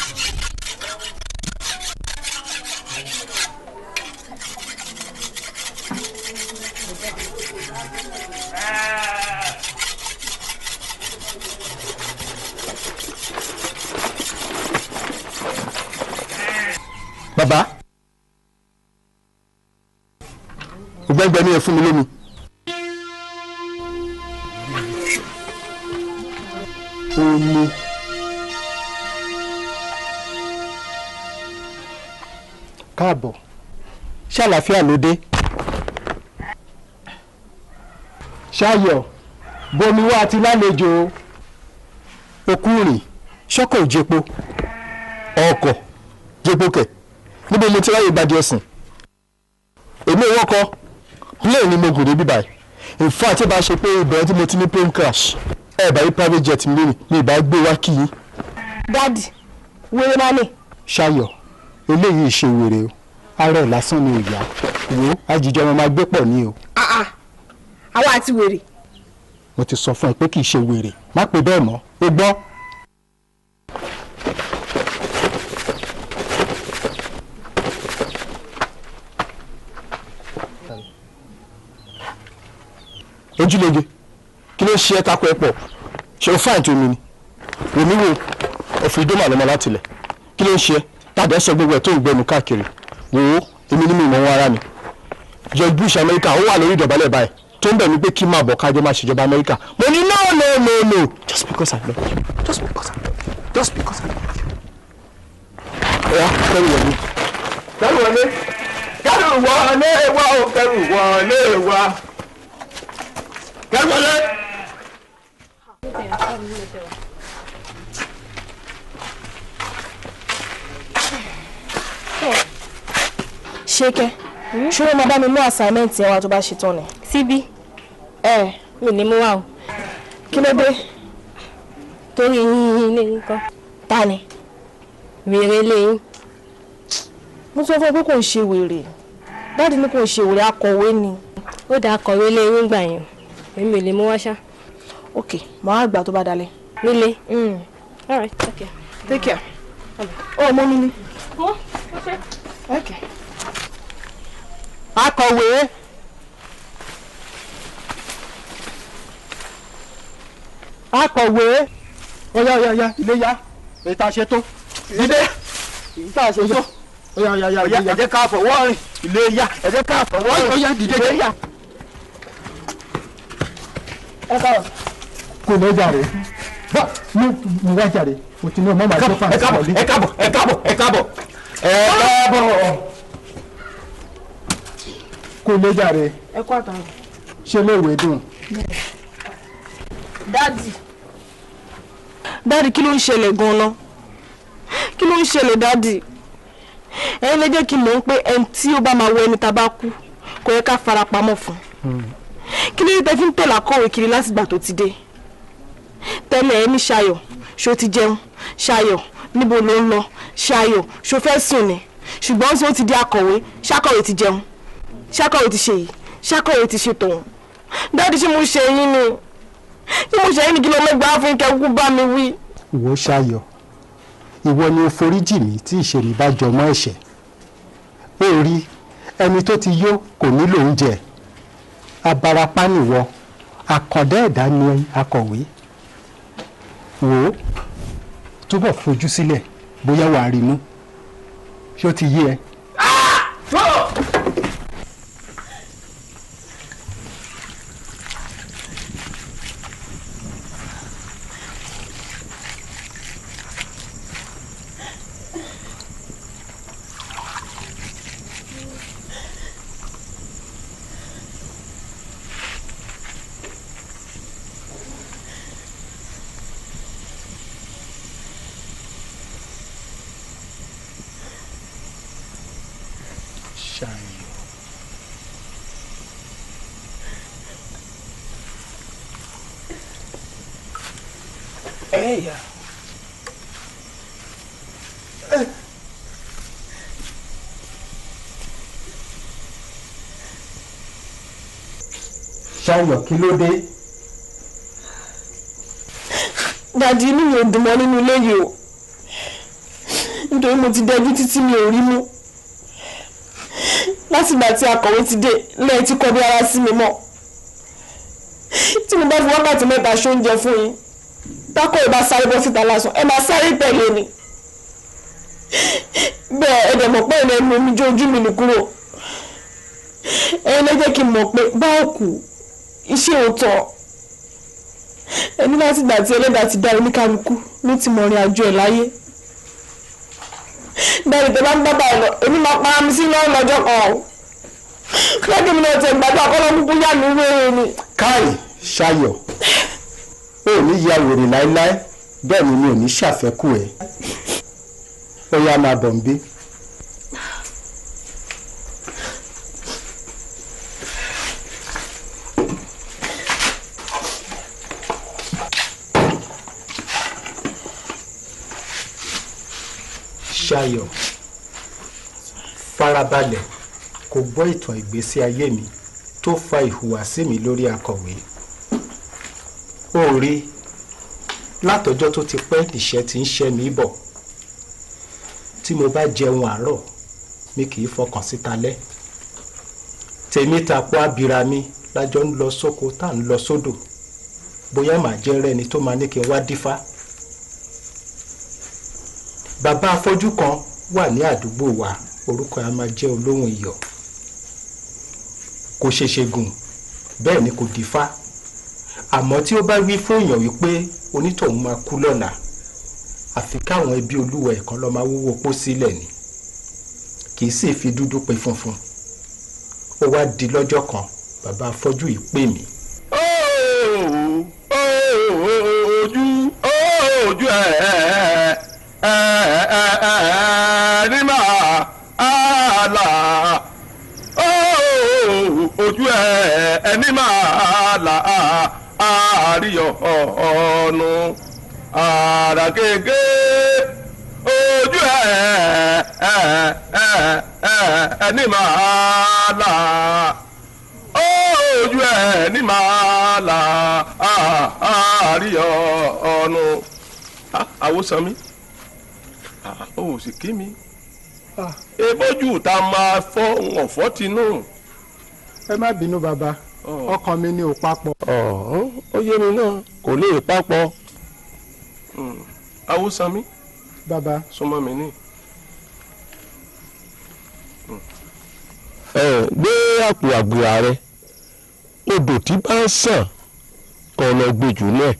S12: bàbá ògbẹ́ngbẹ́ ni ẹ fún mi lómi. omi káàbọ̀ ṣé àlàáfíà ló dé. ṣáyọ̀ bomi wá àti lálejò okú rìn ṣọ́kọ̀ òjèpo ọkọ̀ jẹ́pọ̀ kẹ̀ níbo mo ti ráyè ìbàdí ọ̀sìn èmi ò wọ́kọ̀ plane ni mo gùn débi báyìí in fact tí bá ṣe pé ìbẹ̀rẹ̀ tí mo ti ní plane crash ẹ̀ bá rí private jet mi lónìí mi ì bá gbé wá kí yín.
S6: dádì wéré máa lè.
S12: ṣayọ̀ eléyìí ṣe wèrè o ara ẹ̀ lásán ni ìyá wo àjíjọ ọmọ máa gbé pọ̀ ní o
S6: àwa àti wèrè.
S12: mo ti sọ fún ẹ pé kì í ṣe wèrè má pè bẹ́ẹ̀ mọ́ o gbọ́. ojúlege kí ló ṣe ẹ́ tako ẹ pọ̀ ṣé o fáìn tó mi ni wèmí wo òfin ìdó màlúmọ́ láti lẹ̀ kí ló ń ṣe ẹ́ tàbí ẹ sọ gbogbo ẹ̀ tó ń gbẹnu káàkiri wò ó èmi ní mi ìmọ̀ wọn ara mi George Bush Amẹ́ríkà ó wà lórí ìdọ̀bálẹ̀ báyìí tó ń bẹ̀ mí pé kí n máa bọ̀ kájọ máa ṣèjọba Amẹ́ríkà mo ní náà
S15: no no no just because I love you just because I love you just because I love you. ọ̀ya kẹ́rù wọlé.
S7: kẹrù wọlé kẹrù wọlé wá o kẹrù wọlé wá kẹrù wọlé.
S19: ṣékẹ́ ṣé mo bá mi mú assignment yẹn wá tó bá ṣe tán ni.
S20: síbí
S19: ẹ
S20: mi ní mú wá o
S19: kí ló dé.
S20: torí yín ilé yín kan
S19: ta ni.
S20: wèrè ilé yín.
S19: mo sọ fún ẹ pé kò ń ṣe wèrè dáàdi ní kò ń ṣe wèrè akọ̀wé ni.
S20: ó dáa kọ̀wé ilé yín gbà yẹn èmi ò lè mú wá ṣá.
S19: ok màá gbà tó bá dalẹ̀.
S20: nílé. all right take care.
S19: take care. ó mọ mi ni.
S20: wọ́n ó ṣe.
S19: ok.
S15: akọ̀wé. akọ̀wé. ọ̀ya ọ̀ya ọ̀ya ilé ya èyí tá a ṣe tó. ilé èyí tá a ṣe tó. ọ̀ya ọ̀ya ọ̀ya
S7: ẹ jẹ́ ká fọwọ́ rìn ilé yá ẹ jẹ́ ká fọwọ́ rìn
S15: ọ̀ya dìde
S7: ilé
S15: jẹ́
S7: yá.
S19: ẹ káàbọ̀.
S15: kò lè jàre bá mi mi wá jàre mo ti ní ọmọ màá tó fà
S7: ẹ káàbọ̀ ẹ káàbọ̀ ẹ káàbọ̀ ẹ káàbọ̀ ẹ káàbọ̀.
S15: kò lè jàre
S19: ẹ kú àtàwọn.
S15: ṣe lè wé dùn.
S19: dáàdì. dáàdì kí ló ń ṣẹlẹ̀ gan-an kí ló ń ṣẹlẹ̀ dáàdì ẹ̀yin lè jẹ́ kí n mọ̀ pé ẹni tí ó bá máa wọ ẹni tá a bá kú kò yẹ ká fara pamọ́ fún kí ló dé tẹ́ fi ń tẹ̀lé akọ̀wé kiri látìgbà tó ti dé tẹ́lẹ̀ ẹ ní ṣayọ̀ ṣó ti jẹun ṣayọ̀ níbo ló ń lọ ṣayọ̀ ṣó fẹ́ sùn ni ṣùgbọ́n tí ó ti di akọ̀wé ṣàkọ̀wé ti jẹun ṣàkọ̀wé ti ṣe yìí ṣàkọ̀wé ti ṣe tòun dáàdì ṣé mo ṣe yín ni ṣé mo ṣe yín ni kí ló mẹ́gbàá fún kẹ́kú bá mi wí.
S15: ìwọ ṣayọ̀ ìwọ ni o foríjì mí tí ìṣèlú bá jọmọ́ ẹ̀ṣẹ̀ ó rí ẹni tó ti yó kò nílò oúnjẹ abarapá nìwọ àkàndá ẹ̀dá ni akọ̀wé wò ó túbọ̀ fojú sílẹ̀ bóyá wàá rí mú ṣé ó ti yé ẹ. ṣayọ̀
S7: ẹ̀yà.
S15: ṣayọ̀ kí ló dé.
S19: dàdí inú mi ò dùn mọ́ nínú ilé yìí o nítorí mo ti dẹjú títí mi ò rí mú látìgbà tí akọ̀wé ti dé lẹ́yìn tí kọ́ bí ara sí mi mọ́ tí mo bá fi wákàtí mẹ́ta ṣóúnjẹ fún yín tákọ̀ ìbá sáré bọ́ síta lásán ẹ máa sáré tẹ̀lé ni bẹ́ẹ̀ ẹ dẹ̀ mọ̀ pé ìlẹ̀ ẹnu omi jó ojú mi nì kúrò ẹ̀yin lè jẹ́ kí n mọ̀ pé bá òkú iṣẹ́ òótọ́ ẹni láti gbà tí ẹlẹ́dàá ti dá oníkálukú ló ti mọ̀ rìn àjò ẹ̀ láyé bẹ́ẹ̀ni tẹ bá ń bábà lọ èmi máa pa mi sí lọ́wọ́ lọ́jọ́ kan o lọ́dún mi náà tẹ gbàgbọ́ àkọ́lọ́ kúkú yá mi wéèrè ni.
S15: káì ṣayọ̀ ó ní ya wèrè láéláé bẹ́ẹ̀ ni mi ò ní ṣàfẹ́kù ẹ̀ ó yá máa bọ̀ ń bí. ṣayọ̀ farabalẹ̀ kó gbọ́ ìtàn ìgbésí ayé mi tó fa ìhùwàsí mi lórí akọ̀wé ó rí látọjọ́ tó ti pẹ́ níṣẹ́ tí ń ṣẹ́ mi bọ̀ tí mo bá jẹun àárọ̀ mi kì í fọkàn síta lẹ́ tèmi tapọ̀ abira mi lájọ ń lọ sóko tá à ń lọ sódò bóyá màá jẹ́ rẹ́ni tó máa ní kí n wá dífá bàbá afọ́jú kan wà ní àdúgbò wa orúkọ ẹ̀ á máa jẹ́ olóhùn iyọ̀ kò ṣeṣe gùn bẹ́ẹ̀ ni kò dífá àmọ́ tí ó bá wí fún èèyàn wípé onítọ̀hún máa kú lọ́la àfi káwọn ẹbí olúwa ẹ̀kan lọ́ọ́ máa wúwo pọ́ sílẹ̀ ni kì í sì fi dúdú pe funfun ó wá di lọ́jọ́ kan bàbá afọ́jú yìí pè mí.
S7: ojú ojú ẹ ẹ ẹ ní máa là ojú ẹ ẹ ní máa là àríyọ ọ̀nù àrà kéèké ojú ẹ ẹ ẹ ẹ ní máa là ojú ẹ ní máa là àríyọ ọ̀nù àwòsàn mi ó sì kí mi ebójú ta máa fọ́ ọ̀fọ́ tinú.
S15: ẹ má bínú bàbá ọkàn mi ni ò papọ̀.
S7: ó yé mi náà kò lè papọ̀ àwòsàn mi
S15: bàbá
S7: súnmọ́ mi ní. ẹ gbé àpò àgbèrà rẹ odò tí bá ń sàn kọ́ lọ gbèjú náà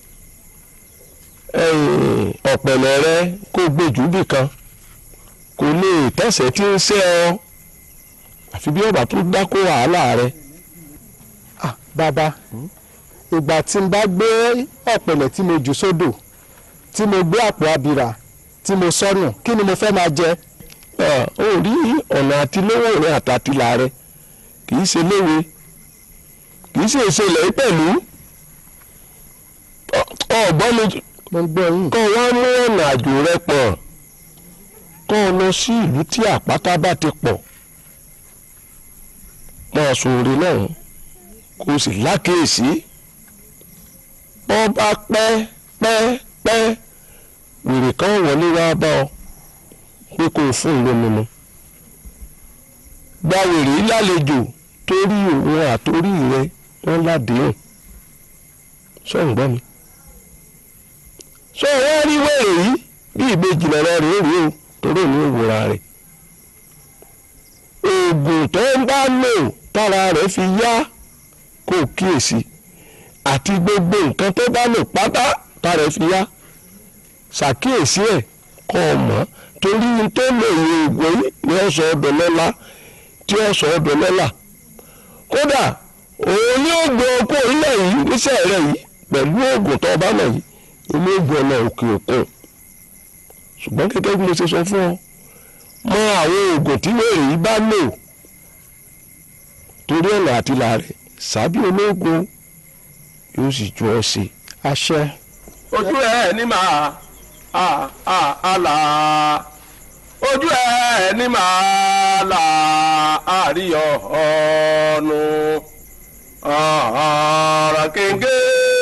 S7: ọ̀pẹ̀lẹ̀ rẹ kó gbèjú bìkan kò lè tẹ̀sẹ̀ tí ń ṣe ọ àfi bí ọba tó dákó wàhálà rẹ.
S15: bàbá ìgbà tí n bá gbé ọ̀pẹ̀lẹ̀ tí mo jù sódò tí mo gbé àpò abìrà tí mo sọnù kí ni mo fẹ́ máa jẹ.
S7: ó rí ọ̀nà àtilówó rẹ àtàtìlà rẹ kì í ṣe léwe kì í ṣe ìṣẹ̀lẹ̀ pẹ̀lú ọ̀gbọ́n mi kọ́ wá mú ọ̀nà àjò rẹ pọ̀ kọ́ ọ lọ sí ìlú tí àpáta bá ti pọ̀ máa sòrè náà kó o sì lákèésí bọ́ bá pẹ́ pẹ́ pẹ́ wèrè kan wọlé wá bá ọ pé kó o fún un lómi mu gba wèrè yìí lálejò torí òun àtorí rẹ wọn ládéhùn sọ̀rọ̀ gbọ́ mi sọ wọ́n rí wèrè yìí bí ìbejì lọ́rọ́ rẹ̀ rí o torí òun ò wòra rẹ̀ oògùn tó ń bá lò tára rẹ̀ fi yá kó o kíyèsí àti gbogbo nǹkan tó bá lò pátá tára rẹ̀ fi yá ṣàkíyèsí ẹ̀ kọ́ ọ mọ̀ torí tó lè yẹ oògùn yìí ní ọ̀sọ̀ ọdọ̀ lọ́la tí ọ̀sọ̀ ọdọ̀ lọ́la kódà òun ní oògùn ọkọ̀ ilẹ̀ yìí níṣẹ́ rẹ̀ yìí pẹ̀lú oògùn tó bá lọ yìí ilé oògùn ọ̀nà òkè òkun ṣùgbọ́n gẹ́gẹ́ bí mo ṣe sọ fún ọ mọ àwọn oògùn tí wèrè yìí bá lò torí ọ̀nà àtìlà rẹ̀ sábì ológun yóò sì ju ọ sí.
S15: àṣẹ.
S7: ojú ẹ ní màá a a a là ojú ẹ ní màá là àríyọ ọ̀nù ọ̀rọ̀ kéńké.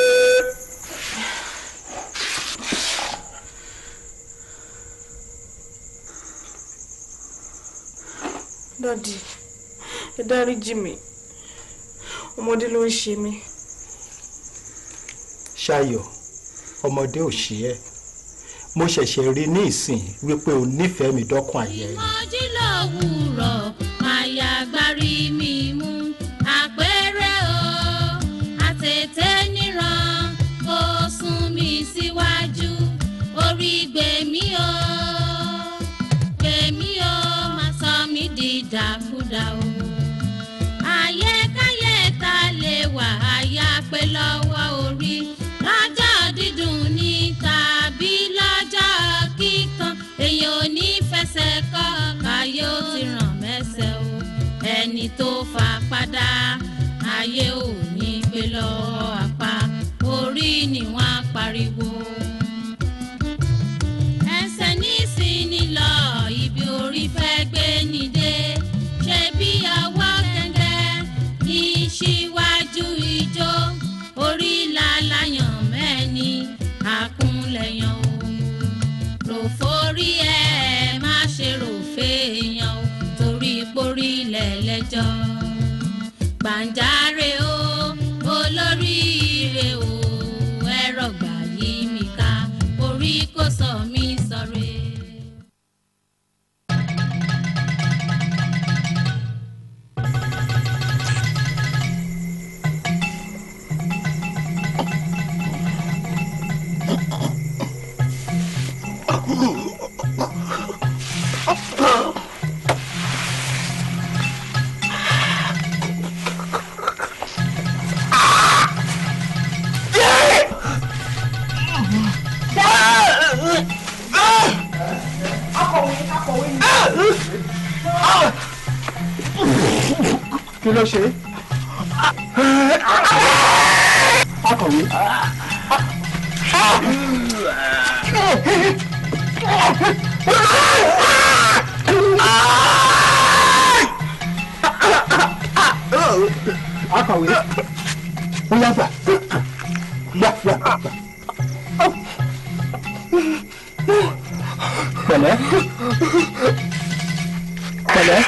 S19: dádì ẹ dáríjì mi ọmọdé ló ń ṣe mí.
S15: ṣayọ̀ ọmọdé ò ṣe ẹ́ mo ṣẹ̀ṣẹ̀ rí ní ìsìn wípé o nífẹ̀ẹ́ mi dọ́kun àyẹ̀ ẹ̀.
S4: Mojí lówùúrọ̀ àyà gbárí mi mú àpẹẹrẹ o àtètè níran kó sún mi síwájú orí gbèmí o gbèmí o má sọ mí di dàkúdà o. àyẹkáyẹ ta lè wà àyà pé lọ́wọ́ orí lọ́jọ́ dídùn ní tàbí lọ́jọ́ kíkan èèyàn ò ní fẹsẹ̀ kọ́ káyé ó ti ràn mẹ́sẹ̀ o ẹni tó fà padà ayé ò ní gbé lọ́wọ́ apá orí ni wọ́n á pariwo. ẹsẹ̀ nísìnyí lọ ibi orí fẹ́ gbé ni dé ṣe bí ọwọ́ gẹ́gẹ́ ní síwájú ijó orí làlàyàn mẹ́ni àkúnlẹ̀yàn o rò forí ẹ má ṣe rò fèèyàn o torí porí lẹ́lẹ́jọ́ gbàǹjarè o olóríire o ẹ̀rọ gbà yí mi ká orí kò sọ mí sọ̀rẹ́.
S15: ló ṣe akọ̀wé. akọ̀wé ó yá gbà gbà gbà gbà. pẹ̀lẹ́ pẹ̀lẹ́.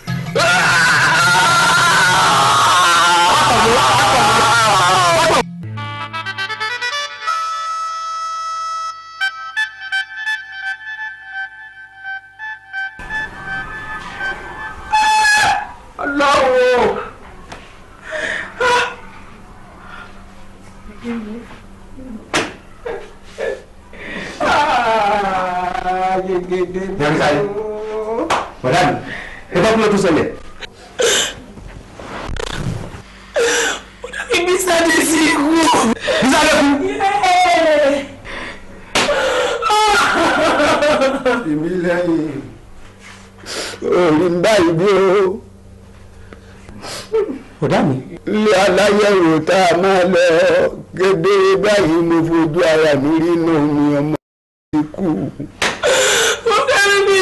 S5: Ọlọ́run.
S16: Yàrá sáyé. Bọ̀dá mi, ẹ bá kúlọ̀ tó ṣẹlẹ̀.
S5: Ibi sáré sí ikú.
S16: Bísálẹ̀ kú.
S18: Èmi lẹ́yìn. Orí ń báyìí bí o.
S16: Bọ̀dá mi.
S18: Ilé aláyẹ̀wò tá a máa lọ kedere báyìí mo fojú ara mi rí inú mi ọmọ mi kú.
S5: Mo fẹ́ràn bí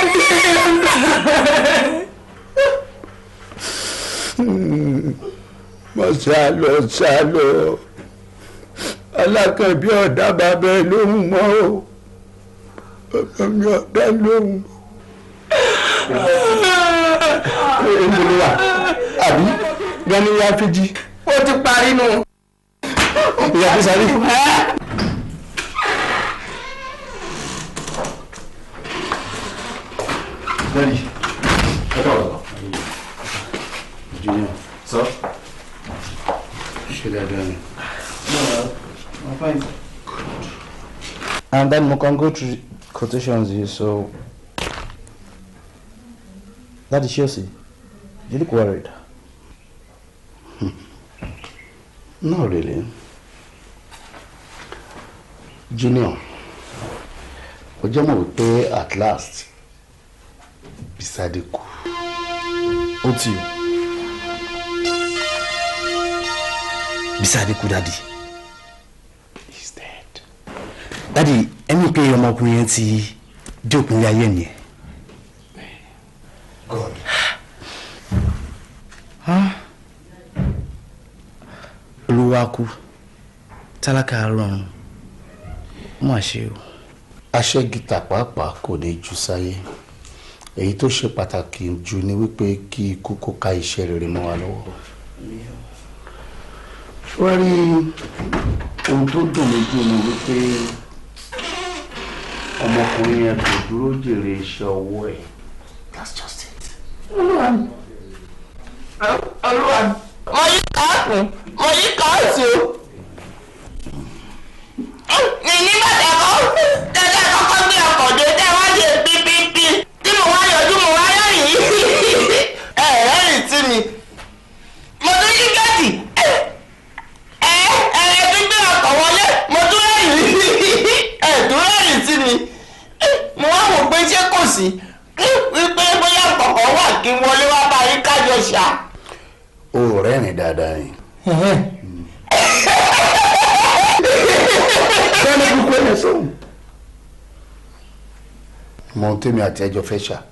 S18: Mo sá lọ sá lọ. Alákànbí ọ̀dà bàbá ẹ lóhùn mọ́ o. Bàbá mi ọ̀dà lóhùn mọ́.
S16: Èmi wà. Àbí Gani ya fíjì.
S5: Ó ti parí nù.
S16: Ìyá Bísálẹ̀. Daddy, ẹ káàbọ̀. Junior. Sọ. Ṣé dáadáa ni?
S2: I'm fine. And then we can go through quotations here, so that is Chelsea. You look worried.
S17: Not really. Junior, ó jẹ́ mọ̀ wípé at last Bisade kú.
S2: Ó ti o. Bisade kú dádì.
S17: He's dead.
S2: Dádì, ẹni pé ọmọkùnrin yẹn ti dé òpin ilé ayé nìyẹn.
S17: God.
S2: Ah. Olúwa kú, tálákà rọrùn, ó mà ṣe o.
S17: aṣẹ́gìtà pàápàá kò ní jù sáyé èyí tó ṣe pàtàkì jù ni wípé kí ikú kó ká iṣẹ́ rere mọ́ wa lọ́wọ́. wọ́n rí ohun tó dùn mí jù ni wípé ọmọkùnrin yẹn kò dúró jèrè iṣẹ́ ọwọ́ ẹ̀. that's just it.
S5: Olúwa mi. Olúwa mi. Mo yí káàkùn, mo yí káàsì o. Ní nígbà tí a kọ́ tẹ́lẹ̀ kọ́kọ́ gbé ọkọ̀ dé tẹ́ wá ṣe pípípí tí mo wá yọjú mo wá rẹ́rìn. Ẹ rẹ́rìn sí mi. Mo tún yí gẹ́ẹ̀tì. Ẹ ẹ ẹ tún gbé ọkọ̀ wọlé mo tún rẹ́rìn. Ẹ tún rẹ́rìn sí mi. Mo wá wò pé ṣé kò sí wípé bóyá kọ̀ọ̀kan wà kí n wọlé wá bá yín kájọ ṣá.
S17: o ò rẹ́rìn dáadáa ni.
S18: Bẹ́ẹ̀ni kúkú ẹ̀ sóhun.
S17: mọ ohun tèmi àti ẹjọ́ fẹ́ ṣá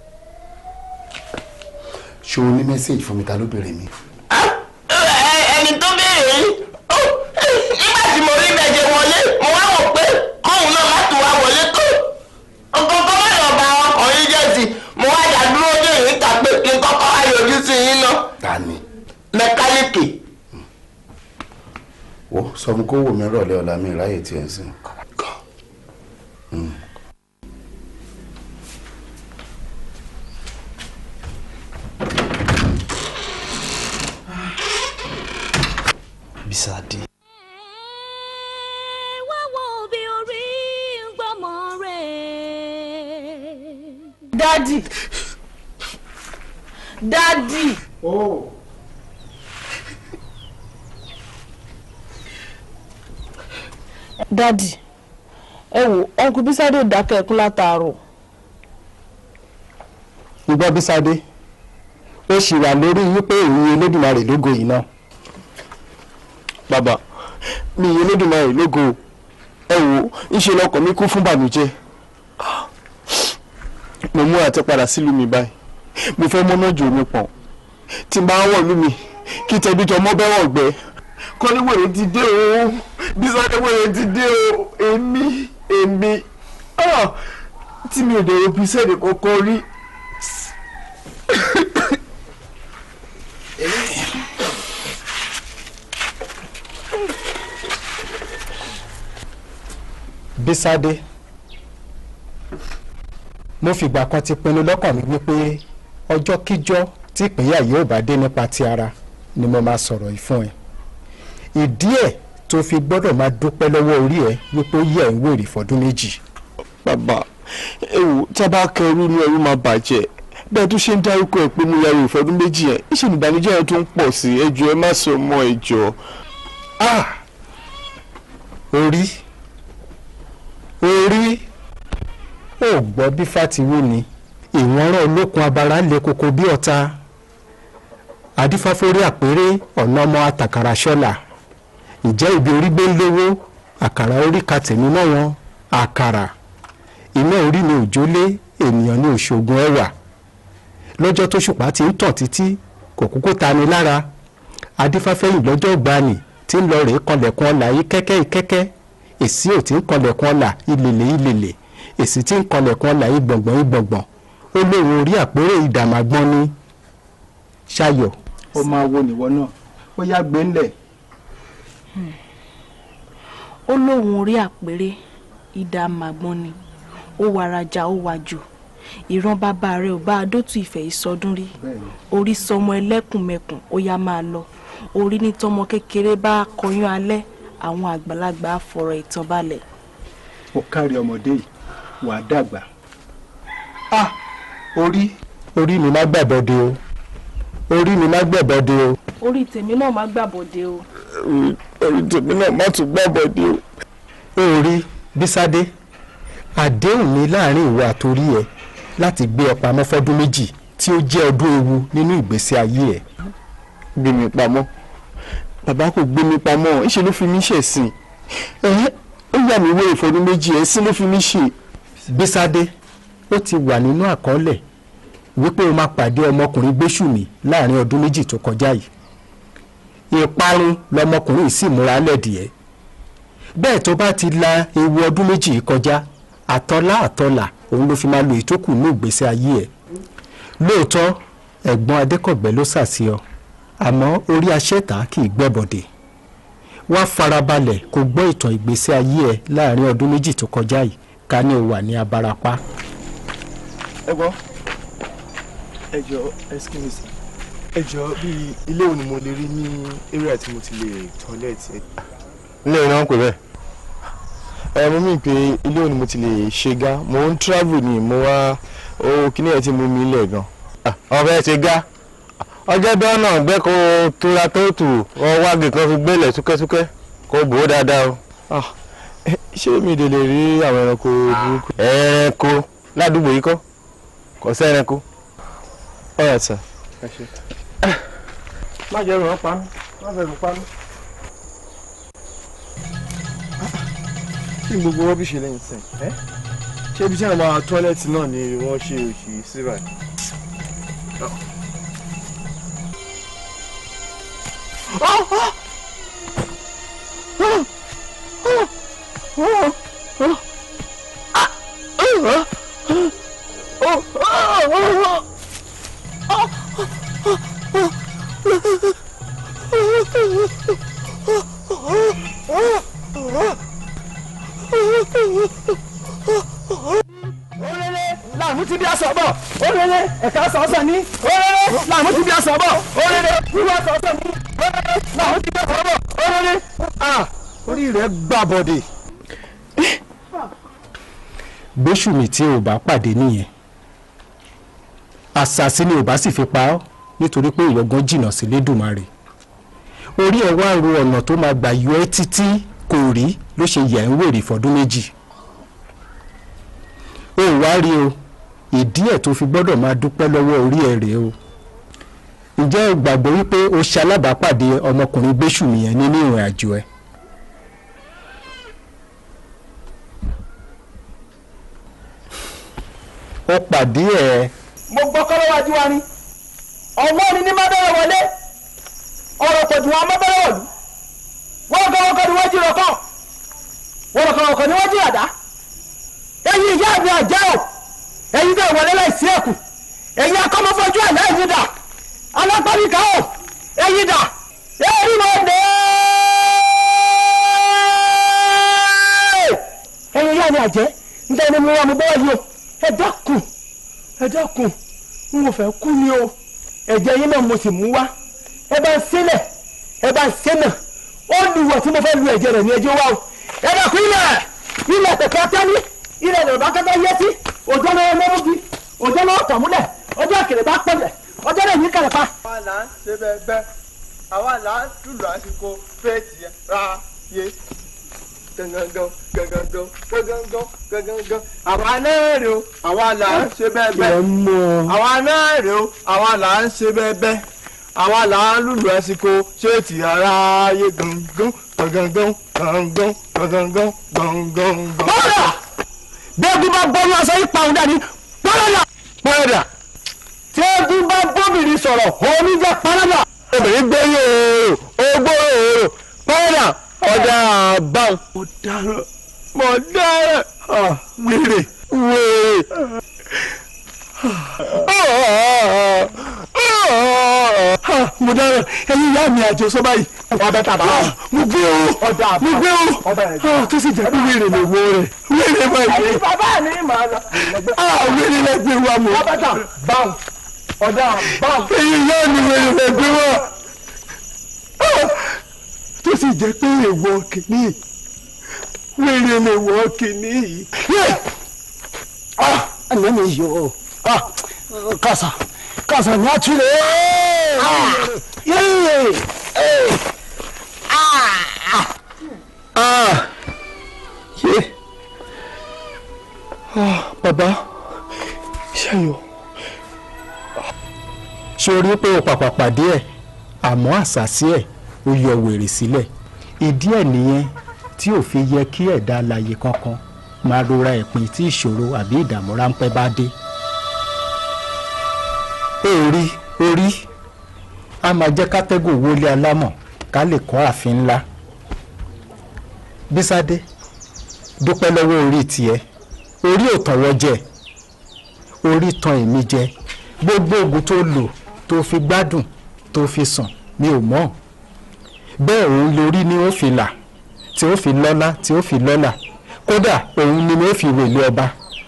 S17: ṣé o ní mẹ́sáàgì fún mi ta ló béèrè mi.
S5: Ẹ- ẹni tó béèrè yín ó, nígbà tí mo rí bẹ̀jẹ̀ wọlé mo wá wò pé kóun náà má tún wá wọlé tó ọkọ̀ọ̀kan má lọ bá ọkùnrin jẹ́ sí mo wá dá dúró dé yín ta pé kí n kọ́kọ́ wá yọjú sí yín náà
S17: ta ni.
S5: mẹkáníìkì.
S17: wo sọ fún kó wò mí rọ̀lẹ́ ọ̀la mi ráyè tiẹ̀ sí. Mm.
S2: Bisade.
S4: wá wo bí orí ń gbọ́mọ rẹ̀.
S19: dádì dádì. dádì ẹ wò ọkùnrin bísádé ò dákẹ́ ẹkún látàárọ̀.
S15: ń gbọ́ Bísádé ó sì wà lórí wípé ìyìn Elédùmarè lógo yìí náà.
S12: bàbá mi ìyẹn Elédùmarè lógo ẹ wò ńṣe lọkàn mi kún fún bànújẹ́ mo mú àti padà sílùú mi báyìí mo fẹ́ mọ́nà jò mi pọ̀n tí n bá wọ̀ lú mi kí tẹ̀bí tọmọ bẹ́wọ̀ gbẹ kọ́léwèrè ti dé o bísọ́léwèrè ti dé o èmi èmi ah, tí mi ò dẹ̀ òbí sẹ́ẹ̀dì kankan rí.
S15: Bísádé mo fìgbà kan ti pinnu lọ́kàn mi wípé ọjọ́ kíjọ́ tí ìpínyà yóò bá dé nípa ti ara ni mo máa sọ̀rọ̀ yìí fún ẹ ìdí ẹ̀ tó fi gbọ́dọ̀ máa dúpẹ́ lọ́wọ́ orí ẹ wípé ó yẹ ẹ̀ ń wèrè fọdún méjì.
S12: bàbá ewu tí a bá kẹrù inú ẹrú máa bàjẹ́ bẹ́ẹ̀ tó ṣe ń dárúkọ ẹ̀ pé mo ya ẹrù ìfọdún méjì yẹn ìṣe ìbànújẹ́ yẹn tó ń pọ̀ sí ẹ jọ̀ọ́ ẹ má sọ mọ́ ẹ jọ̀ọ́.
S15: orí orí ò gbọ́ bí fatiwu ni ìwọ̀nrán olókun abara le koko bí ọ̀tá adífáforí àpérè ọ̀nà ọmọ àtàkàrà ṣọ́là ǹjẹ́ ibi orí gbé ń lówó àkàrà orí ka tèmi mọ́ wọn àkàrà iná orí ni òjólé ènìyàn ní òṣogùn ẹwà lọ́jọ́ tó ṣùpá ti ń tàn títí kò kúkú tani lára adífáfẹ́yìn lọ́jọ́ gbani tí ń lọ rèé kanlẹ̀kùn ọ̀la yìí kẹ́kẹ́ ìkẹ́kẹ́ èsì ò tí ń kanlẹ̀kùn ọ̀la ìlèlè ìlèlè èsì tí ń kanlẹ̀kùn ọ̀la ìgbọ̀ngbọ̀n ìgbọ̀ngbọ̀n ó lóun orí àpérè ìdàmàgbọ́n ní ṣayọ̀.
S21: ó máa wo nìwọ náà ó yá gbé ńlẹ̀.
S19: ó lóun orí àpérè ìdá màgbọ́n ni ó warajà ó wàjò ìran bàbá rẹ̀ ò bá adótú ìfẹ́ ìsọdún rí orí sọmọ ẹlẹ́kùnmẹkùn ó yá máa lọ orí ní tọmọ kékeré bá kọyún alẹ́ àwọn àgbàlagbà á fọ̀rọ̀ ìtàn balẹ̀.
S21: ó kárí ọmọdé yìí wàá dàgbà. ah orí.
S15: orí mi má gbàbọdè o orí mi má gbàbọdè o.
S19: orí tèmi náà má gbàbọdè o.
S12: orí tèmi náà má tún gbàbọdè o.
S15: orí bísádé àdéhùn mi láàrin ìwọ àtòrí ẹ láti gbé ọ pamọ́ fọ́dún méjì tí ó jẹ́ ọdún ewu nínú ìgbésí ayé ẹ.
S12: gbé mi pamọ́ bàbá kò gbé mi pamọ́ ìṣe ló fi mí ṣẹ̀sìn ẹ̀hẹ́ ó yà mí wé ìfọdún méjì ẹ̀ sí ló fi mí ṣe.
S15: bísádé ó ti wà nínú àkọọ́lẹ̀ wípé o máa pàdé ọmọkùnrin gbésùmí láàrin ọdún méjì tó kọjá yìí ìparun lọmọkùnrin sì múra lẹ́dìẹ́ bẹ́ẹ̀ tó bá ti la ewu ọdún méjì yìí kọjá àtọ́lá àtọ́là òun ló fi máa lo ìtókù ní ìgbésí ayé ẹ̀ lóòótọ́ ẹ̀gbọ́n adékọ̀gbẹ́ ló sàsí ọ àmọ́ orí aṣẹ́ta kì í gbẹ́bọ̀dẹ̀ wá farabalẹ̀ kó gbọ́ ìtàn ìgbésí ayé ẹ láàrin ọdún méjì tó kọjá yìí ká ní o wà ní abarapá.
S12: ẹ gbọ́ ẹ jọ excuse me sir ẹ jọ bíi ilé wo ni mo lè rí ní area tí mo ti lè toilet.
S2: ilé ìwé náà ń pè bẹ́ẹ̀. ẹ mo mí pé ilé wo ni mo ti lè ṣe gá mo ń travel ni mo wá ó kíní ẹ̀ tí mo mi lẹ̀ gan.
S18: ọbẹ̀ ṣe gá ọjọ́ bí ọ̀nà gbẹ́ kó tura tó tù wọ́n wági kan fi gbélé súkẹ́súkẹ́ kó bò ó dáadáa o.
S2: ṣé mi lè lè rí àwọn ẹranko burúkú.
S18: ẹranko ládùúgbò yìí kọ́ kò sí ẹranko.
S2: ọ̀rọ̀ sà.
S12: má jẹ́ ràn án pa mí má fẹ́ ràn pa mí. kí ni gbogbo rọ́bìṣì lẹ́yìn sìn ṣé ibi tí àwọn tọ́lẹ́tì náà ni wọ́n ṣe òṣì síbà.
S6: Orere làmú ti bí aṣọ bọ̀. Orere ẹ̀ka sọ̀ọ́sọ̀ ní. Orere làmú ti bí aṣọ bọ̀. Orere wíwá sọ̀ọ́sọ̀ ní. Orere làmú ti bí aṣọ bọ̀. Orere.
S15: orí rẹ̀ gbàbọ̀dẹ̀. gbésùmí tí o bá pàdé nìyẹn àṣàsí ni o bá sì fi pa ọ́ nítorí pé ìyọ̀gán jìnnà sí lédùmarè orí ẹ̀ wá ro ọ̀nà tó máa gbà yọ ẹ́ títí kò rí ló ṣe yẹ̀ ń wèrè fọdún méjì o ò wá rí o ìdí ẹ̀ tó fi gbọ́dọ̀ máa dúpẹ́ lọ́wọ́ orí ẹ̀ rèé o
S21: ǹjẹ́ o gbàgbọ́ wípé o ṣe alábàápàdé ọmọkùnrin gbésùmí yẹn nínú ìrìn àjò ẹ. o pàdé ẹ.
S3: mo gbọ́ kọ́ lọ́wọ́jú wa ni ọ̀wọ́ ni ní má bẹ̀rẹ̀ wọlé ọ̀rọ̀ pẹ̀jù wọn má bẹ̀rẹ̀ wọ̀lú wọ́n kọ́ wọ́n kọ́ ni wọ́n jí rọ̀kọ́ wọ́n kọ́ wọ́n kọ́ ni wọ́n jí àdá ẹ̀yin ìyá mi àjẹ́ o ẹ̀yin bẹ́ẹ̀ wọlé láìsí ẹ̀kú ẹ̀yin akọ́mọ́fọ́jú àná ẹ̀yin dà alápáríkà o ẹ̀yin dà ẹ̀rí mọ̀ dé. ẹ̀yin ìyá mi àjẹ́ níta ni mo wá mo bọ́wọ́ yìí o ẹ dákun ẹ dákun n ò fẹ́ kú ni o ẹ̀jẹ̀ yín náà mo sì mú wá ẹ bá ń sílẹ̀ ẹ bá ń sẹ́nà ó lùwọ̀ tí mo fẹ́ lu ẹ̀jẹ̀ rẹ̀ ní ẹjọ́ wa o ẹ dákun ilẹ̀ ilẹ̀ pẹ̀pẹ́ tẹ́lí ilẹ̀ yorùbá kẹta yẹ sí òjò náà lọ́wọ́ bí òjò náà tọ̀ múlẹ̀ ọjọ́ àkèrè bá pọ̀lẹ̀ ọjọ́ náà yìí kẹrẹ̀ pa.
S22: àwa là ń ṣe bẹ́ẹ̀ bẹ́ẹ̀ àwa là ń lùlù àsìkò fẹ́ẹ̀tì ra yé gangan gangan gangan gangan àwa náà rè o àwa là ń ṣe bẹ́ẹ̀ bẹ́ẹ̀ àwa náà rè o àwa là ń ṣe bẹ́ẹ̀ bẹ́ẹ̀ àwa là ń lùlù àsìkò ṣéètì ara yé gangan gangan gangan gangan gangan.
S3: bọ́ọ̀dà bẹ́ẹ̀gùn bá bọ́ọ̀lù aṣọ yìí pa òun dání pọ́nrọ́dà pọ́nrọ́dà tí eégún bá bóbìnrin sọ̀rọ̀ òní jẹ́ pọ́nrọ́dà. obìnrin gbé yòòrò ogbó yòòrò pọ́nrọ́dà ọ̀dà àbáwọn. mo dára mo dára wèrè wèrè. mo dára ẹyin ìyá mi àjò sọ báyìí. ọbẹ̀ tàbá. mo gbé o mo gbé o tó sì jẹ́ pé wèrè lè wo rẹ̀ wèrè máa gbé.
S22: ẹ̀yin bàbá mi mà lọ.
S3: wèrè lè gbé wa mọ́.
S22: ọbẹ̀ tà báwọn ọ̀dà báwọn.
S3: ẹyin ìyá mi wèrè lè gbé wa tó sì jẹ́ pé èèwọ̀ kìíní wèrè lè wọ̀ kìíní yìí. ẹ̀mí mi yọ kàṣà kàṣà ní àtúlẹ̀. bàbá ṣayọ ṣe orí pé o pàpà pàdé ẹ̀ àmọ́ àṣàṣì ẹ̀ ó yọ wèrè sílẹ̀ ìdí ẹ̀ nìyẹn tí ò fi yẹ kí ẹ̀dá alààyè kankan máa rora ẹ̀pin tí ìṣòro àbí ìdààmú ráńpẹ́ bá dé. orí orí a máa jẹ́ kátẹ́gùn wọlé alámọ̀ ká lè kọ́ ààfin ńlá. bísádé dúpẹ́ lọ́wọ́ orí tiẹ̀ orí ò tàn wọ́n jẹ orí tan èmi jẹ gbogbo oògùn tó lò tó fi gbádùn tó fi sùn mi ò mọ̀ bẹ́ẹ̀ òun lórí ni ó fi là tí ó fi lọ́lá tí ó fi lọ́là kódà òun ni ó fi wèlé ọba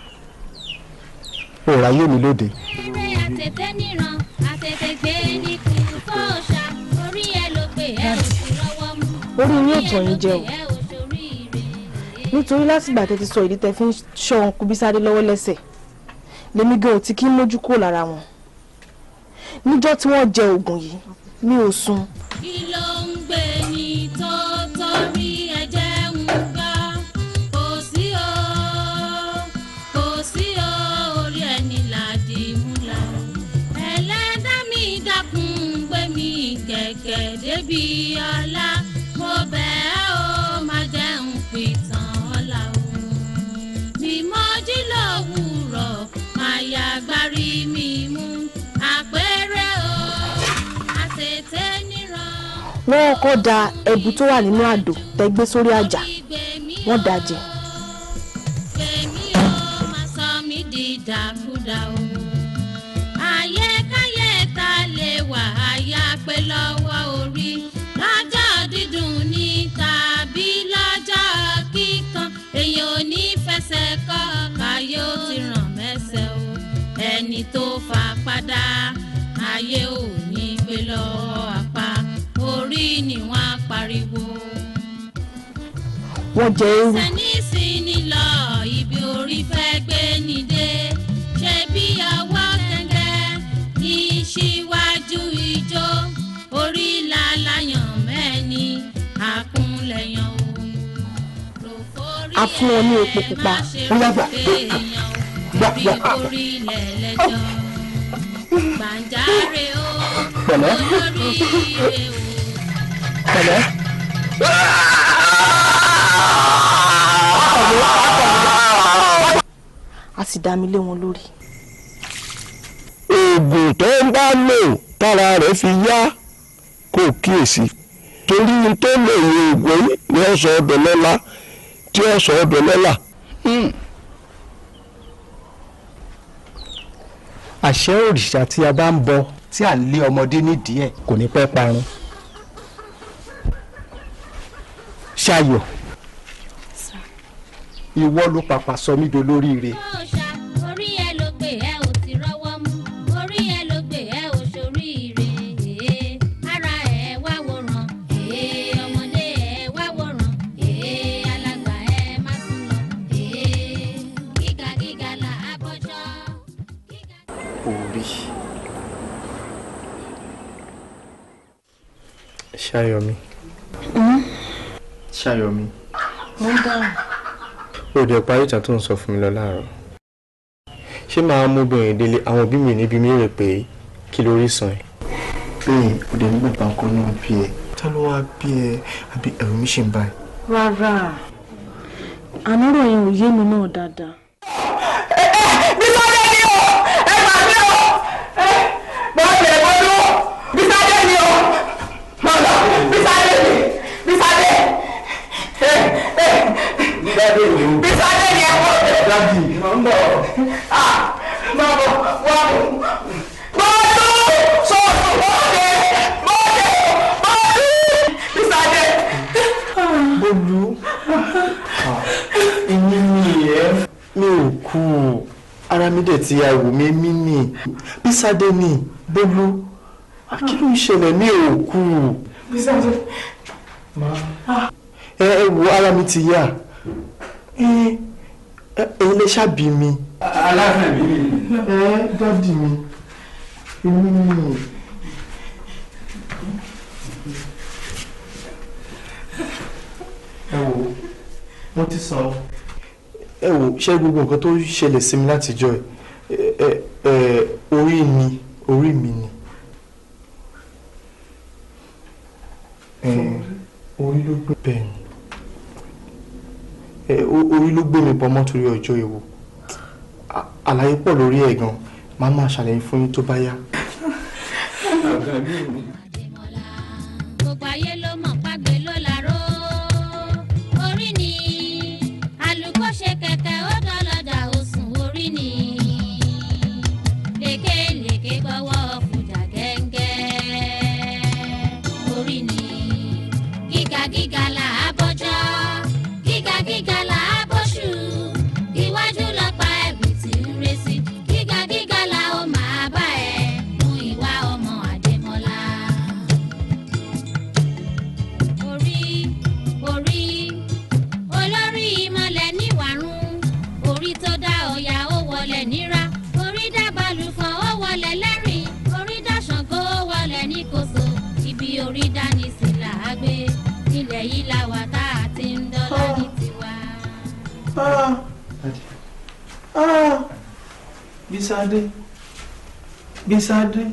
S3: òòrà yé mi lóde.
S4: eré àtètè níran àtètè gbé ní kú fọ́ọ̀ṣà orí ẹ ló gbé ẹ ò sì rọwọ́ mú.
S19: orí yín ò tàn yín jẹ o nítorí látìgbà tẹ́ ti sọ ìdí tẹ́ fi ń ṣọ́ ọ̀nkú bísádé lọ́wọ́ lẹ́sẹ̀ lèmi gan ò ti kí ń mójú kúrò lára wọn níjọ́ tí wọ́n jẹ oògùn yìí mi ò sùn
S4: kí ló ń gbé ní tó torí ẹ̀jẹ̀ ń gbà kò sí o kò sí o orí ẹni làdí múlá ẹlẹ́dá mi dákun gbé mi kẹ̀kẹ́ débi ọlá mo bẹ̀ ẹ́ o má jẹ́ ń pìtàn ọ̀la o bí mo jí lówùúrọ̀ máa yá gbárí mi mú àpẹẹrẹ o àtètè níran.
S19: wọ́n kọ́ da ẹ̀bù tó wà nínú àdó tẹ́ gbé sórí àjà wọ́n dà jẹ.
S4: Èmi ò máa sọ mí di dàkúdà o. Àyẹ̀káyẹ̀ ta lè wà àyà pé lọ́wọ́ orí. Lọ́jọ́ dídùn ní tàbí lọ́jọ́ kíkan. Èèyàn ò ní fẹsẹ̀ kọ́ káyé ó ti ràn mẹ́sẹ̀ o. Ẹni tó fà padà ayé ò ní gbé lọ́wọ́ apá. Orí ni wọ́n á pariwo
S19: wọ́n jẹ eérú
S4: sẹ́ni sí ni lọ ibi orí fẹ́ gbé ni dé ṣe bí ọwọ́ gẹ́gẹ́ ní síwájú ijó orí làlàyàn mẹ́ni àkúnlẹ̀yàn
S19: a fún wọn ní epo pupa
S3: ó yá gbà gbà gbà.
S4: orí lẹ̀lẹ́jọ́ gbàǹjarè o
S21: pẹ̀lẹ́
S4: olóríire o.
S21: pẹ̀lẹ́.
S11: a sì dá mi lé wọn lórí.
S7: oògùn tó ń bá lò tára rẹ̀ fi yá kò kíyèsí torí tó lè lo oògùn yìí ni ó sọ ọdọ lọ́la tí ó sọ ọdọ lọ́la.
S21: àṣẹ òrìṣà tí a bá ń bọ tí à ń lé ọmọdé nídìí ẹ̀ kò ní pẹ́ parun. ṣayọ̀ ìwọ ló pàpà sọ mí dolóríire.
S4: orí ẹ ló gbé ẹ ò ti rọ́wọ́ mú orí ẹ ló gbé ẹ ò ṣoríire èé ara ẹ wá wòran èé ọmọdé ẹ wá wòran èé alàgbà ẹ má sùn lọ èé gíga gíga là á bọ́jọ́.
S2: orí ṣayọ̀mí ṣayọ̀mí
S11: mo ń dáhùn.
S2: ó dẹ̀ parí ìtàn tó ń sọ fún mi lọ láàárọ̀ ṣé màá mú obìnrin délé àwọn òbí mi níbi mi rè pé kí lórí sàn ẹ́. bẹ́ẹ̀ ó dẹ̀ nígbà bá kọ́ náà bí ẹ. ta ló wá bí ẹ àbí ẹ̀rù mi ṣì ń báyìí.
S19: rárá ànírò yẹn ò yé mi náà dáadáa.
S14: Bísádé ni o! Ẹ gbà mí o! Bọ́ọ̀lù ẹ̀gbọ́n ló! Bísádé ni o! Mọ̀lá! Bísádé ni! Bísádé!
S12: Bísádé ni o.
S14: Bísádé ni ẹ̀gbọ́n!
S12: Dábì.
S14: Mọ̀ ń bọ̀. Ah! Mọ̀ bọ̀ wá mú. Bọ́ọ̀lù! Sọ̀rọ̀ bọ́ọ̀lù! Bọ́ọ̀lù! Bọ́ọ̀lù! Bísádé!
S2: Bólú èmi ni ẹ mi ò kú ara mi dẹ̀ ti àwò mi mí nì Bísádé ni Bólú kí ló ń ṣẹlẹ̀ mi ò kú
S14: Bísádé!
S2: ẹ ẹ wo ara mi ti yá ẹ ẹ ẹ̀yin lè ṣàbí mi.
S12: Aláfẹ́ mi ni.
S2: ẹ dádì mi èmi ni. ẹ wò mo ti sọ. ẹ wò ṣé gbogbo nǹkan tó ṣẹlẹ̀ sí mi látijọ́ ẹ ẹ ẹ orí mi orí mi ni. ẹ orí ló gbé bẹ́ẹ̀ ni ẹ o- orí ló gbé mi pamọ́ torí ọjọ́ ìwò À- àlàyé pọ̀ lórí ẹ̀ gan màá máa ṣàlàyé fún yín tó bá yá.
S4: gbogbo ayé ló mọ̀ págbé ló laró orí ni àlùkò ṣe kẹ̀kẹ́ ó dọ́lọ́dà ó sùn orí ni lékelèké gbọ́wọ́ fújà gẹ́ngẹ́ orí ni gíga gíga là á bọ́jọ́ gíga gíga là á bọ́ṣù iwájú lọ́pàá ẹ̀bì tí ń ré sí gíga gíga là ó máa bá ẹ mú ìwà ọmọ àdèmọ́lá orí orí olórí ìmọ̀lẹ̀ níwàrún orí tó dá ọ̀yà ó wọlé níra orí dá balùfọ̀n ó wọlé lẹ́rìn orí dá ṣàngó ó wọlé níkòso ibi orí dání sí là á gbé ilẹ̀ yìí la wà tá a ti ń dọ́là ní tiwa.
S2: Bísádé Bísádé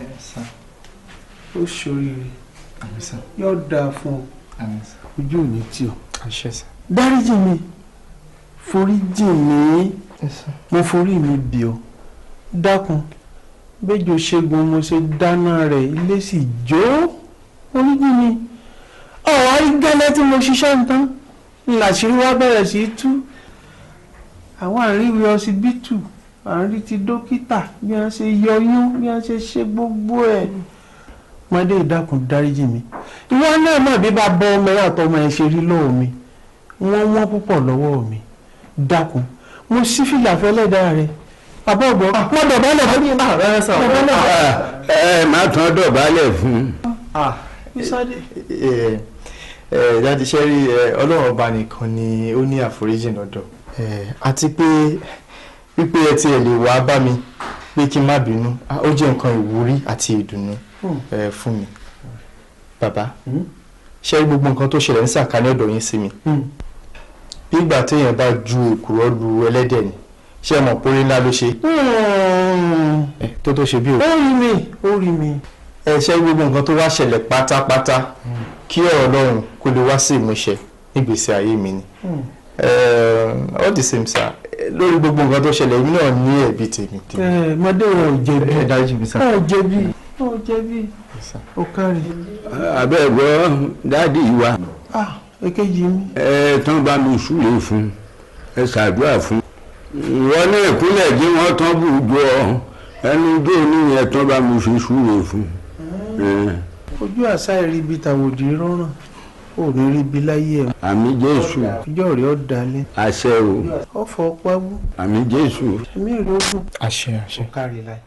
S2: ó ṣoríire yóò dáa fún ọ ojú ò ní tì ọ́ dáríjì mi foríjì mi mo forí mi bì ọ́ dákun bẹ́jọ ṣẹ́gun mo ṣe dáná rẹ̀ ilé sì jó foríjì mi ọ̀wá rí gẹ́lẹ́ tí mo ṣiṣẹ́ ń tán làṣírí wá bẹ̀rẹ̀ sí í tú àwọn àríwí ọsibítù àrí ti dókítà bí wọ́n ṣe yọyún bí wọ́n ṣe ṣe gbogbo ẹ̀ mọ́dé ìdákun dáríjì mi ìwọ náà mọ̀ bí bá bọ́ ọmọ náà tọmọ ẹ̀ ṣe rí lọ́wọ́ mi wọ́n wọ́n púpọ̀ lọ́wọ́ mi dákun mo sí fìlà fẹ́lẹ́dà rẹ̀ bàbá ọ̀gbọ́n mo dọ̀bálẹ̀ fún mi náà rẹ̀ sọ.
S18: ẹ má tán dọ̀bálẹ̀ fún un.
S2: Bísádé. ẹ ẹ dáàdi sẹ́rí ọlọ́run ọba nìkan ni ó ní àforíjì lọ́dọ̀ àti pé wípé ẹ tiẹ̀ lè wá bá mi pé kí n má bínú ah, ó jẹ́ nǹkan ìwúrí àti ìdùnnú eh, fún mi bàbá ṣé gbogbo nǹkan tó ṣẹlẹ̀ ń sàkání ọ̀dọ̀ yín sí mi bí ìgbà téèyàn bá ju èkùrọ́ lu ẹlẹ́dẹ̀ ni ṣé ẹ mọ̀ pórí ńlá ló ṣe ẹ, tó tó ṣe bí o.
S5: ó rí mi ó rí mi.
S2: ẹ ṣe gbogbo nǹkan tó wá ṣẹlẹ̀ pátápátá kí ọ̀rọ̀ Ọlọ́run kó lè wá sí ìmúṣẹ nígbèsí ayé mi ni. Eh, all the same sir lórí gbogbo nǹkan tó ṣẹlẹ̀ èmi náà ní ẹ̀bi tèmi.
S5: ẹ mọdé wọn ò jẹ̀bi
S2: ẹ dájú mi sá.
S5: wọn ò jẹ̀bi wọn ò jẹ̀bi ó kárí.
S8: abẹ́ẹ̀gbọ́ dáàdì wa
S5: ah èkejì mi.
S8: ẹ tán bá mi súre fún ẹ ṣàdúrà fún ìwọ ní ìpínlẹ̀ jí wọ́n tán bù jọ ẹnu jó níyẹn tán bá mi fi súre fún ẹ.
S5: ojú àṣà ìrìbí tàwòdì rọrùn ò ní ríbi láyé ẹ.
S8: àmì jésù
S5: ìjọ rẹ ọ dalẹ.
S8: àṣẹ o
S5: ọfọ pawú
S8: àmì jésù.
S5: ẹmí rẹ ogun.
S2: àṣẹ àṣẹ.
S5: kárí láì.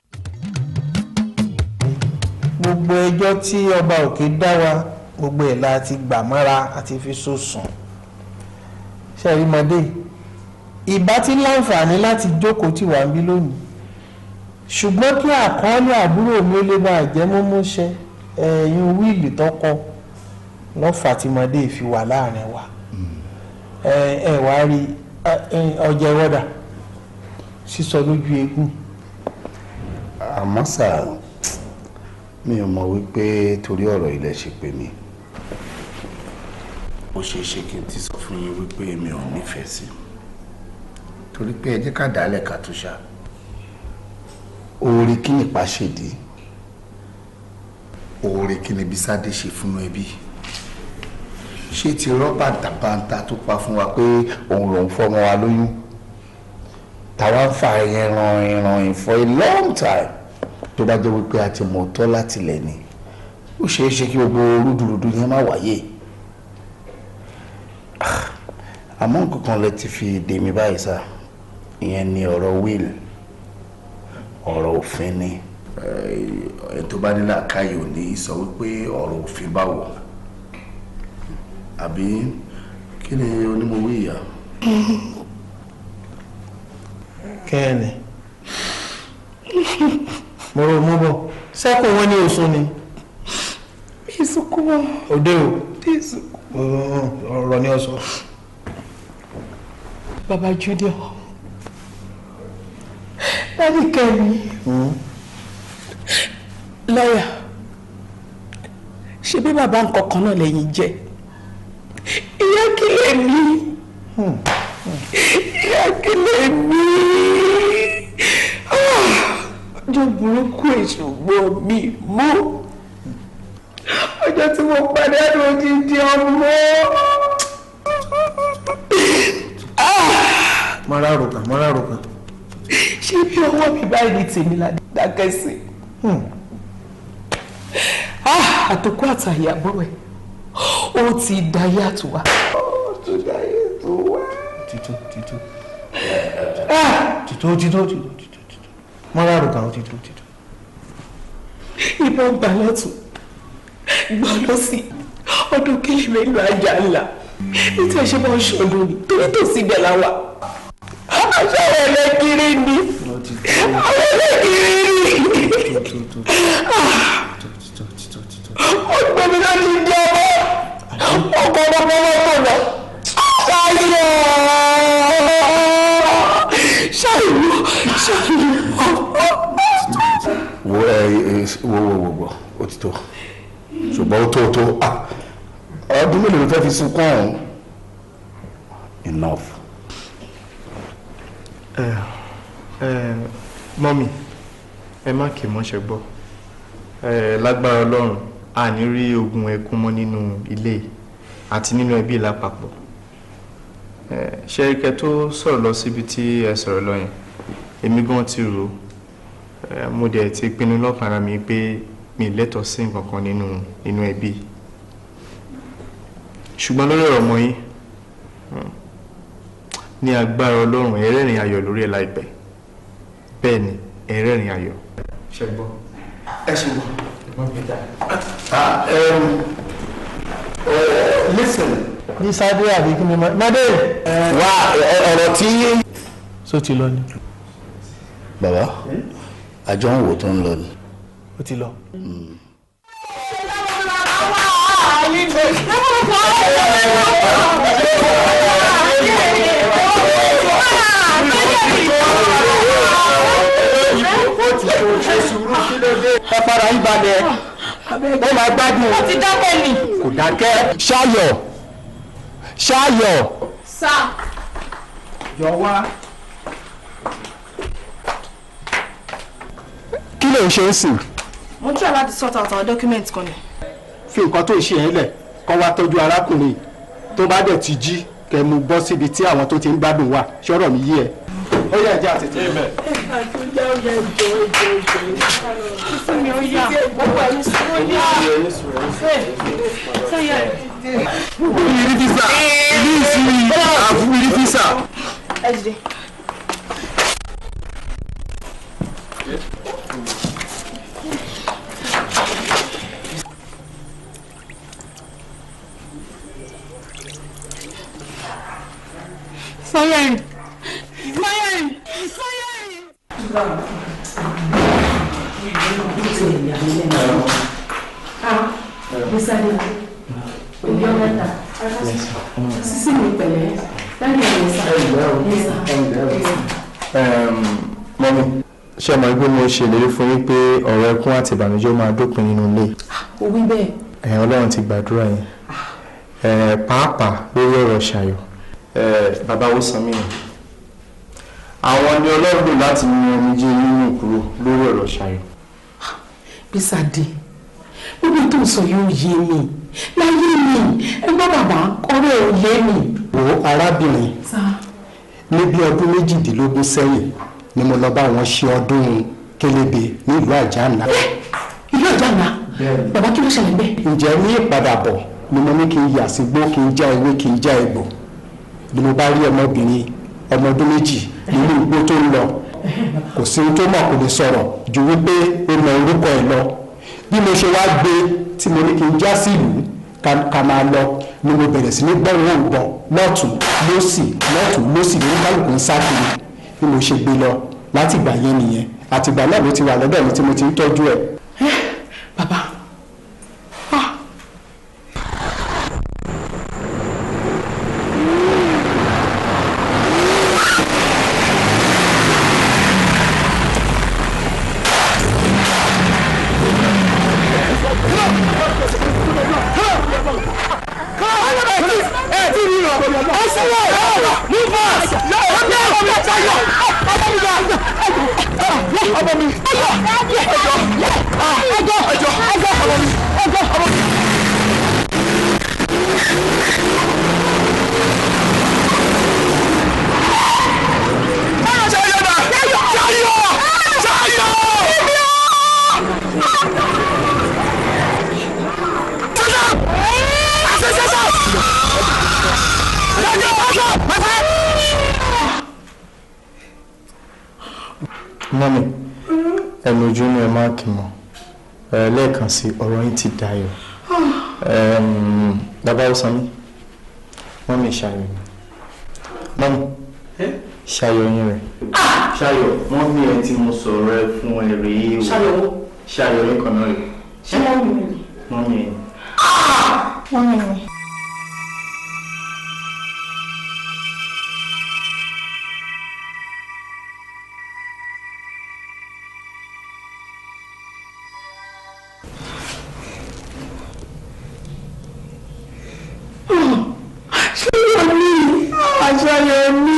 S5: gbogbo ẹjọ́ tí ọba òkè dá wa gbogbo ẹ̀ la ti gbà mọ́ra àti fi so sùn. ṣẹ́rímọdé ìbá ti láǹfààní láti jókòó tì wá ń bí lónìí ṣùgbọ́n kí àkọọ́lẹ̀ àbúrò mi ó lè bá jẹ́ mọ́mọ́ṣẹ́ ẹ̀yìn wíìlì tọkọ lọ́fà tí mọdé fi wà láàrin wa ẹ ẹ wá rí ọjà ìwọ́dà sísọ lójú eégún.
S17: àmọ́ sà mi ò mọ̀ wípé torí ọ̀rọ̀ ilẹ̀ ṣe pè mí ó ṣeé ṣe kí n ti sọ fún yín wípé mi ò nífẹ̀ẹ́ sí torí pé ẹ jẹ́ ká dálẹ̀ ká tó ṣá oore kí nípa ṣèdí oore kí ni Bísádé ṣe fún ẹbí ṣé ti rọ́bà dàbàǹtà tó pa fún wa pé òun lòún fọmọ wa lóyún táwa ń fa ẹran ẹran in for a long time tó bá jẹ́ wípé a ti mọ̀ tọ́ láti lẹ̀ ni ó ṣeé ṣe kí gbogbo rúdurùdu yẹn má wáyé àmọ́ nǹkan kan lẹ ti fi dè mí báyìí sá ìyẹn ni ọ̀rọ̀ will ọ̀rọ̀ òfin ni ẹ tó bá nílà káyọ̀ ní sọ wípé ọ̀rọ̀ òfin báwo àbí kí ni onímọ̀wé ìyá.
S5: kẹ́ẹ̀nì mo rò mú bọ̀ sẹ́kùn wọn ní oṣù ni.
S19: mi sunkún mọ́.
S5: òde o
S19: mi sunkún.
S5: ọ̀rọ̀ ni ọ sọ.
S19: baba junior dádì kẹ́mi lọ́yà ṣe bí bàbá nǹkan kan náà lẹ́yìn jẹ́ ìyá kí lè ní ìyá kí lè ní ọjọ́ burúkú èso gbọ́ mi mú ọjọ́ tí mo pàdánù odidi ọmọ.
S5: mọ́ra rògbà mọ́ra rògbà.
S19: ṣé bí ọwọ́ mi báyìí ní tèmi la dákẹ́ sí àtòkù àtàyè àbúrò ẹ̀ ó ti dayé àtúwá. ó ti dayé àtúwá.
S5: títú títú títú títú títú títú mọ́ra rògbà ó títú títú.
S19: ìbọn gbà lọ́tún gbà lọ́sì ọdún kílì mélòó ajá ńlá nítorí ẹ̀ṣẹ̀ bá ń ṣọdún ni torí tòsí ibẹ̀ la wà. aṣọ àwọn ẹlẹ́gìrì ni àwọn ẹlẹ́gìrì ni ó gbé mi láti di ọmọ ọkọ ọmọ ọmọ tó lọ ṣáyọ ṣáyọ ṣáyọ.
S17: wo ẹ ẹ wo wo wo wo ó ti tó ṣùgbọ́n ó tó ó tó ah ọdún mélòó ló fẹ́ fi sunkún ọ̀hún enough.
S2: ẹ ẹ mọ́mì ẹ má kì í mọ́ṣẹ́ gbọ́ ẹ lágbára ọlọ́run a ní rí ogun ẹkún mọ́ nínú ilé yìí àti nínú ẹbí lápapọ̀ ẹ ṣe ike tó sọ̀rọ̀ lọ síbi tí ẹ sọ̀rọ̀ lọ yẹn èmi gan ti rò ẹ mo dẹ̀ ti pinnu lọ́kàn ara mi pé mi lẹ́tọ̀ọ́ sí nǹkan kan nínú nínú ẹbí ṣùgbọ́n lórí ọ̀rọ̀ ọmọ yín ní agbára ọlọ́run ẹ̀rẹ́rìn ayọ̀ lórí ẹ̀ láìpẹ́ bẹ́ẹ̀ ni ẹ̀rẹ́rìn ayọ̀. ṣe gbọ́.
S17: ẹ ṣe gbọ́. ah um, uh, listen.
S5: ní sáde àbí kí ni mọ́dé.
S17: wá ọ̀rọ̀ tí.
S5: so ti lọ ni.
S17: bàbá àjọ ń wò tó ń lọ ni.
S5: ó ti lọ.
S19: Thank you.
S21: fara yín balẹ̀ ó máa gbádùn.
S19: ó ti dákẹ́ ni.
S21: kò dákẹ́. ṣáyọ̀ ṣáyọ̀.
S19: sá.
S21: yọ wá. kí ló ń ṣe é sìn.
S19: mo ń try láti sort out àwọn document kan ni.
S21: fi nǹkan tó ń ṣe yẹn lẹ̀ kọ́ wá tọ́jú arákùnrin tó bá dẹ̀ ti jí kẹ́ mú bọ́ síbi tí àwọn tó ti ń gbádùn wà ṣọ́rọ̀ mi yé ẹ. ó yẹ ẹjẹ àti tèmi.
S19: àtúnjẹ oúnjẹ ìjọ ìjọ ìjọ sísí mi ó yà gbogbo ẹni sùn ó yà. sẹ́yà
S12: ìrí físà ìrí ìsinmi àfún ìrí físà.
S19: ẹ jìde. Fire! Fire! Fire!
S11: Bísádé, òbí ọmọ ẹ̀ta, sísí mi pẹ̀lẹ́, dájú ẹ̀rọ sá.
S2: mọ́mí ṣé ọmọ ẹgbẹ́ mo ṣèlérí fún yín pé ọ̀rọ̀ ẹkún àti ìbànújẹ́ ó máa dópin nínú ilé
S11: Ó wí bẹ́ẹ̀.
S2: ẹ̀yin ọlọ́run ti gbàdúrà yín Eh, pàápàá lórí ọ̀rọ̀ ṣayọ̀ Eh, bàbá wo sàn mí nù àwọn ni ọlọ́run lò láti mú omijé nínú kúrò lórí ọ̀rọ̀ ṣayọ̀.
S14: Bísádé gbogbo tó ń sọ yóò yé mi láyé mi ẹgbọ́n bàbá ọ̀rọ̀ ò yé mi.
S21: wo arábìnrin ní bí ọdún méjìdínlógún sẹ́yìn ni mo lọ bá wọn ṣe ọdún kélébé nílùú àjànà.
S14: ìlú àjànà bàbá kí ló ṣẹlẹ̀ bẹ́ẹ̀.
S21: ǹjẹ́ ní ìpadàbọ̀ ni mo ní kí n yà sígbó kí n já ewé kí n já egbò ni mo bá rí ọmọbìnrin ọmọ ọdún méjì nínú igbó tó ń lọ kò sí ohun tó mọ̀ kò lè sọ̀rọ̀ ju wípé ó mọ orúkọ ẹ̀ lọ bí mo ṣe wá gbé tí mo ní kí n já sí ìlú ká- ká máa lọ ni mo bẹ̀rẹ̀ sí ní gbọ́rùn ògbọ̀n lọ́tún lọ́sì lọ́tún lọ́sì lórí kálukú ń sá kiri bí mo ṣe gbé lọ láti ìgbà yẹn nìyẹn àtìgbà náà ló ti wà lọ́dọ̀ mi tí mo ti ń tọ́jú ẹ̀.
S2: mọ́mí ẹnu ojú ni ẹ máa kì mọ́ ẹ lẹ́ẹ̀kan sí ọ̀rọ̀ yín ti dayọ̀ Ẹm, bàbá ó sanmi mọ́mí ṣayọ̀ ni mọ́mí ṣayọ̀ yín rẹ̀ ṣayọ̀ mọ́mí ẹ tí mo sọ̀rọ̀ ẹ fún ẹ rèé o
S14: Ṣayọ̀ wo?
S2: ṣayọ̀ yín kan náà rèé
S14: ṣé wọ́n wù mí.
S2: mọ́mí ẹ.
S19: Wọ́n mi ni.
S14: Ṣayọ̀ mi àṣàyọ̀ mi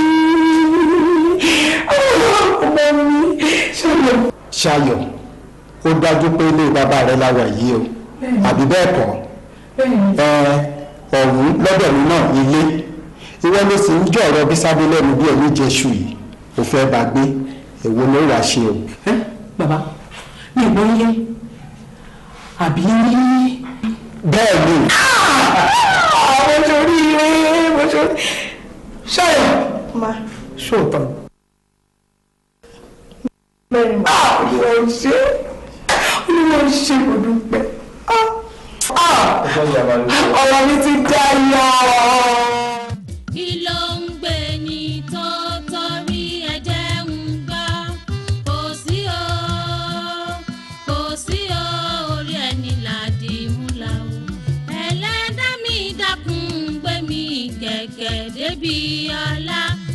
S14: ọmọ mi ṣayọ̀.
S21: ṣayọ̀ ó dájú pé ilé bàbá rẹ la wà yìí o àbí bẹ́ẹ̀ kọ́ ẹ ọ̀hún lọ́dọ̀ mi náà ilé ìwọ ló sì ń jọ̀rọ̀ bísádé lẹ́nu bí ẹni jẹ́ṣu yìí ò fẹ́ bá gbé èwo ló wàá ṣe o.
S14: bàbá mi ò gbọ́ yé àbí rí.
S21: bẹ́ẹ̀ ni.
S14: àwọn sórí ire mo sórí ṣayọ̀
S19: Ma.
S14: ṣòótọ́.
S19: Bẹ́ẹ̀ni ma.
S14: olúwa ò ṣe olúwa ò ṣe kò dúpẹ́. ọ̀rọ̀ mi ti dayọ̀.
S4: kí ló ń gbé ní tó torí ẹ̀jẹ̀ ń gbá kò sí o kò sí o orí ẹni làdí múlá o ẹlẹ́dá mi dákun gbé mi kẹ̀kẹ́ débi ọlá